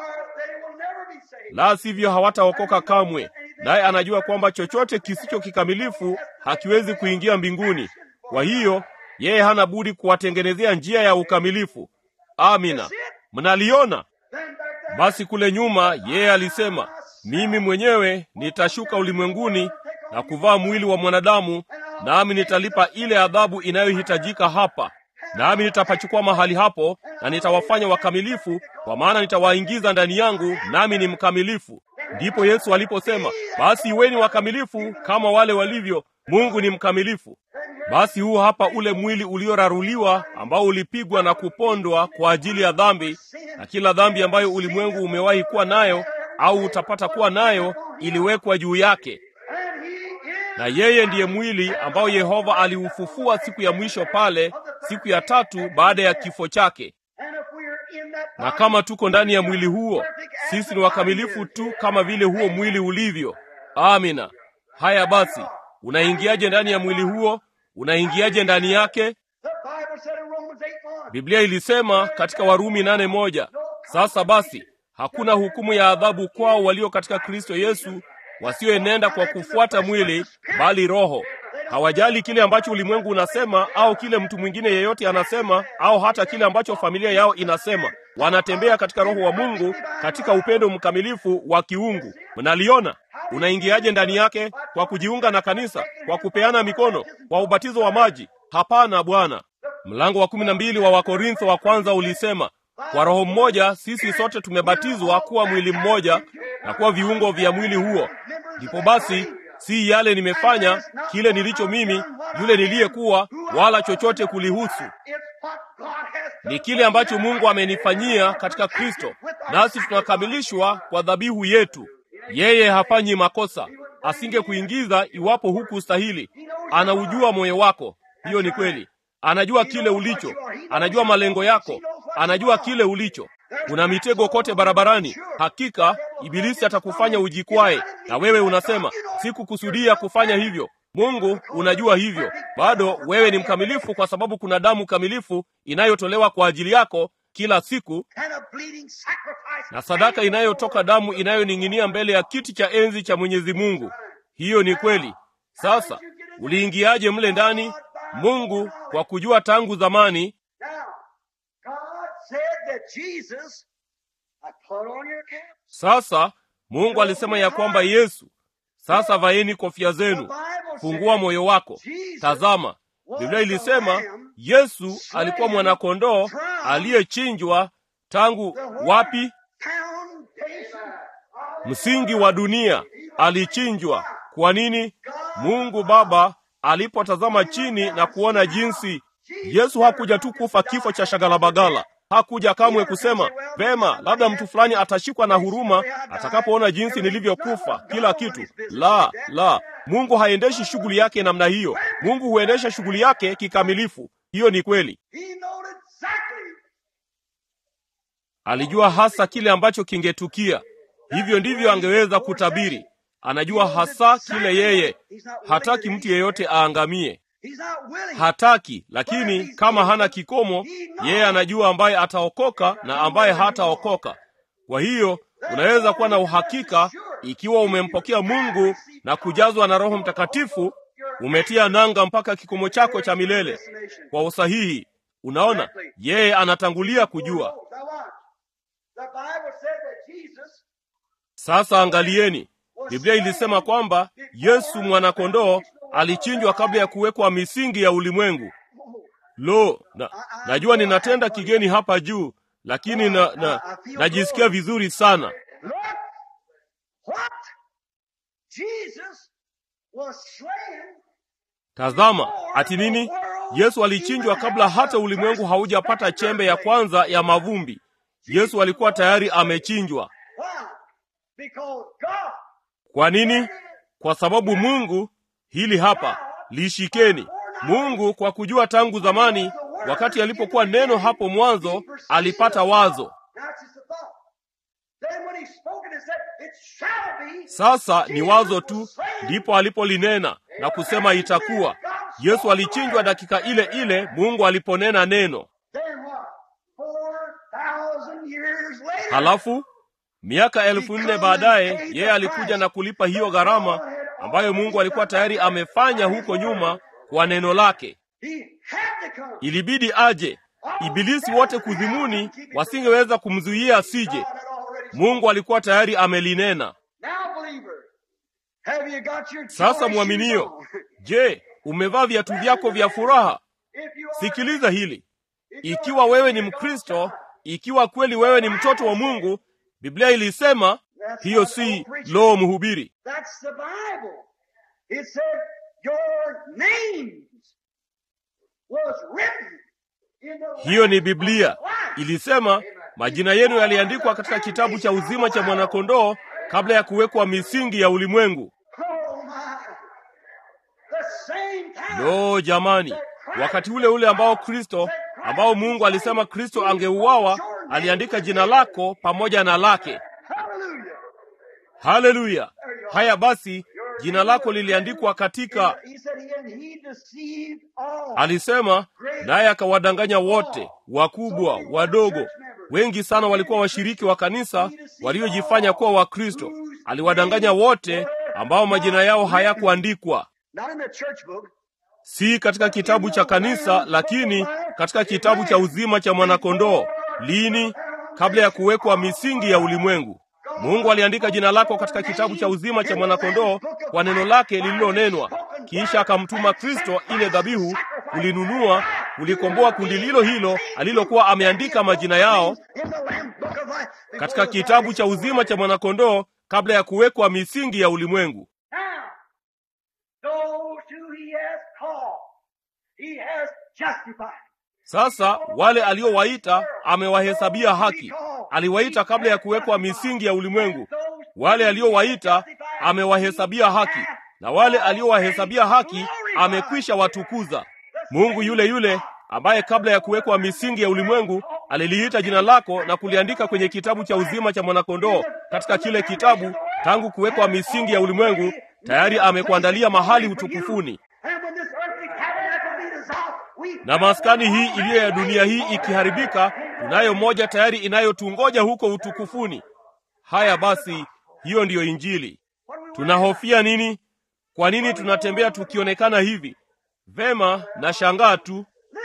la sivyo hawataokoka kamwe. Naye anajua kwamba chochote kisicho kikamilifu hakiwezi kuingia mbinguni. Kwa hiyo yeye hana budi kuwatengenezea njia ya ukamilifu. Amina, mnaliona? Basi kule nyuma yeye alisema, mimi mwenyewe nitashuka ulimwenguni na kuvaa mwili wa mwanadamu, nami nitalipa ile adhabu inayohitajika hapa, nami nitapachukua mahali hapo na nitawafanya wakamilifu, kwa maana nitawaingiza ndani yangu, nami ni mkamilifu. Ndipo Yesu aliposema, basi iweni wakamilifu kama wale walivyo, Mungu ni mkamilifu. Basi huu hapa ule mwili ulioraruliwa ambao ulipigwa na kupondwa kwa ajili ya dhambi, na kila dhambi ambayo ulimwengu umewahi kuwa nayo au utapata kuwa nayo iliwekwa juu yake. Na yeye ndiye mwili ambao Yehova aliufufua siku ya mwisho pale, siku ya tatu baada ya kifo chake. Na kama tuko ndani ya mwili huo, sisi ni wakamilifu tu kama vile huo mwili ulivyo. Amina. Haya basi, unaingiaje ndani ya mwili huo? Unaingiaje ndani yake? Biblia ilisema katika Warumi nane moja, sasa basi hakuna hukumu ya adhabu kwao walio katika Kristo Yesu, wasioenenda kwa kufuata mwili, bali Roho. Hawajali kile ambacho ulimwengu unasema au kile mtu mwingine yeyote anasema au hata kile ambacho familia yao inasema. Wanatembea katika Roho wa Mungu, katika upendo mkamilifu wa kiungu. Mnaliona? Unaingiaje ndani yake? Kwa kujiunga na kanisa, kwa kupeana mikono, kwa ubatizo wa maji? Hapana, Bwana. Mlango wa kumi na mbili wa Wakorintho wa kwanza ulisema kwa roho mmoja sisi sote tumebatizwa kuwa mwili mmoja na kuwa viungo vya mwili huo. Ndipo basi si yale nimefanya kile nilicho mimi yule niliyekuwa, wala chochote kulihusu, ni kile ambacho Mungu amenifanyia katika Kristo, nasi tunakamilishwa kwa dhabihu yetu. Yeye hafanyi makosa, asingekuingiza iwapo hukustahili. Anaujua moyo wako, hiyo ni kweli. Anajua kile ulicho, anajua malengo yako, anajua kile ulicho. Kuna mitego kote barabarani. Hakika Ibilisi atakufanya ujikwae, na wewe unasema sikukusudia kufanya hivyo. Mungu unajua hivyo. Bado wewe ni mkamilifu, kwa sababu kuna damu kamilifu inayotolewa kwa ajili yako kila siku, na sadaka inayotoka damu inayoning'inia mbele ya kiti cha enzi cha Mwenyezi Mungu. Hiyo ni kweli. Sasa uliingiaje mle ndani? Mungu kwa kujua tangu zamani sasa Mungu alisema ya kwamba Yesu, sasa vaeni kofia zenu, fungua moyo wako. Tazama, Biblia ilisema Yesu alikuwa mwanakondoo aliyechinjwa tangu wapi? Msingi wa dunia alichinjwa. Kwa nini? Mungu Baba alipotazama chini na kuona jinsi Yesu hakuja tu kufa kifo cha shagalabagala hakuja kamwe kusema vema, labda mtu fulani atashikwa na huruma atakapoona jinsi nilivyokufa kila kitu. La, la, Mungu haendeshi shughuli yake namna hiyo. Mungu huendesha shughuli yake kikamilifu. Hiyo ni kweli. Alijua hasa kile ambacho kingetukia. Hivyo ndivyo angeweza kutabiri. Anajua hasa kile yeye hataki mtu yeyote aangamie hataki lakini, kama hana kikomo, yeye anajua ambaye ataokoka na ambaye hataokoka. Kwa hiyo unaweza kuwa na uhakika ikiwa umempokea Mungu na kujazwa na Roho Mtakatifu, umetia nanga mpaka kikomo chako cha milele kwa usahihi. Unaona, yeye anatangulia kujua. Sasa angalieni, Biblia ilisema kwamba Yesu mwanakondoo alichinjwa kabla ya kuwekwa misingi ya ulimwengu. Lo, na, najua ninatenda kigeni hapa juu, lakini na, na, najisikia vizuri sana. Tazama, ati nini? Yesu alichinjwa kabla hata ulimwengu haujapata chembe ya kwanza ya mavumbi. Yesu alikuwa tayari amechinjwa. Kwa nini? Kwa sababu Mungu, hili hapa lishikeni. Mungu kwa kujua tangu zamani, wakati alipokuwa neno hapo mwanzo, alipata wazo. Sasa ni wazo tu, ndipo alipolinena na kusema itakuwa. Yesu alichinjwa dakika ile ile Mungu aliponena neno. Halafu miaka elfu nne baadaye yeye alikuja na kulipa hiyo gharama ambayo Mungu alikuwa tayari amefanya huko nyuma kwa neno lake. Ilibidi aje. Ibilisi wote kuzimuni wasingeweza kumzuia asije. Mungu alikuwa tayari amelinena. Sasa mwaminio, je, umevaa viatu vyako vya furaha? Sikiliza hili. Ikiwa wewe ni Mkristo, ikiwa kweli wewe ni mtoto wa Mungu, Biblia ilisema hiyo si loo mhubiri. Hiyo ni Biblia. Ilisema majina yenu yaliandikwa katika kitabu cha uzima cha mwanakondoo kabla ya kuwekwa misingi ya ulimwengu. Lo, jamani, wakati ule ule ambao Kristo, ambao Mungu alisema Kristo angeuawa, aliandika jina lako pamoja na lake. Haleluya! Haya basi, jina lako liliandikwa katika. Alisema naye akawadanganya wote, wakubwa, wadogo. Wengi sana walikuwa washiriki wa kanisa waliojifanya kuwa Wakristo. Aliwadanganya wote ambao majina yao hayakuandikwa, si katika kitabu cha kanisa, lakini katika kitabu cha uzima cha mwanakondoo. Lini? Kabla ya kuwekwa misingi ya ulimwengu. Mungu aliandika jina lako katika kitabu cha uzima cha mwanakondoo kwa neno lake lililonenwa, kisha akamtuma Kristo ile dhabihu kulinunua, kulikomboa kundi lilo hilo alilokuwa ameandika majina yao katika kitabu cha uzima cha mwanakondoo kabla ya kuwekwa misingi ya ulimwengu. Sasa wale aliowaita amewahesabia haki. Aliwaita kabla ya kuwekwa misingi ya ulimwengu. Wale aliowaita amewahesabia haki, na wale aliowahesabia haki amekwisha watukuza. Mungu yule yule ambaye kabla ya kuwekwa misingi ya ulimwengu aliliita jina lako na kuliandika kwenye kitabu cha uzima cha mwanakondoo. Katika kile kitabu, tangu kuwekwa misingi ya ulimwengu, tayari amekuandalia mahali utukufuni na maskani hii iliyo ya dunia hii ikiharibika, tunayo moja tayari inayotungoja huko utukufuni. Haya basi, hiyo ndiyo Injili. Tunahofia nini? Kwa nini tunatembea tukionekana hivi? Vema, na shangaa tu.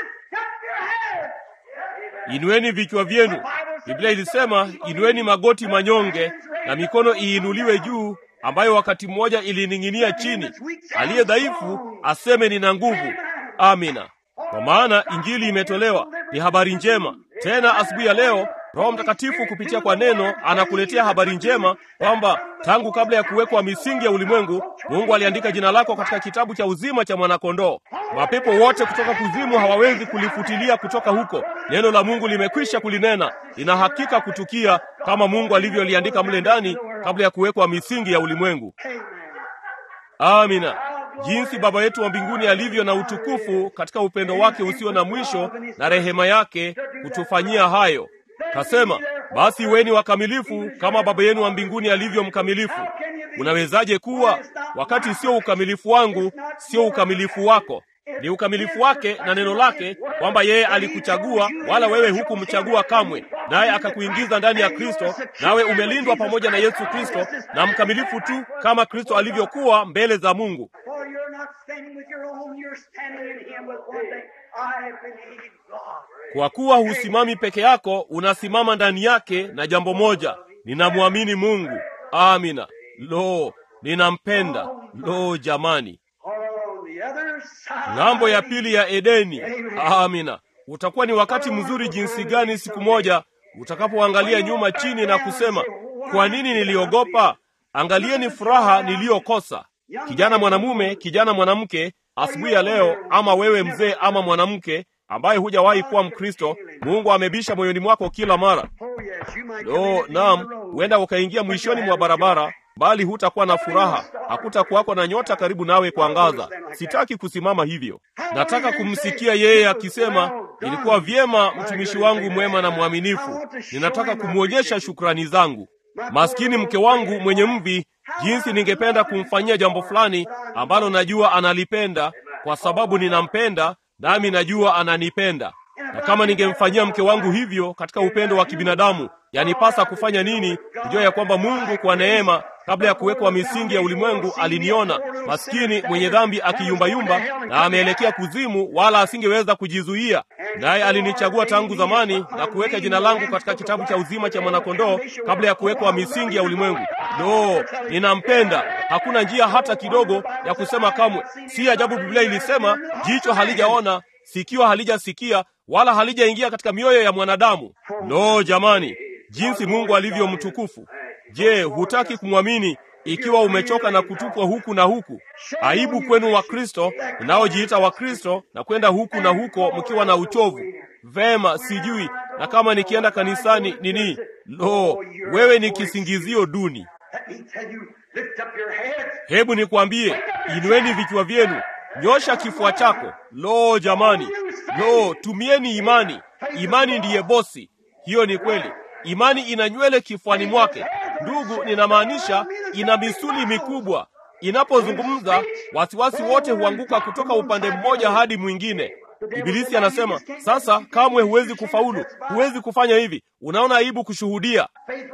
Inueni vichwa vyenu. Biblia ilisema inueni magoti manyonge na mikono iinuliwe juu, ambayo wakati mmoja ilining'inia chini. Aliye dhaifu aseme nina nguvu. Amina. Kwa maana injili imetolewa, ni habari njema. Tena asubuhi ya leo, Roho Mtakatifu kupitia kwa neno anakuletea habari njema kwamba tangu kabla ya kuwekwa misingi ya ulimwengu, Mungu aliandika jina lako katika kitabu cha uzima cha mwanakondoo. Mapepo wote kutoka kuzimu hawawezi kulifutilia kutoka huko. Neno la Mungu limekwisha kulinena, lina hakika kutukia kama Mungu alivyoliandika mle ndani kabla ya kuwekwa misingi ya ulimwengu. Amina. Jinsi Baba yetu wa mbinguni alivyo na utukufu katika upendo wake usio na mwisho na rehema yake kutufanyia hayo. Kasema, basi weni wakamilifu kama Baba yenu wa mbinguni alivyo mkamilifu. Unawezaje kuwa wakati sio ukamilifu wangu, sio ukamilifu wako? Ni ukamilifu wake na neno lake, kwamba yeye alikuchagua wala wewe hukumchagua kamwe, naye akakuingiza ndani ya Kristo, nawe umelindwa pamoja na Yesu Kristo na mkamilifu tu kama Kristo alivyokuwa mbele za Mungu. Kwa kuwa husimami peke yako, unasimama ndani yake na jambo moja, ninamwamini Mungu. Amina. Lo, ninampenda. Lo, jamani, ng'ambo ya pili ya Edeni. Amina. Utakuwa ni wakati mzuri jinsi gani siku moja utakapoangalia nyuma chini na kusema, kwa nini niliogopa? Angalieni furaha niliyokosa. Kijana mwanamume, kijana mwanamke, asubuhi ya leo, ama wewe mzee ama mwanamke ambaye hujawahi kuwa Mkristo, Mungu amebisha moyoni mwako kila mara. Lo, naam, huenda ukaingia mwishoni mwa barabara, bali hutakuwa na furaha, hakutakuwako na nyota karibu nawe kuangaza. Sitaki kusimama hivyo, nataka kumsikia yeye akisema, ilikuwa vyema mtumishi wangu mwema na mwaminifu. Ninataka kumwonyesha shukrani zangu. Maskini mke wangu mwenye mvi, jinsi ningependa kumfanyia jambo fulani ambalo najua analipenda, kwa sababu ninampenda nami najua ananipenda. Na kama ningemfanyia mke wangu hivyo katika upendo wa kibinadamu, yanipasa kufanya nini? Kujua ya kwamba Mungu kwa neema, kabla ya kuwekwa misingi ya ulimwengu, aliniona maskini mwenye dhambi akiyumbayumba na ameelekea kuzimu, wala asingeweza kujizuia, naye alinichagua tangu zamani na kuweka jina langu katika kitabu cha uzima cha mwanakondoo kabla ya kuwekwa misingi ya ulimwengu. Lo, ninampenda. Hakuna njia hata kidogo ya kusema kamwe. Si ajabu Biblia ilisema, jicho halijaona, sikio halijasikia, wala halijaingia katika mioyo ya mwanadamu. Lo, jamani, jinsi Mungu alivyo mtukufu! Je, hutaki kumwamini ikiwa umechoka na kutupwa huku na huku? Aibu kwenu Wakristo mnaojiita Wakristo na kwenda huku na huko mkiwa na uchovu. Vema, sijui na kama nikienda kanisani nini. Lo, wewe ni kisingizio duni. Hebu nikwambie, inueni vichwa vyenu, nyosha kifua chako. Lo, jamani, lo, tumieni imani. Imani ndiye bosi. Hiyo ni kweli. Imani ina nywele kifuani mwake. Ndugu, ninamaanisha ina misuli mikubwa. Inapozungumza, wasiwasi wote huanguka kutoka upande mmoja hadi mwingine. Ibilisi anasema sasa, kamwe huwezi kufaulu, huwezi kufanya hivi. Unaona aibu kushuhudia.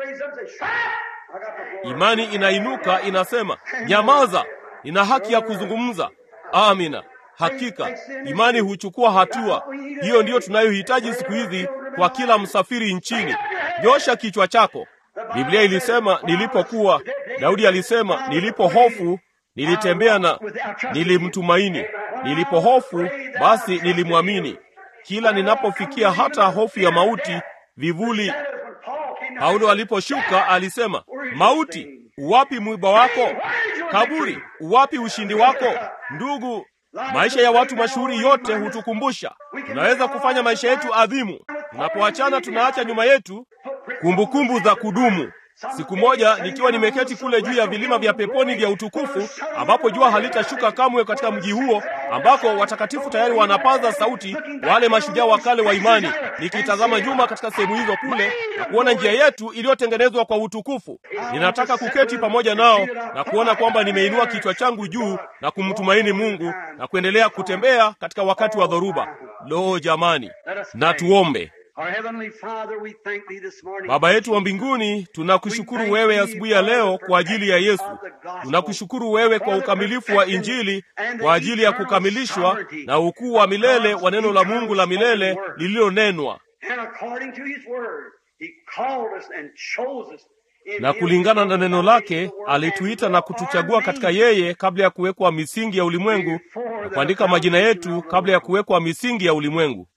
Imani inainuka inasema, nyamaza, nina haki ya kuzungumza. Amina. Hakika imani huchukua hatua. Hiyo ndiyo tunayohitaji siku hizi kwa kila msafiri nchini. Nyosha kichwa chako. Biblia ilisema nilipokuwa, Daudi alisema nilipo hofu nilitembea na nilimtumaini. Nilipo hofu basi nilimwamini. Kila ninapofikia hata hofu ya mauti, vivuli. Paulo aliposhuka alisema, mauti, uwapi mwiba wako? Kaburi, uwapi ushindi wako? Ndugu, maisha ya watu mashuhuri yote hutukumbusha tunaweza kufanya maisha yetu adhimu. Tunapoachana tunaacha nyuma yetu kumbukumbu kumbu za kudumu. Siku moja nikiwa nimeketi kule juu ya vilima vya peponi vya utukufu, ambapo jua halitashuka kamwe katika mji huo, ambako watakatifu tayari wanapaza sauti, wale mashujaa wa kale wa imani, nikitazama nyuma katika sehemu hizo kule na kuona njia yetu iliyotengenezwa kwa utukufu. Ninataka kuketi pamoja nao na kuona kwamba nimeinua kichwa changu juu na kumtumaini Mungu na kuendelea kutembea katika wakati wa dhoruba. Lo, jamani, na tuombe. Baba yetu wa mbinguni, tunakushukuru wewe asubuhi ya leo kwa ajili ya Yesu. Tunakushukuru wewe kwa ukamilifu wa Injili, kwa ajili ya kukamilishwa na ukuu wa milele wa neno la Mungu la milele lililonenwa. Na kulingana na neno lake alituita na kutuchagua katika yeye kabla ya kuwekwa misingi ya ulimwengu, na kuandika majina yetu kabla ya kuwekwa misingi ya ulimwengu.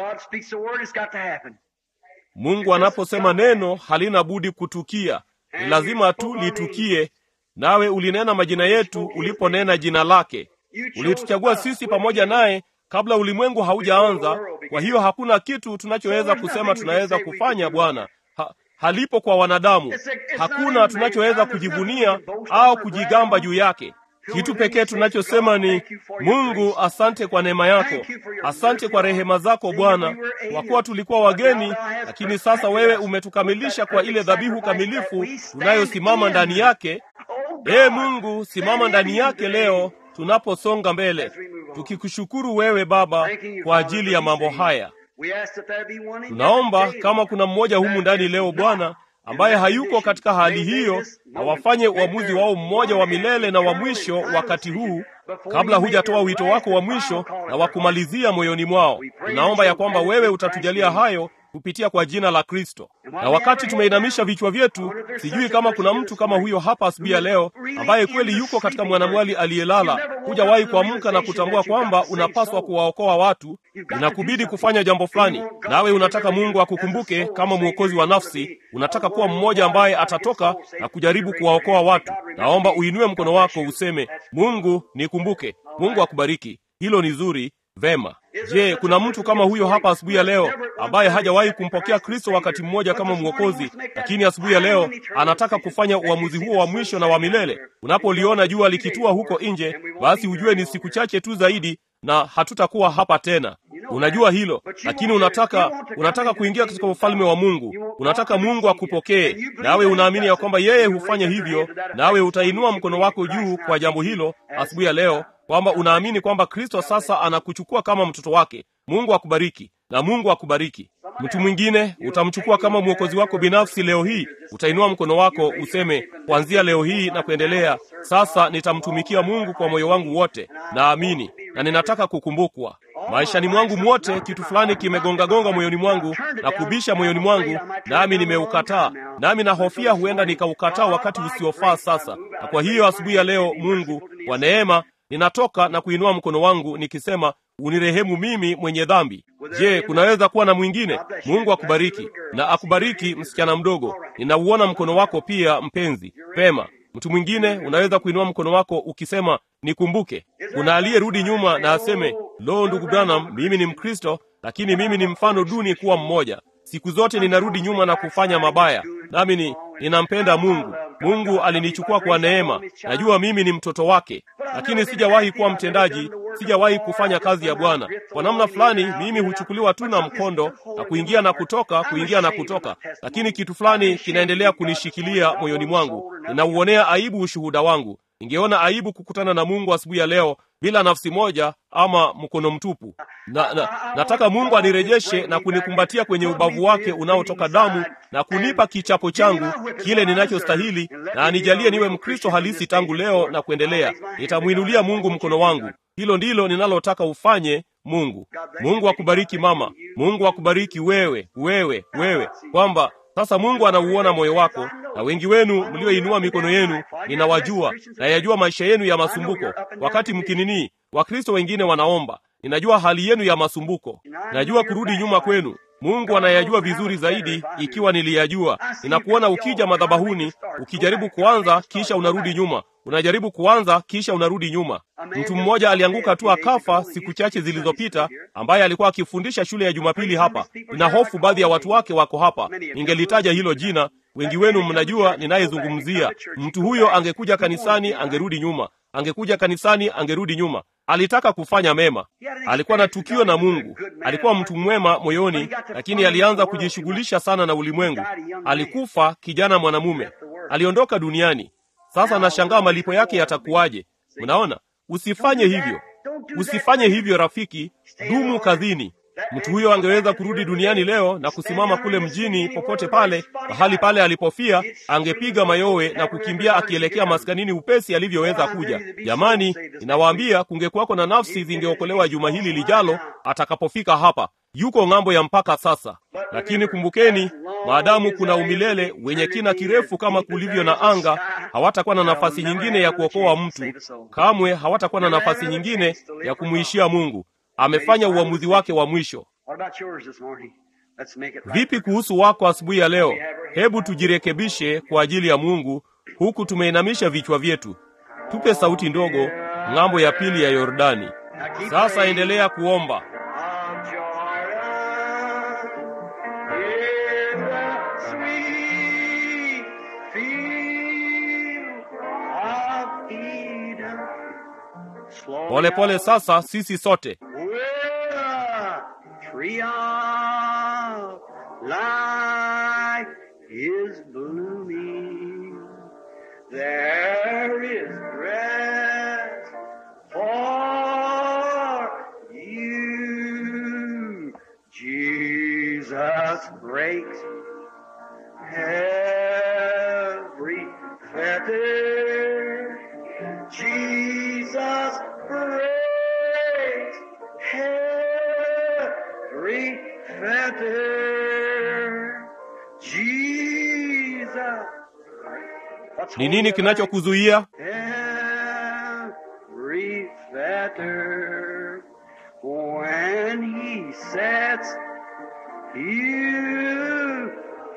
Mungu anaposema neno halina budi kutukia, ni lazima tu litukie. Nawe ulinena majina yetu uliponena jina lake. Ulituchagua sisi pamoja naye kabla ulimwengu haujaanza. Kwa hiyo hakuna kitu tunachoweza kusema tunaweza kufanya Bwana ha, halipo kwa wanadamu. Hakuna tunachoweza kujivunia au kujigamba juu yake. Kitu pekee tunachosema ni Mungu, asante kwa neema yako, asante kwa rehema zako Bwana, kwa kuwa tulikuwa wageni, lakini sasa wewe umetukamilisha kwa ile dhabihu kamilifu tunayosimama ndani yake. Ee Mungu, simama ndani yake leo tunaposonga mbele, tukikushukuru wewe Baba kwa ajili ya mambo haya. Tunaomba kama kuna mmoja humu ndani leo Bwana ambaye hayuko katika hali hiyo, na wafanye uamuzi wao mmoja wa milele na wa mwisho wakati huu, kabla hujatoa wito wako wa mwisho na wa kumalizia moyoni mwao. Tunaomba ya kwamba wewe utatujalia hayo kupitia kwa jina la Kristo. Na wakati tumeinamisha vichwa vyetu, sijui kama kuna mtu kama huyo hapa asubuhi ya leo ambaye kweli yuko katika mwanamwali aliyelala, hujawahi kuamka na kutambua kwamba unapaswa kuwaokoa watu, inakubidi kufanya jambo fulani, nawe unataka Mungu akukumbuke kama mwokozi wa nafsi, unataka kuwa mmoja ambaye atatoka na kujaribu kuwaokoa watu. Naomba uinue mkono wako useme, Mungu nikumbuke. Mungu akubariki. Hilo ni zuri. Vema. Je, kuna mtu kama huyo hapa asubuhi ya leo ambaye hajawahi kumpokea Kristo wakati mmoja kama Mwokozi, lakini asubuhi ya leo anataka kufanya uamuzi huo wa mwisho na wa milele? Unapoliona jua likitua huko nje, basi ujue ni siku chache tu zaidi na hatutakuwa hapa tena. Unajua hilo, lakini unataka unataka kuingia katika ufalme wa Mungu. Unataka Mungu akupokee, nawe unaamini ya kwamba yeye hufanya hivyo, nawe utainua mkono wako juu kwa jambo hilo asubuhi ya leo, kwamba unaamini kwamba Kristo sasa anakuchukua kama mtoto wake. Mungu akubariki na Mungu akubariki. Mtu mwingine utamchukua kama mwokozi wako binafsi leo hii. Utainua mkono wako useme, kuanzia leo hii na kuendelea, sasa nitamtumikia Mungu kwa moyo wangu wote, naamini na ninataka kukumbukwa maishani mwangu mwote. Kitu fulani kimegongagonga moyoni mwangu na kubisha moyoni mwangu, nami nimeukataa, nami nahofia huenda nikaukataa wakati usiofaa sasa. Na kwa hiyo asubuhi ya leo, Mungu kwa neema, ninatoka na kuinua mkono wangu nikisema unirehemu mimi mwenye dhambi. Je, kunaweza kuwa na mwingine? Mungu akubariki na akubariki, msichana mdogo. Ninauona mkono wako pia, mpenzi. Pema. Mtu mwingine unaweza kuinua mkono wako ukisema nikumbuke. Kuna aliyerudi nyuma na aseme, lo, ndugu Branham, mimi ni Mkristo, lakini mimi ni mfano duni kuwa mmoja. Siku zote ninarudi nyuma na kufanya mabaya, nami ni ninampenda Mungu. Mungu alinichukua kwa neema. Najua mimi ni mtoto wake, lakini sijawahi kuwa mtendaji, sijawahi kufanya kazi ya Bwana. Kwa namna fulani, mimi huchukuliwa tu na mkondo na kuingia na kutoka, kuingia na kutoka, lakini kitu fulani kinaendelea kunishikilia moyoni mwangu. Ninauonea aibu ushuhuda wangu. Ningeona aibu kukutana na Mungu asubuhi ya leo bila nafsi moja ama mkono mtupu. Na, na, nataka Mungu anirejeshe na kunikumbatia kwenye ubavu wake unaotoka damu na kunipa kichapo changu kile ninachostahili, na anijalie niwe Mkristo halisi tangu leo na kuendelea. Nitamwinulia Mungu mkono wangu. Hilo ndilo ninalotaka ufanye. Mungu, Mungu akubariki mama. Mungu akubariki wewe, wewe, wewe, kwamba sasa Mungu anauona moyo wako, na wengi wenu mlioinua mikono yenu ninawajua, na yajua maisha yenu ya masumbuko. Wakati mkinini, Wakristo wengine wanaomba, ninajua hali yenu ya masumbuko, najua kurudi nyuma kwenu. Mungu anayajua vizuri zaidi, ikiwa niliyajua. Ninakuona ukija madhabahuni, ukijaribu kuanza kisha unarudi nyuma, unajaribu kuanza kisha unarudi nyuma. Mtu mmoja alianguka tu akafa siku chache zilizopita, ambaye alikuwa akifundisha shule ya Jumapili hapa. Nina hofu baadhi ya watu wake wako hapa, ningelitaja hilo jina. Wengi wenu mnajua ninayezungumzia. Mtu huyo angekuja kanisani, angerudi nyuma, angekuja kanisani, angerudi nyuma. Alitaka kufanya mema, alikuwa na tukio na Mungu, alikuwa mtu mwema moyoni, lakini alianza kujishughulisha sana na ulimwengu. Alikufa kijana mwanamume, aliondoka duniani. Sasa nashangaa malipo yake yatakuwaje? Mnaona, usifanye hivyo, usifanye hivyo rafiki, dumu kazini. Mtu huyo angeweza kurudi duniani leo na kusimama kule mjini, popote pale, mahali pale alipofia, angepiga mayowe na kukimbia akielekea maskanini upesi alivyoweza kuja. Jamani, ninawaambia kungekuwako na nafsi zingeokolewa juma hili lijalo atakapofika hapa. Yuko ng'ambo ya mpaka sasa. Lakini kumbukeni, maadamu kuna umilele wenye kina kirefu kama kulivyo na anga, hawatakuwa na nafasi nyingine ya kuokoa mtu. Kamwe hawatakuwa na nafasi nyingine ya kumwishia Mungu. Amefanya uamuzi wake wa mwisho. Vipi kuhusu wako asubuhi ya leo? Hebu tujirekebishe kwa ajili ya Mungu, huku tumeinamisha vichwa vyetu. Tupe sauti ndogo ng'ambo ya pili ya Yordani. Sasa endelea kuomba. Polepole pole sasa, sisi sote tree of life is blooming. There is rest for you. Jesus breaks every fetter. Jesus breaks every fetter. Jesus. Ni nini kinachokuzuia? Every fetter. When he sets you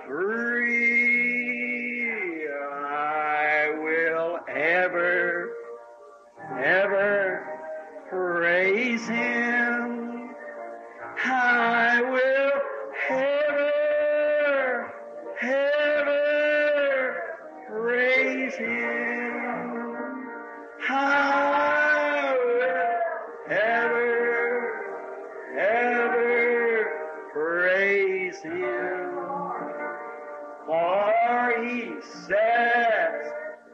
free, I will ever, ever praise him. sin. For he sets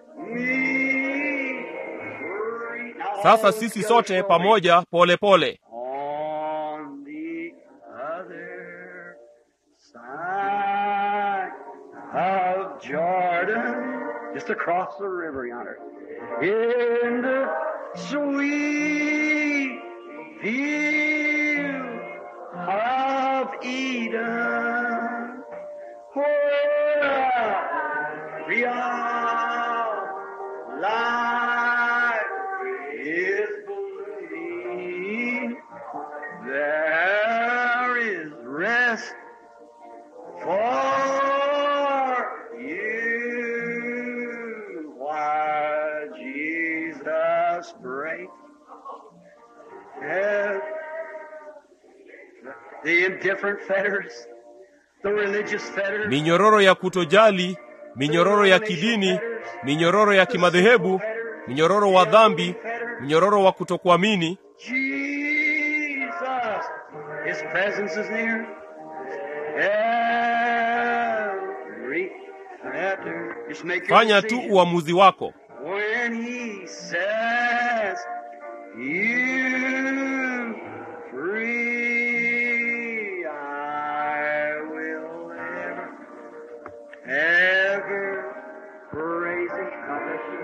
me free. Now sasa all sisi together sote slowly. pamoja polepole pole. On the other side of Jordan, just across the river yonder, in the sweet field of Eden, where real life is blooming, there is rest for you. Why Jesus breaks the indifferent fetters, the religious fetters, minyororo ya kutojali minyororo ya kidini minyororo ya kimadhehebu minyororo wa dhambi minyororo wa kutokuamini Jesus, His presence is near. Every fetter. Just make your fanya tu decision. uamuzi wako When He says you free, I will ever, ever praise Him. God bless you.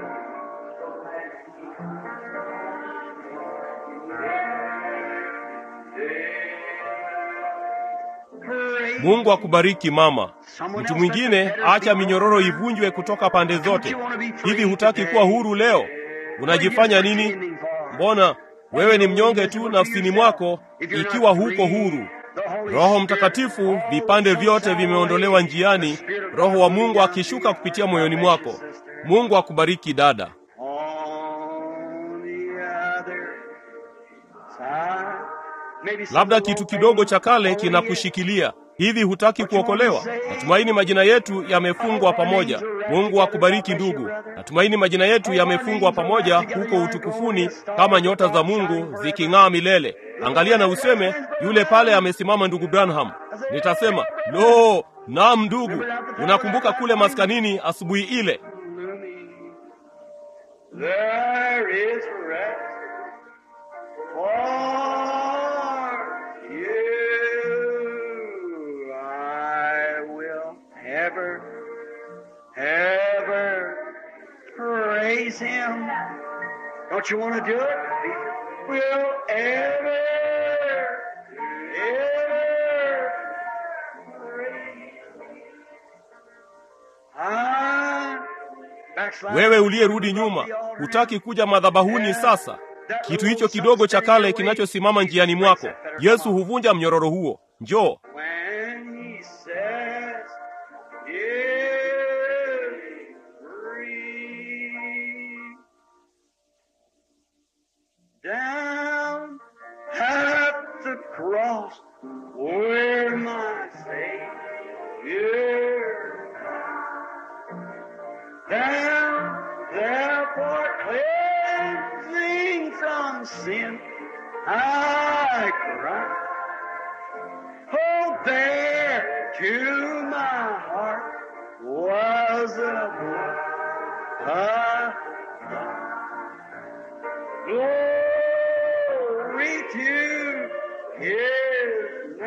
Praise mungu akubariki mama Someone mtu else mwingine let the fetters acha be minyororo broken. ivunjwe kutoka pande zote Don't you wanna be free hivi hutaki today? kuwa huru leo unajifanya nini mbona wewe ni mnyonge tu nafsini mwako ikiwa huko huru roho mtakatifu vipande vyote vimeondolewa njiani roho wa mungu akishuka kupitia moyoni mwako mungu akubariki dada On the other side. Maybe some labda little kitu old kidogo thing cha kale holding you. kinakushikilia hivi hutaki kuokolewa natumaini majina yetu yamefungwa pamoja mungu akubariki ndugu natumaini majina yetu yamefungwa pamoja huko utukufuni kama nyota za mungu ziking'aa milele angalia na useme yule pale amesimama ndugu branham nitasema lo naam ndugu unakumbuka kule maskanini asubuhi ile There is rest for you. I will ever, ever praise Him. Don't you want to do it? Will ever, ever praise. I backslide. wewe uliyerudi nyuma hutaki kuja madhabahuni sasa kitu hicho kidogo cha kale kinachosimama njiani mwako yesu huvunja mnyororo huo njoo When he says, "Give free," down at the cross where my Savior down there for cleansing from sin, I cry. Oh, there to my heart was a blood. Glory to His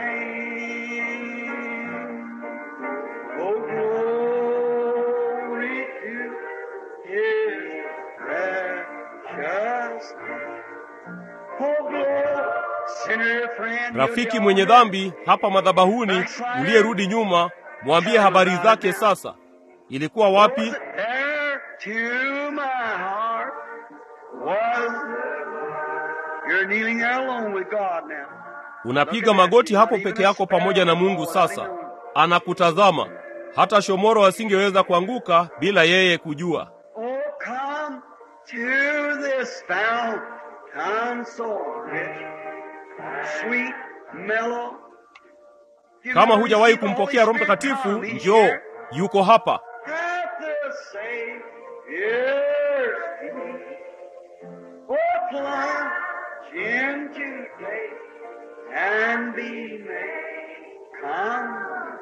name. Oh, glory to His precious Oh, glory. Sinner friend, rafiki mwenye dhambi hapa madhabahuni uliyerudi nyuma mwambie habari zake sasa ilikuwa wapi There to my heart was You're kneeling there alone with God now. unapiga magoti hapo peke yako pamoja na mungu sasa anakutazama hata shomoro asingeweza kuanguka bila yeye kujua Oh, come to this fountain so rich, sweet, mellow. You've kama never hujawahi received the kumpokea roho Holy Spirit, mtakatifu come, He's njoo here. yuko hapa At the Savior's feet. Oh, plunge into faith and be made. Come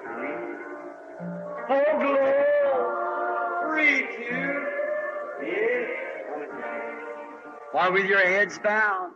while with your heads bowed.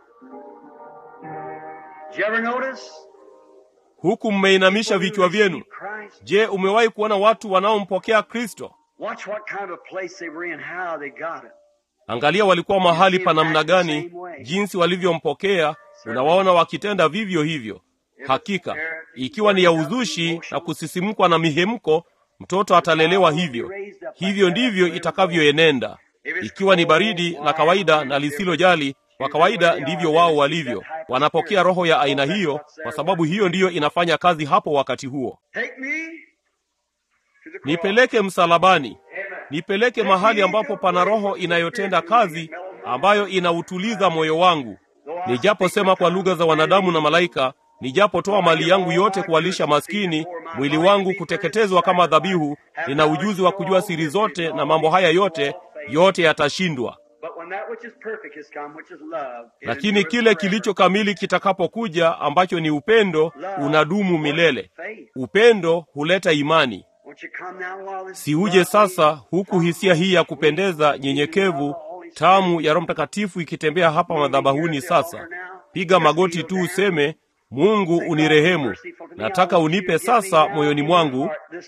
Did you ever notice? huku mmeinamisha vichwa vyenu. Christ. Je, umewahi kuona watu wanaompokea Kristo? Watch what kind of place they were in, how they got it. Angalia walikuwa mahali pa namna gani, jinsi walivyompokea. Unawaona wakitenda vivyo hivyo. Hakika ikiwa ni ya uzushi na kusisimkwa na mihemko, mtoto atalelewa hivyo. Hivyo ndivyo itakavyoenenda. Ikiwa ni baridi la kawaida na lisilojali, kwa kawaida ndivyo wao walivyo. Wanapokea roho ya aina hiyo, kwa sababu hiyo ndiyo inafanya kazi hapo wakati huo. Take me to the cross. Nipeleke msalabani, nipeleke mahali ambapo pana roho inayotenda kazi, ambayo inautuliza moyo wangu. Nijaposema kwa lugha za wanadamu na malaika, nijapotoa mali yangu yote kuwalisha maskini, mwili wangu kuteketezwa kama dhabihu, nina ujuzi wa kujua siri zote na mambo haya yote, yote yatashindwa. But when that which is perfect has come, which is love, it Lakini endures kile forever. kilicho kamili kitakapokuja, ambacho ni upendo, unadumu milele. Faith. Upendo huleta imani. Won't you come now while this Si uje sasa, huku hisia hii ya kupendeza, nyenyekevu, tamu ya Roho Mtakatifu ikitembea hapa madhabahuni sasa. Piga magoti tu useme, Mungu unirehemu, nataka unipe sasa moyoni mwangu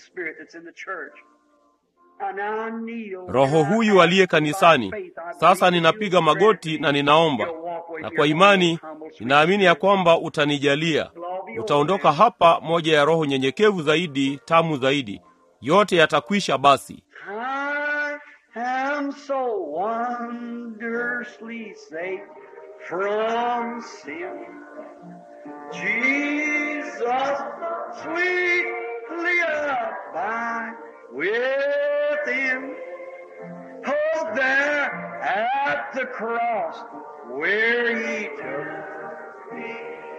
roho huyu aliye kanisani. Sasa ninapiga magoti na ninaomba, na kwa imani ninaamini ya kwamba utanijalia. Utaondoka hapa moja ya roho nyenyekevu zaidi, tamu zaidi. Yote yatakwisha basi. I am so wondrously saved from sin. Jesus, sweetly abide within. Oh, there at the cross where he took me.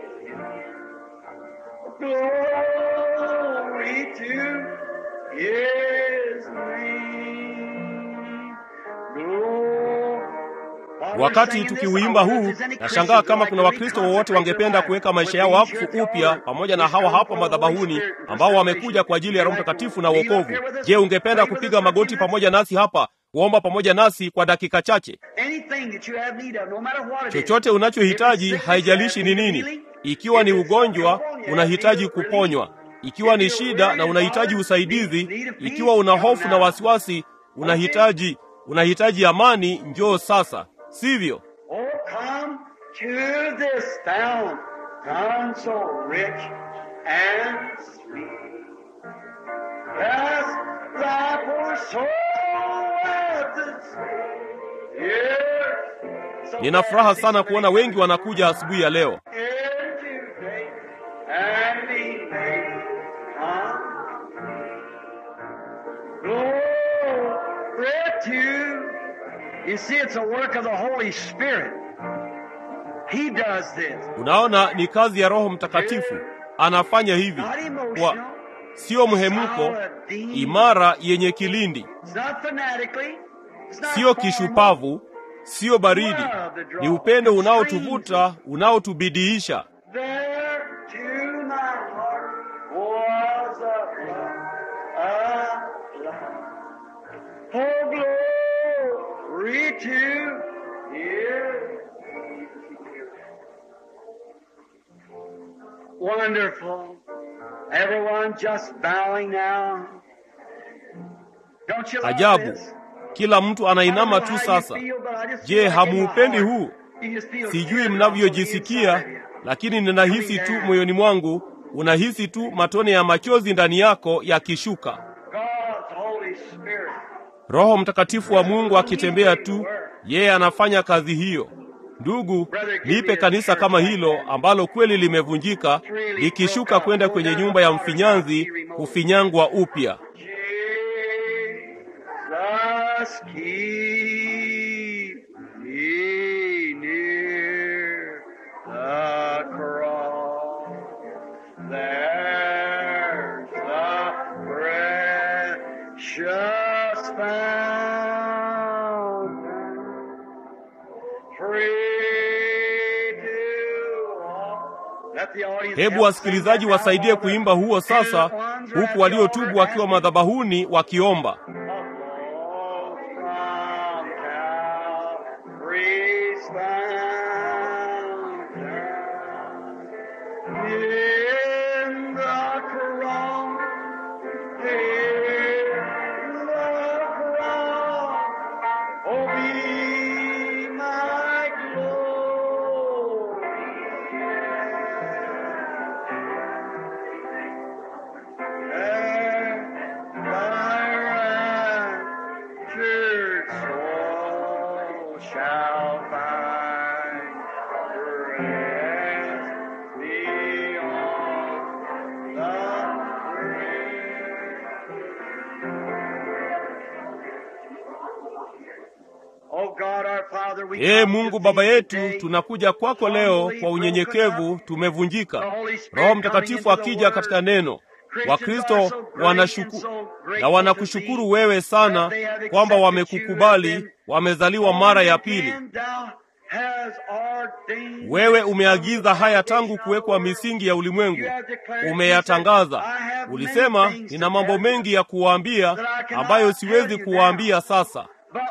Glory to his name. Glory. Wakati tukiuimba huu, nashangaa kama kuna Wakristo wowote wangependa kuweka maisha yao wakfu upya pamoja na hawa hapa madhabahuni ambao wamekuja kwa ajili ya Roho Mtakatifu na wokovu. Je, ungependa kupiga magoti pamoja nasi hapa, kuomba pamoja nasi kwa dakika chache? Anything that you have need of, no matter what it is. Chochote unachohitaji, haijalishi ni nini. Ikiwa ni ugonjwa, unahitaji kuponywa. Ikiwa ni shida na unahitaji usaidizi, ikiwa una hofu na wasiwasi, unahitaji unahitaji amani, njoo sasa, sivyo? Oh, come to this fount, fountain so rich and sweet. As thy poor soul at the Yes. So Nina furaha sana kuona wengi wanakuja asubuhi ya leo. into faith and be made Glory to You see, it's a work of the Holy Spirit. He does this. Unaona, ni kazi ya Roho Mtakatifu, anafanya hivi Not kwa emotional. sio mhemko, imara, yenye kilindi, It's not fanatically. It's not sio formal. kishupavu, sio baridi. Ni upendo unaotuvuta, unaotubidiisha. There to my heart was a flood of love. Oh, glory to His. Wonderful. Everyone just bowing now. Don't you love Ajabu, this? kila mtu anainama tu sasa. Je, hamuupendi huu? Sijui mnavyojisikia, lakini ninahisi tu moyoni mwangu, unahisi tu matone ya machozi ndani yako yakishuka. God's Holy Spirit. Roho Mtakatifu wa Mungu akitembea tu, yeye anafanya kazi hiyo. Ndugu, nipe kanisa kama hilo ambalo kweli limevunjika, likishuka kwenda kwenye nyumba ya mfinyanzi kufinyangwa upya. Jesus, keep me near the cross. There's a precious fountain, free to all. Let the audience Hebu help wasikilizaji sing that wasaidie now. kuimba huo sasa, huku waliotubu wakiwa madhabahuni wakiomba. From Calvary's fountain. Ee Mungu Baba yetu, tunakuja kwako leo kwa unyenyekevu, tumevunjika. Roho Mtakatifu akija katika neno, Wakristo wanashuku na wanakushukuru wewe sana kwamba wamekukubali, wamezaliwa mara ya pili. Wewe umeagiza haya tangu kuwekwa misingi ya ulimwengu, umeyatangaza. Ulisema, nina mambo mengi ya kuwaambia ambayo siwezi kuwaambia sasa,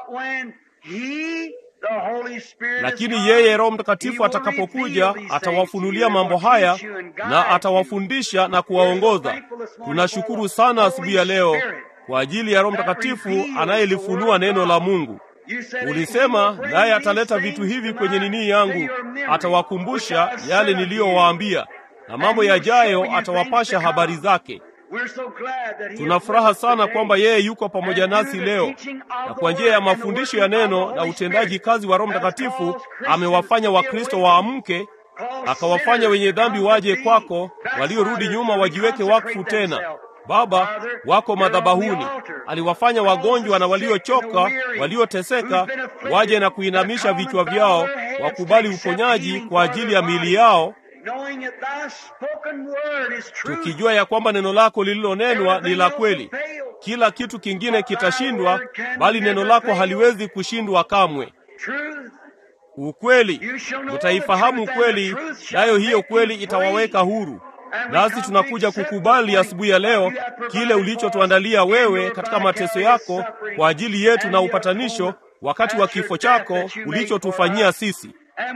lakini yeye Roho Mtakatifu atakapokuja atawafunulia mambo haya na atawafundisha na kuwaongoza. Tunashukuru sana asubuhi ya leo kwa ajili ya Roho Mtakatifu anayelifunua neno la Mungu. Ulisema naye ataleta vitu hivi kwenye nini yangu, atawakumbusha yale niliyowaambia, na mambo yajayo atawapasha habari zake. Tuna furaha sana kwamba yeye yuko pamoja nasi leo, na kwa njia ya mafundisho ya neno na utendaji kazi wa Roho Mtakatifu amewafanya Wakristo waamke, akawafanya wenye dhambi waje kwako, waliorudi nyuma wajiweke wakfu tena. Baba, wako madhabahuni. Aliwafanya wagonjwa na waliochoka, walioteseka waje na kuinamisha vichwa vyao, wakubali uponyaji kwa ajili ya miili yao, tukijua ya kwamba neno lako lililonenwa ni la kweli. Kila kitu kingine kitashindwa, bali neno lako haliwezi kushindwa kamwe. Ukweli, utaifahamu kweli, nayo hiyo kweli itawaweka huru. Nasi tunakuja kukubali asubuhi ya leo kile ulichotuandalia wewe katika mateso yako kwa ajili yetu na upatanisho wakati wa kifo chako ulichotufanyia sisi.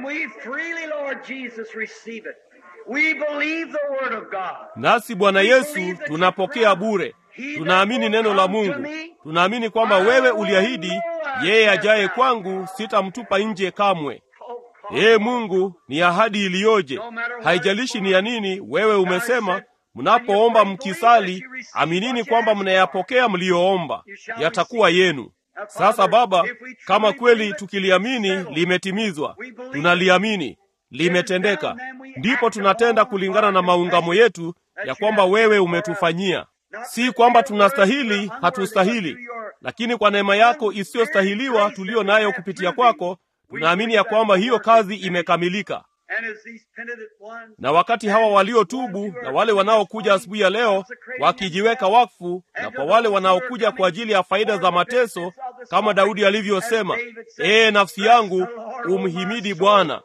Nasi Bwana Yesu tunapokea bure. Tunaamini neno la Mungu. Tunaamini kwamba wewe uliahidi, yeye ajaye kwangu sitamtupa nje kamwe. Ee Mungu, ni ahadi iliyoje! Haijalishi ni ya nini, wewe umesema mnapoomba mkisali, aminini kwamba mnayapokea mliyoomba, yatakuwa yenu. Sasa Baba, kama kweli tukiliamini limetimizwa, tunaliamini limetendeka, ndipo tunatenda kulingana na maungamo yetu ya kwamba wewe umetufanyia. Si kwamba tunastahili, hatustahili, lakini kwa neema yako isiyostahiliwa tuliyo nayo kupitia kwako tunaamini ya kwamba hiyo kazi imekamilika. Na wakati hawa waliotubu na wale wanaokuja asubuhi ya leo wakijiweka wakfu, na kwa wale wanaokuja kwa ajili ya faida za mateso, kama Daudi alivyosema, ee nafsi yangu umhimidi Bwana,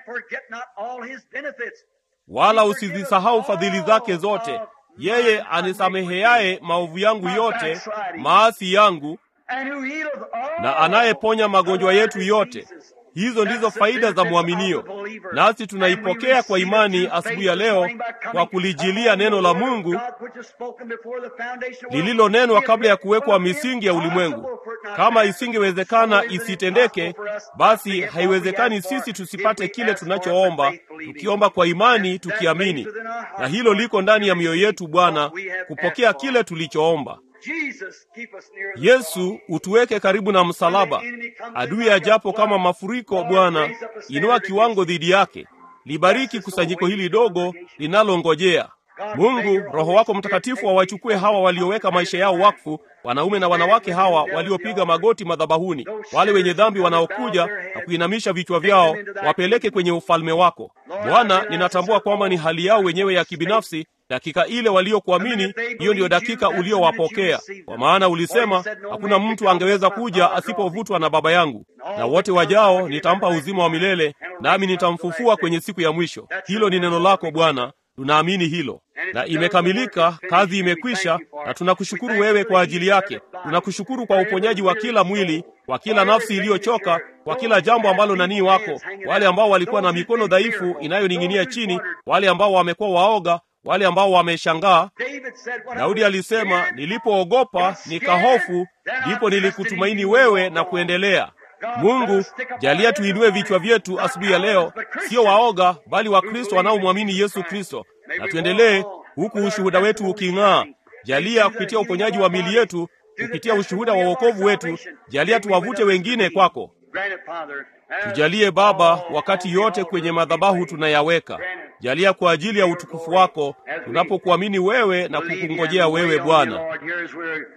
wala usizisahau fadhili zake zote, yeye anisameheaye maovu yangu yote, maasi yangu, na anayeponya magonjwa yetu yote. Hizo ndizo faida za mwaminio, nasi tunaipokea kwa imani asubuhi ya leo kwa kulijilia neno la Mungu lililonenwa kabla ya kuwekwa misingi ya ulimwengu. Kama isingewezekana isitendeke, basi haiwezekani sisi tusipate kile tunachoomba, tukiomba kwa imani, tukiamini, na hilo liko ndani ya mioyo yetu, Bwana, kupokea kile tulichoomba. Yesu, utuweke karibu na msalaba. Adui ajapo kama mafuriko, Bwana, inua kiwango dhidi yake. Libariki kusanyiko hili dogo linalongojea. Mungu, Roho wako Mtakatifu awachukue hawa walioweka maisha yao wakfu, wanaume na wanawake hawa waliopiga magoti madhabahuni, wale wenye dhambi wanaokuja na kuinamisha vichwa vyao, wapeleke kwenye ufalme wako. Bwana, ninatambua kwamba ni hali yao wenyewe ya kibinafsi dakika ile waliokuamini, hiyo ndiyo dakika uliowapokea, kwa maana ulisema hakuna mtu angeweza kuja asipovutwa na Baba yangu, na wote wajao nitampa uzima wa milele, nami nitamfufua kwenye siku ya mwisho. Hilo ni neno lako Bwana, tunaamini hilo, na imekamilika, kazi imekwisha, na tunakushukuru wewe kwa ajili yake. Tunakushukuru kwa uponyaji wa kila mwili, kwa kila nafsi iliyochoka, kwa kila jambo ambalo nanii wako, wale ambao walikuwa na mikono dhaifu inayoning'inia chini, wale ambao wamekuwa waoga wale ambao wameshangaa. Daudi alisema, nilipoogopa nikahofu, ndipo nilikutumaini wewe na kuendelea. Mungu, jalia tuinue vichwa vyetu asubuhi ya leo, sio waoga, bali Wakristo wanaomwamini Yesu Kristo, na tuendelee huku ushuhuda wetu uking'aa. Jalia kupitia uponyaji wa mili yetu, kupitia ushuhuda wa wokovu wetu, jalia tuwavute wengine kwako. Tujalie Baba, wakati yote kwenye madhabahu tunayaweka, jalia kwa ajili ya utukufu wako, tunapokuamini wewe na kukungojea wewe Bwana.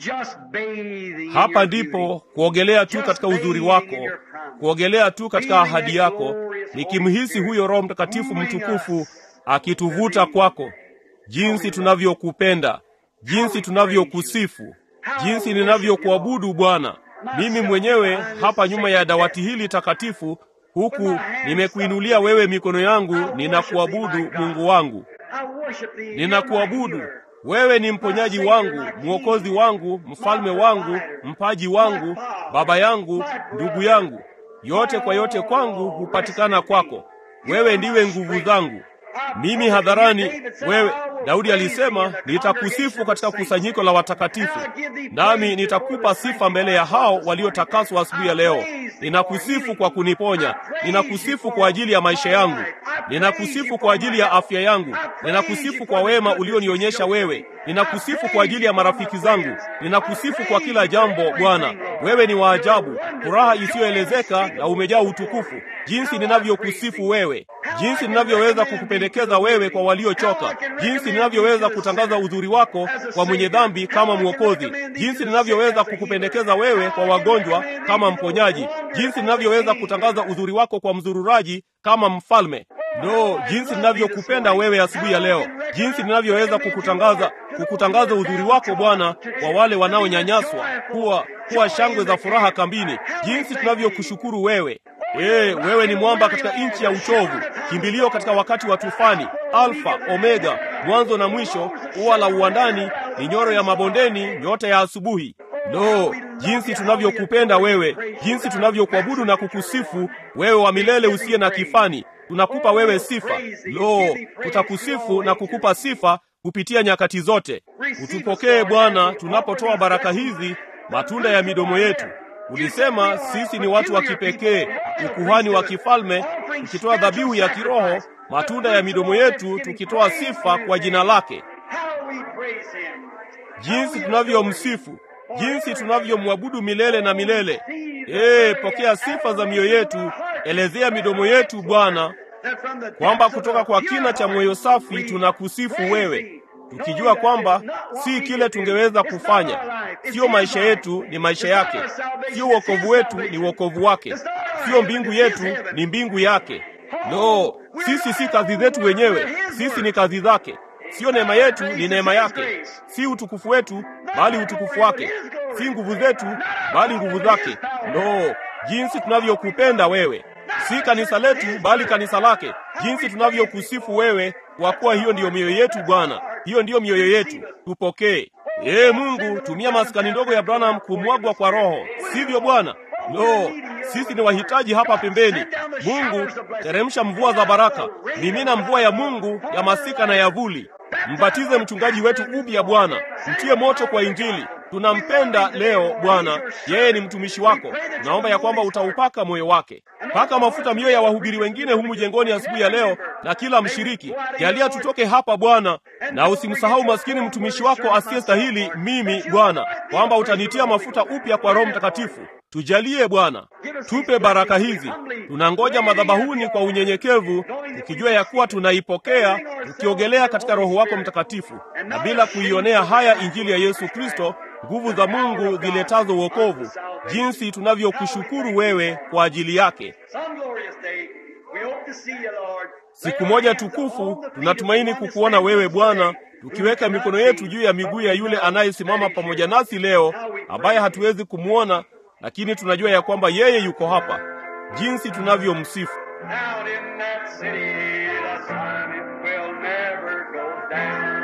just bathing in hapa your ndipo beauty. kuogelea tu katika uzuri wako kuogelea tu katika ahadi yako nikimhisi huyo roho mtakatifu mtukufu akituvuta kwako jinsi tunavyokupenda jinsi tunavyokusifu jinsi ninavyokuabudu bwana mimi mwenyewe hapa nyuma ya dawati hili takatifu huku nimekuinulia wewe mikono yangu ninakuabudu mungu wangu I worship thee. ninakuabudu wewe ni mponyaji wangu mwokozi wangu mfalme wangu mpaji wangu baba yangu ndugu yangu yote kwa yote kwangu hupatikana kwako wewe ndiwe nguvu zangu mimi hadharani wewe daudi alisema nitakusifu katika kusanyiko la watakatifu nami nitakupa sifa mbele ya hao waliotakaswa asubuhi ya leo ninakusifu kwa kuniponya ninakusifu kwa ajili ya maisha yangu ninakusifu kwa ajili ya afya yangu ninakusifu kwa wema ulionionyesha wewe ninakusifu kwa ajili ya marafiki zangu ninakusifu kwa kila jambo bwana wewe ni wa ajabu furaha isiyoelezeka na umejaa utukufu jinsi ninavyokusifu wewe jinsi ninavyoweza kukupendekeza wewe kwa waliochoka jinsi ninavyoweza kutangaza uzuri wako kwa mwenye dhambi kama mwokozi jinsi ninavyoweza kukupendekeza wewe kwa wagonjwa kama mponyaji jinsi ninavyoweza kutangaza uzuri wako kwa mzururaji kama mfalme no jinsi ninavyokupenda wewe asubuhi ya leo jinsi ninavyoweza kukutangaza kukutangaza uzuri wako bwana kwa wale wanaonyanyaswa kuwa kuwa shangwe za furaha kambini jinsi tunavyokushukuru wewe Ee, wewe ni mwamba katika nchi ya uchovu, kimbilio katika wakati wa tufani, Alfa Omega, mwanzo na mwisho, ua la uwandani, ni nyoro ya mabondeni, nyota ya asubuhi. Lo, jinsi tunavyokupenda wewe, jinsi tunavyokuabudu na kukusifu wewe, wa milele usiye na kifani. Tunakupa wewe sifa. Lo, tutakusifu na kukupa sifa kupitia nyakati zote. Utupokee Bwana tunapotoa baraka hizi, matunda ya midomo yetu. Ulisema sisi ni watu wa kipekee, ukuhani wa kifalme, tukitoa dhabihu ya kiroho, matunda ya midomo yetu, tukitoa sifa kwa jina lake. How we praise him. Jinsi tunavyomsifu, jinsi tunavyomwabudu milele na milele. Ee, pokea sifa za mioyo yetu, elezea midomo yetu Bwana, That from the kwamba depths of kutoka kwa our kina cha pure moyo heart safi we tunakusifu praise wewe, thee, tukijua knowing that kwamba it's not what si we kile can do. tungeweza It's not kufanya, our life, it's sio his maisha life. yetu, ni maisha It's not yake, our salvation, sio it's wokovu his wetu, ni salvation. wokovu wake, It's not our sio heaven, mbingu it's his yetu, heaven. ni mbingu yake. No, sisi si kazi zetu wenyewe, sisi ni kazi zake. Sio neema yetu, ni neema yake. Si utukufu wetu, bali utukufu wake. Si nguvu zetu, bali nguvu zake. No, jinsi tunavyokupenda wewe, si kanisa letu, bali kanisa lake. Jinsi tunavyokusifu wewe, kwa kuwa hiyo ndiyo mioyo yetu Bwana, hiyo ndiyo mioyo yetu. Tupokee. Ee Mungu, tumia maskani ndogo ya Branham kumwagwa kwa Roho, sivyo Bwana? No, sisi ni wahitaji hapa pembeni. Mungu, teremsha mvua za baraka, mimina mvua ya Mungu ya masika na ya vuli. Mbatize mchungaji wetu upya Bwana, mtie moto kwa Injili. Tunampenda leo Bwana, yeye ni mtumishi wako. Tunaomba ya kwamba utaupaka moyo wake. Paka mafuta mioyo ya wahubiri wengine humu jengoni asubuhi ya leo, na kila mshiriki. Jalia tutoke hapa Bwana, na usimsahau maskini mtumishi wako asiyestahili, mimi Bwana, kwamba utanitia mafuta upya kwa Roho Mtakatifu. Tujalie Bwana, tupe baraka hizi. Tunangoja madhabahuni kwa unyenyekevu, tukijua ya kuwa tunaipokea, tukiogelea katika Roho wako Mtakatifu, na bila kuionea haya Injili ya Yesu Kristo, nguvu za Mungu ziletazo wokovu, jinsi tunavyokushukuru wewe kwa ajili yake. Some glorious day, we hope to see you, Lord. Siku moja tukufu tunatumaini kukuona wewe Bwana, tukiweka mikono yetu juu ya miguu ya yule anayesimama pamoja nasi leo, ambaye hatuwezi kumwona, lakini tunajua ya kwamba yeye yuko hapa. Jinsi tunavyomsifu Out in that city, the sun it will never go down.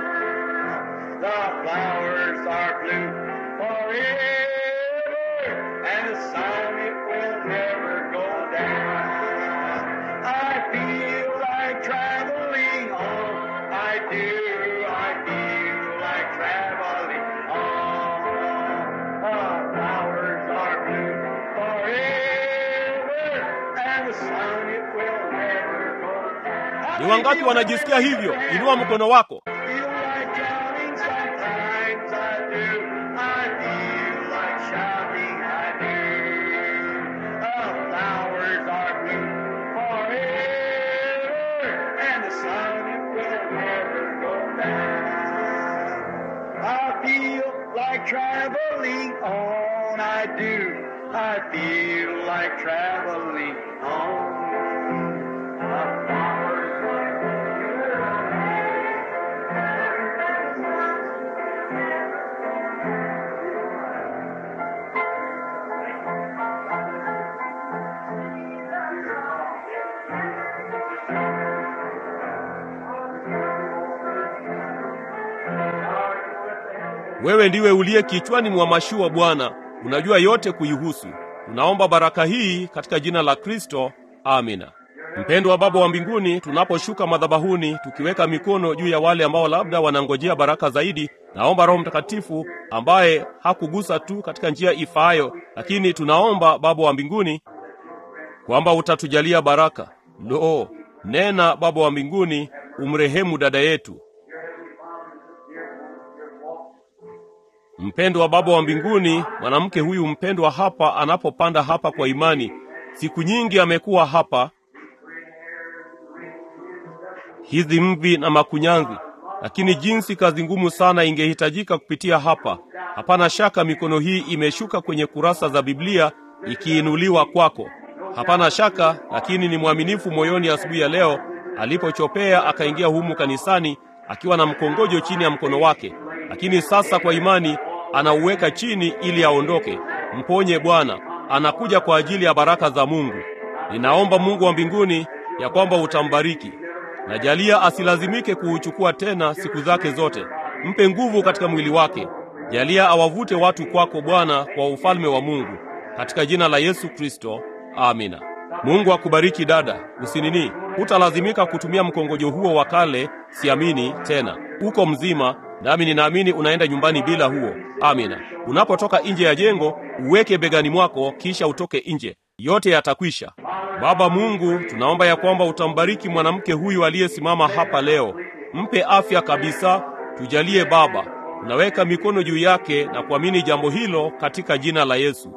The flowers are blue forever, and the sun it will never go down. I feel like traveling on. I do, I feel like traveling on. The flowers are blue forever, and the sun it will never go down. ni wangapi wanajisikia hivyo? Inua mkono wako. Feel like shouting sometimes I do. I feel like shouting I do. The flowers are blue forever, and the sun it will never go down. I feel like trying traveling on. I do. I feel like traveling on. The flowers Wewe ndiwe uliye kichwani mwa mashua Bwana, unajua yote kuihusu. Tunaomba baraka hii katika jina la Kristo, amina. Mpendwa Baba wa mbinguni, tunaposhuka madhabahuni tukiweka mikono juu ya wale ambao labda wanangojea baraka zaidi, naomba Roho Mtakatifu ambaye hakugusa tu katika njia ifaayo, lakini tunaomba Baba wa mbinguni kwamba utatujalia baraka. Lo, nena Baba wa mbinguni, umrehemu dada yetu. Mpendwa Baba wa mbinguni, mwanamke huyu mpendwa hapa anapopanda hapa kwa imani, siku nyingi amekuwa hapa, hizi mvi na makunyanzi, lakini jinsi kazi ngumu sana ingehitajika kupitia hapa. Hapana shaka mikono hii imeshuka kwenye kurasa za Biblia ikiinuliwa kwako. Hapana shaka, lakini ni mwaminifu moyoni asubuhi ya leo alipochopea akaingia humu kanisani akiwa na mkongojo chini ya mkono wake, lakini sasa kwa imani anauweka chini ili aondoke. Mponye Bwana, anakuja kwa ajili ya baraka za Mungu. Ninaomba Mungu wa mbinguni ya kwamba utambariki. Najalia asilazimike kuuchukua tena siku zake zote. Mpe nguvu katika mwili wake. Jalia awavute watu kwako Bwana, kwa ufalme wa Mungu, katika jina la Yesu Kristo, amina. Mungu akubariki dada, usinini, hutalazimika kutumia mkongojo huo wa kale. Siamini tena, uko mzima, nami ninaamini unaenda nyumbani bila huo. Amina. Unapotoka nje ya jengo, uweke begani mwako, kisha utoke nje, yote yatakwisha. Baba Mungu, tunaomba ya kwamba utambariki mwanamke huyu aliyesimama hapa leo, mpe afya kabisa. Tujalie Baba, tunaweka mikono juu yake na kuamini jambo hilo katika jina la Yesu.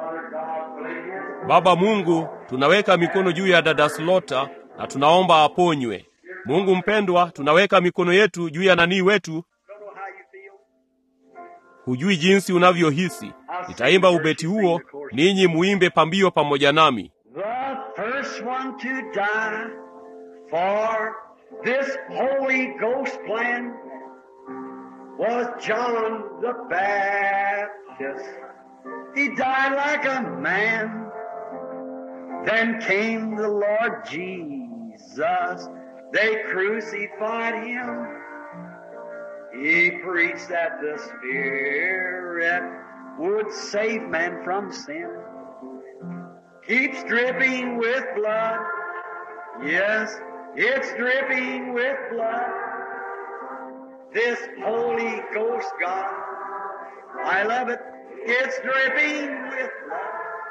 Baba Mungu, tunaweka mikono juu ya dada Slota na tunaomba aponywe. Mungu mpendwa, tunaweka mikono yetu juu ya nanii wetu. Don't know how you feel. Hujui jinsi unavyohisi. Nitaimba ubeti huo, ninyi muimbe pambio pamoja nami. The first one to die for this Holy Ghost plan was John the Baptist. He died like a man. Then came the Lord Jesus. They crucified him. He preached that the Spirit would save man from sin. Keeps dripping with blood. Yes, it's dripping with blood. This Holy Ghost God. I love it. It's dripping with blood.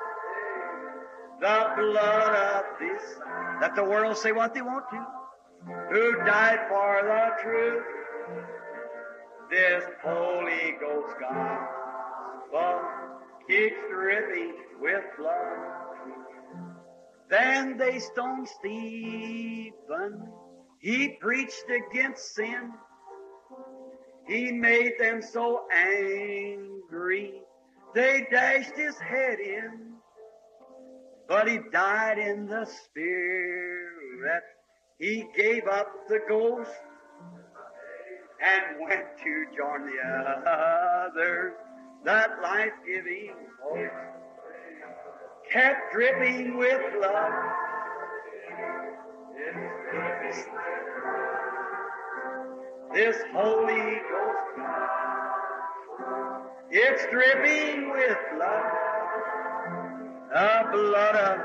The blood of this. Let the world say what they want to. Who died for the truth. This Holy Ghost gospel keeps dripping with blood. Then they stoned Stephen. He preached against sin. He made them so angry. They dashed his head in. But he died in the spirit. He gave up the ghost and went to join the others. That life-giving hope kept dripping with blood. This Holy Ghost, it's dripping with blood, the blood of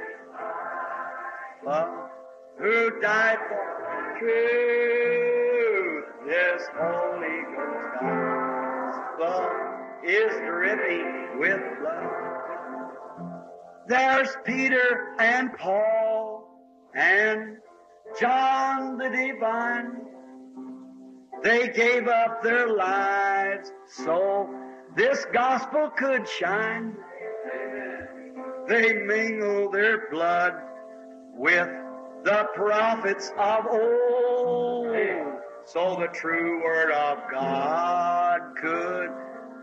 love, who died for truth. This Holy Ghost gospel is dripping with blood. There's Peter and Paul and John the Divine. They gave up their lives so this gospel could shine. They mingled their blood with the prophets of old so the true word of God could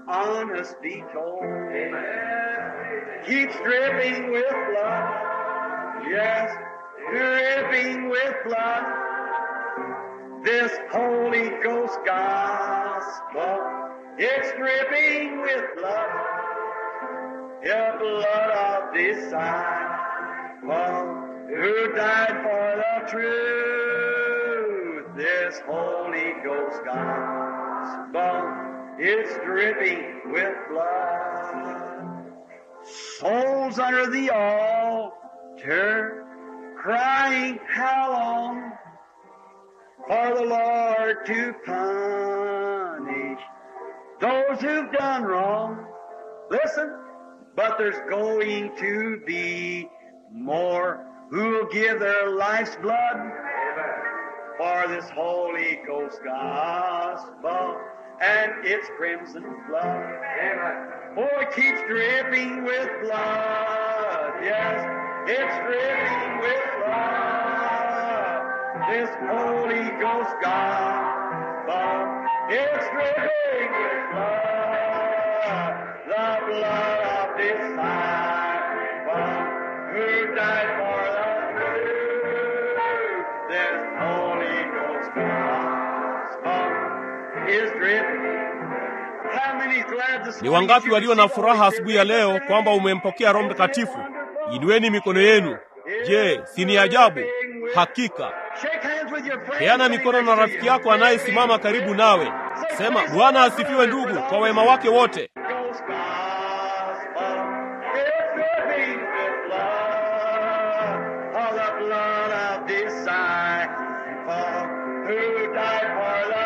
honest be told. Keep dripping with blood. Yes, dripping with blood. This Holy Ghost gospel, it's dripping with blood. The blood of disciple who died for the truth. This Holy Ghost gospel, it's dripping with blood. Souls under the altar, crying, how long for the Lord to punish those who've done wrong. Listen, but there's going to be more who'll give their life's blood for this Holy Ghost gospel and its crimson flood. Oh, it keeps dripping with blood. Yes, it's dripping with blood. This Holy Ghost gospel, it's dripping with blood. The blood of disciple who died for the truth. This Holy Ghost gospel is dripping. How many glad this Ni morning wangapi you walio na receive furaha Holy asubuhi ya Spirit? leo kwamba umempokea Roho Mtakatifu? Inueni mikono yenu. Je, si ni ajabu? Hakika. Shake hands with your friend. Peana mikono na rafiki yako anayesimama karibu nawe. Sema, Bwana asifiwe ndugu kwa wema wake wote. Ghost gospel, it's dripping with blood, all the blood of disciple who died for the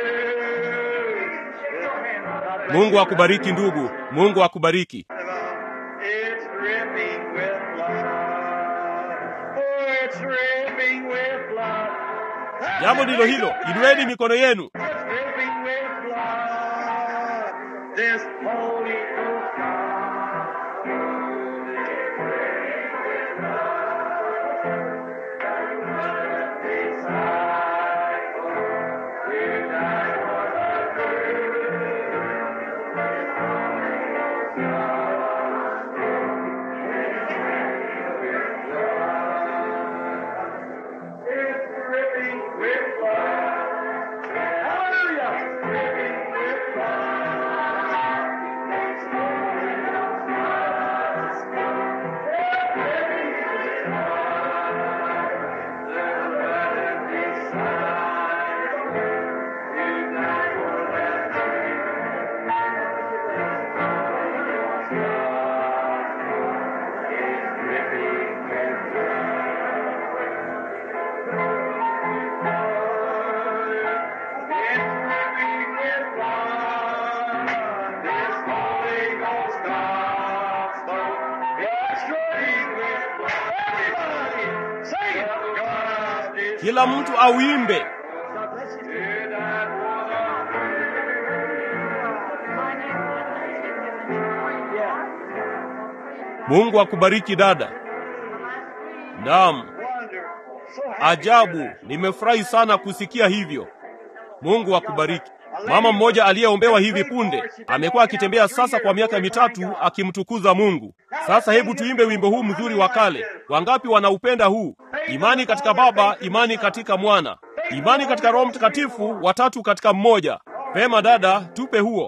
truth. Mungu akubariki ndugu. Mungu akubariki. It's dripping with blood. Oh, it's dripping with blood. Jambo ndilo hilo. Inueni mikono yenu. It's dripping with blood. This Holy Ghost It's dripping with blood. Hallelujah. Dripping with blood. It's Holy Ghost gospel. It's dripping with blood. The blood of disciples who died for that truth. It's dripping with blood. Kila mtu auimbe. Mungu akubariki dada. Naam, ajabu. Nimefurahi sana kusikia hivyo. Mungu akubariki. Mama mmoja aliyeombewa hivi punde amekuwa akitembea sasa kwa miaka mitatu akimtukuza Mungu. Sasa hebu tuimbe wimbo huu mzuri wa kale. Wangapi wanaupenda huu? Imani katika Baba, imani katika Mwana, imani katika Roho Mtakatifu, watatu katika mmoja. Pema dada, tupe huo.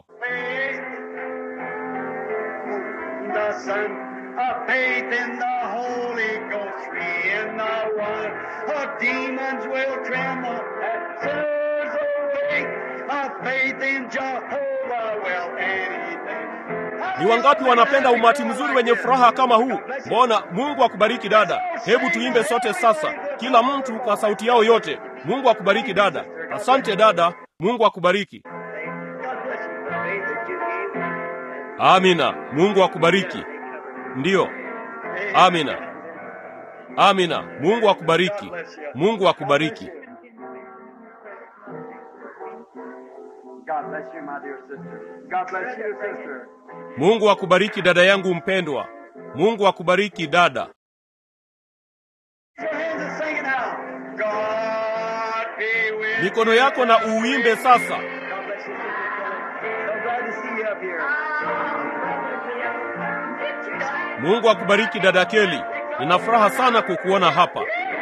The Son of faith in the Holy Ghost, three in the one. The demons will tremble at sinners awake. Of faith in Jehovah will anything. Ni wangapi wanapenda umati mzuri wenye furaha kama huu? Mbona Mungu akubariki dada. Hebu tuimbe sote sasa, kila mtu kwa sauti yao yote. Mungu akubariki dada. Asante dada, Mungu akubariki. God bless you. The faith that you gave. Amina. Mungu akubariki. Ndiyo. Amina. Amina. Mungu akubariki. Mungu akubariki. God bless you, my dear sister. God bless you, sister. Mungu akubariki dada yangu mpendwa. Mungu akubariki dada. Your hands and sing it now. God be with Mikono yako na uimbe sasa. God bless you, sister. So glad to see you up here. Mungu akubariki dada Keli. Nina furaha sana kukuona hapa.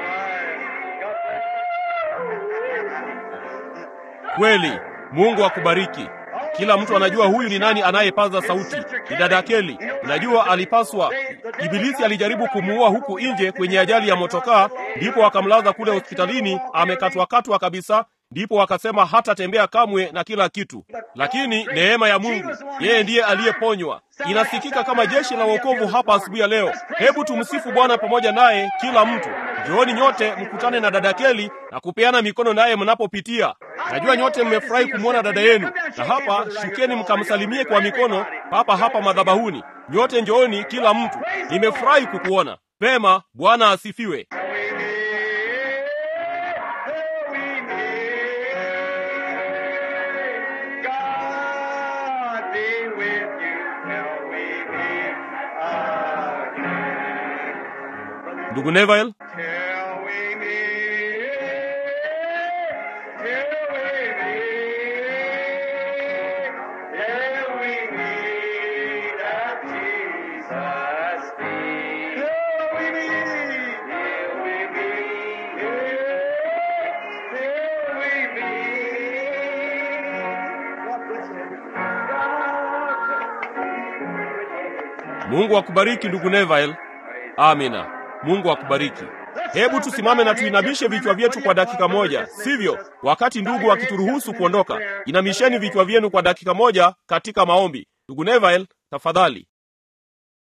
Kweli, Mungu akubariki. Kila mtu anajua huyu ni nani anayepaza sauti. Ni dada Keli. Najua alipaswa, Ibilisi alijaribu kumuua huku nje kwenye ajali ya motokaa, ndipo akamlaza kule hospitalini, amekatwakatwa kabisa, ndipo wakasema hatatembea kamwe na kila kitu. Lakini neema ya Mungu, yeye ndiye aliyeponywa. Inasikika kama jeshi la wokovu hapa asubuhi ya leo. Hebu tumsifu Bwana pamoja naye, kila mtu. Njooni nyote mkutane na dada Keli na kupeana mikono naye mnapopitia. Najua nyote mmefurahi kumwona dada yenu, na hapa shukeni mkamsalimie kwa mikono papa hapa madhabahuni. Nyote njooni, kila mtu. Nimefurahi kukuona. Pema, Bwana asifiwe. God be with you till we meet again. Ndugu Neville, Till we meet, till we meet, till we meet at Jesus' feet. Till we meet, till we meet, till we meet. God bless you. God Mungu akubariki ndugu Neville. Amina. Mungu akubariki. Hebu tusimame na tuinamishe vichwa vyetu kwa dakika moja, sivyo? Wakati ndugu akituruhusu kuondoka, inamisheni vichwa vyenu kwa dakika moja katika maombi. Ndugu Neville, tafadhali.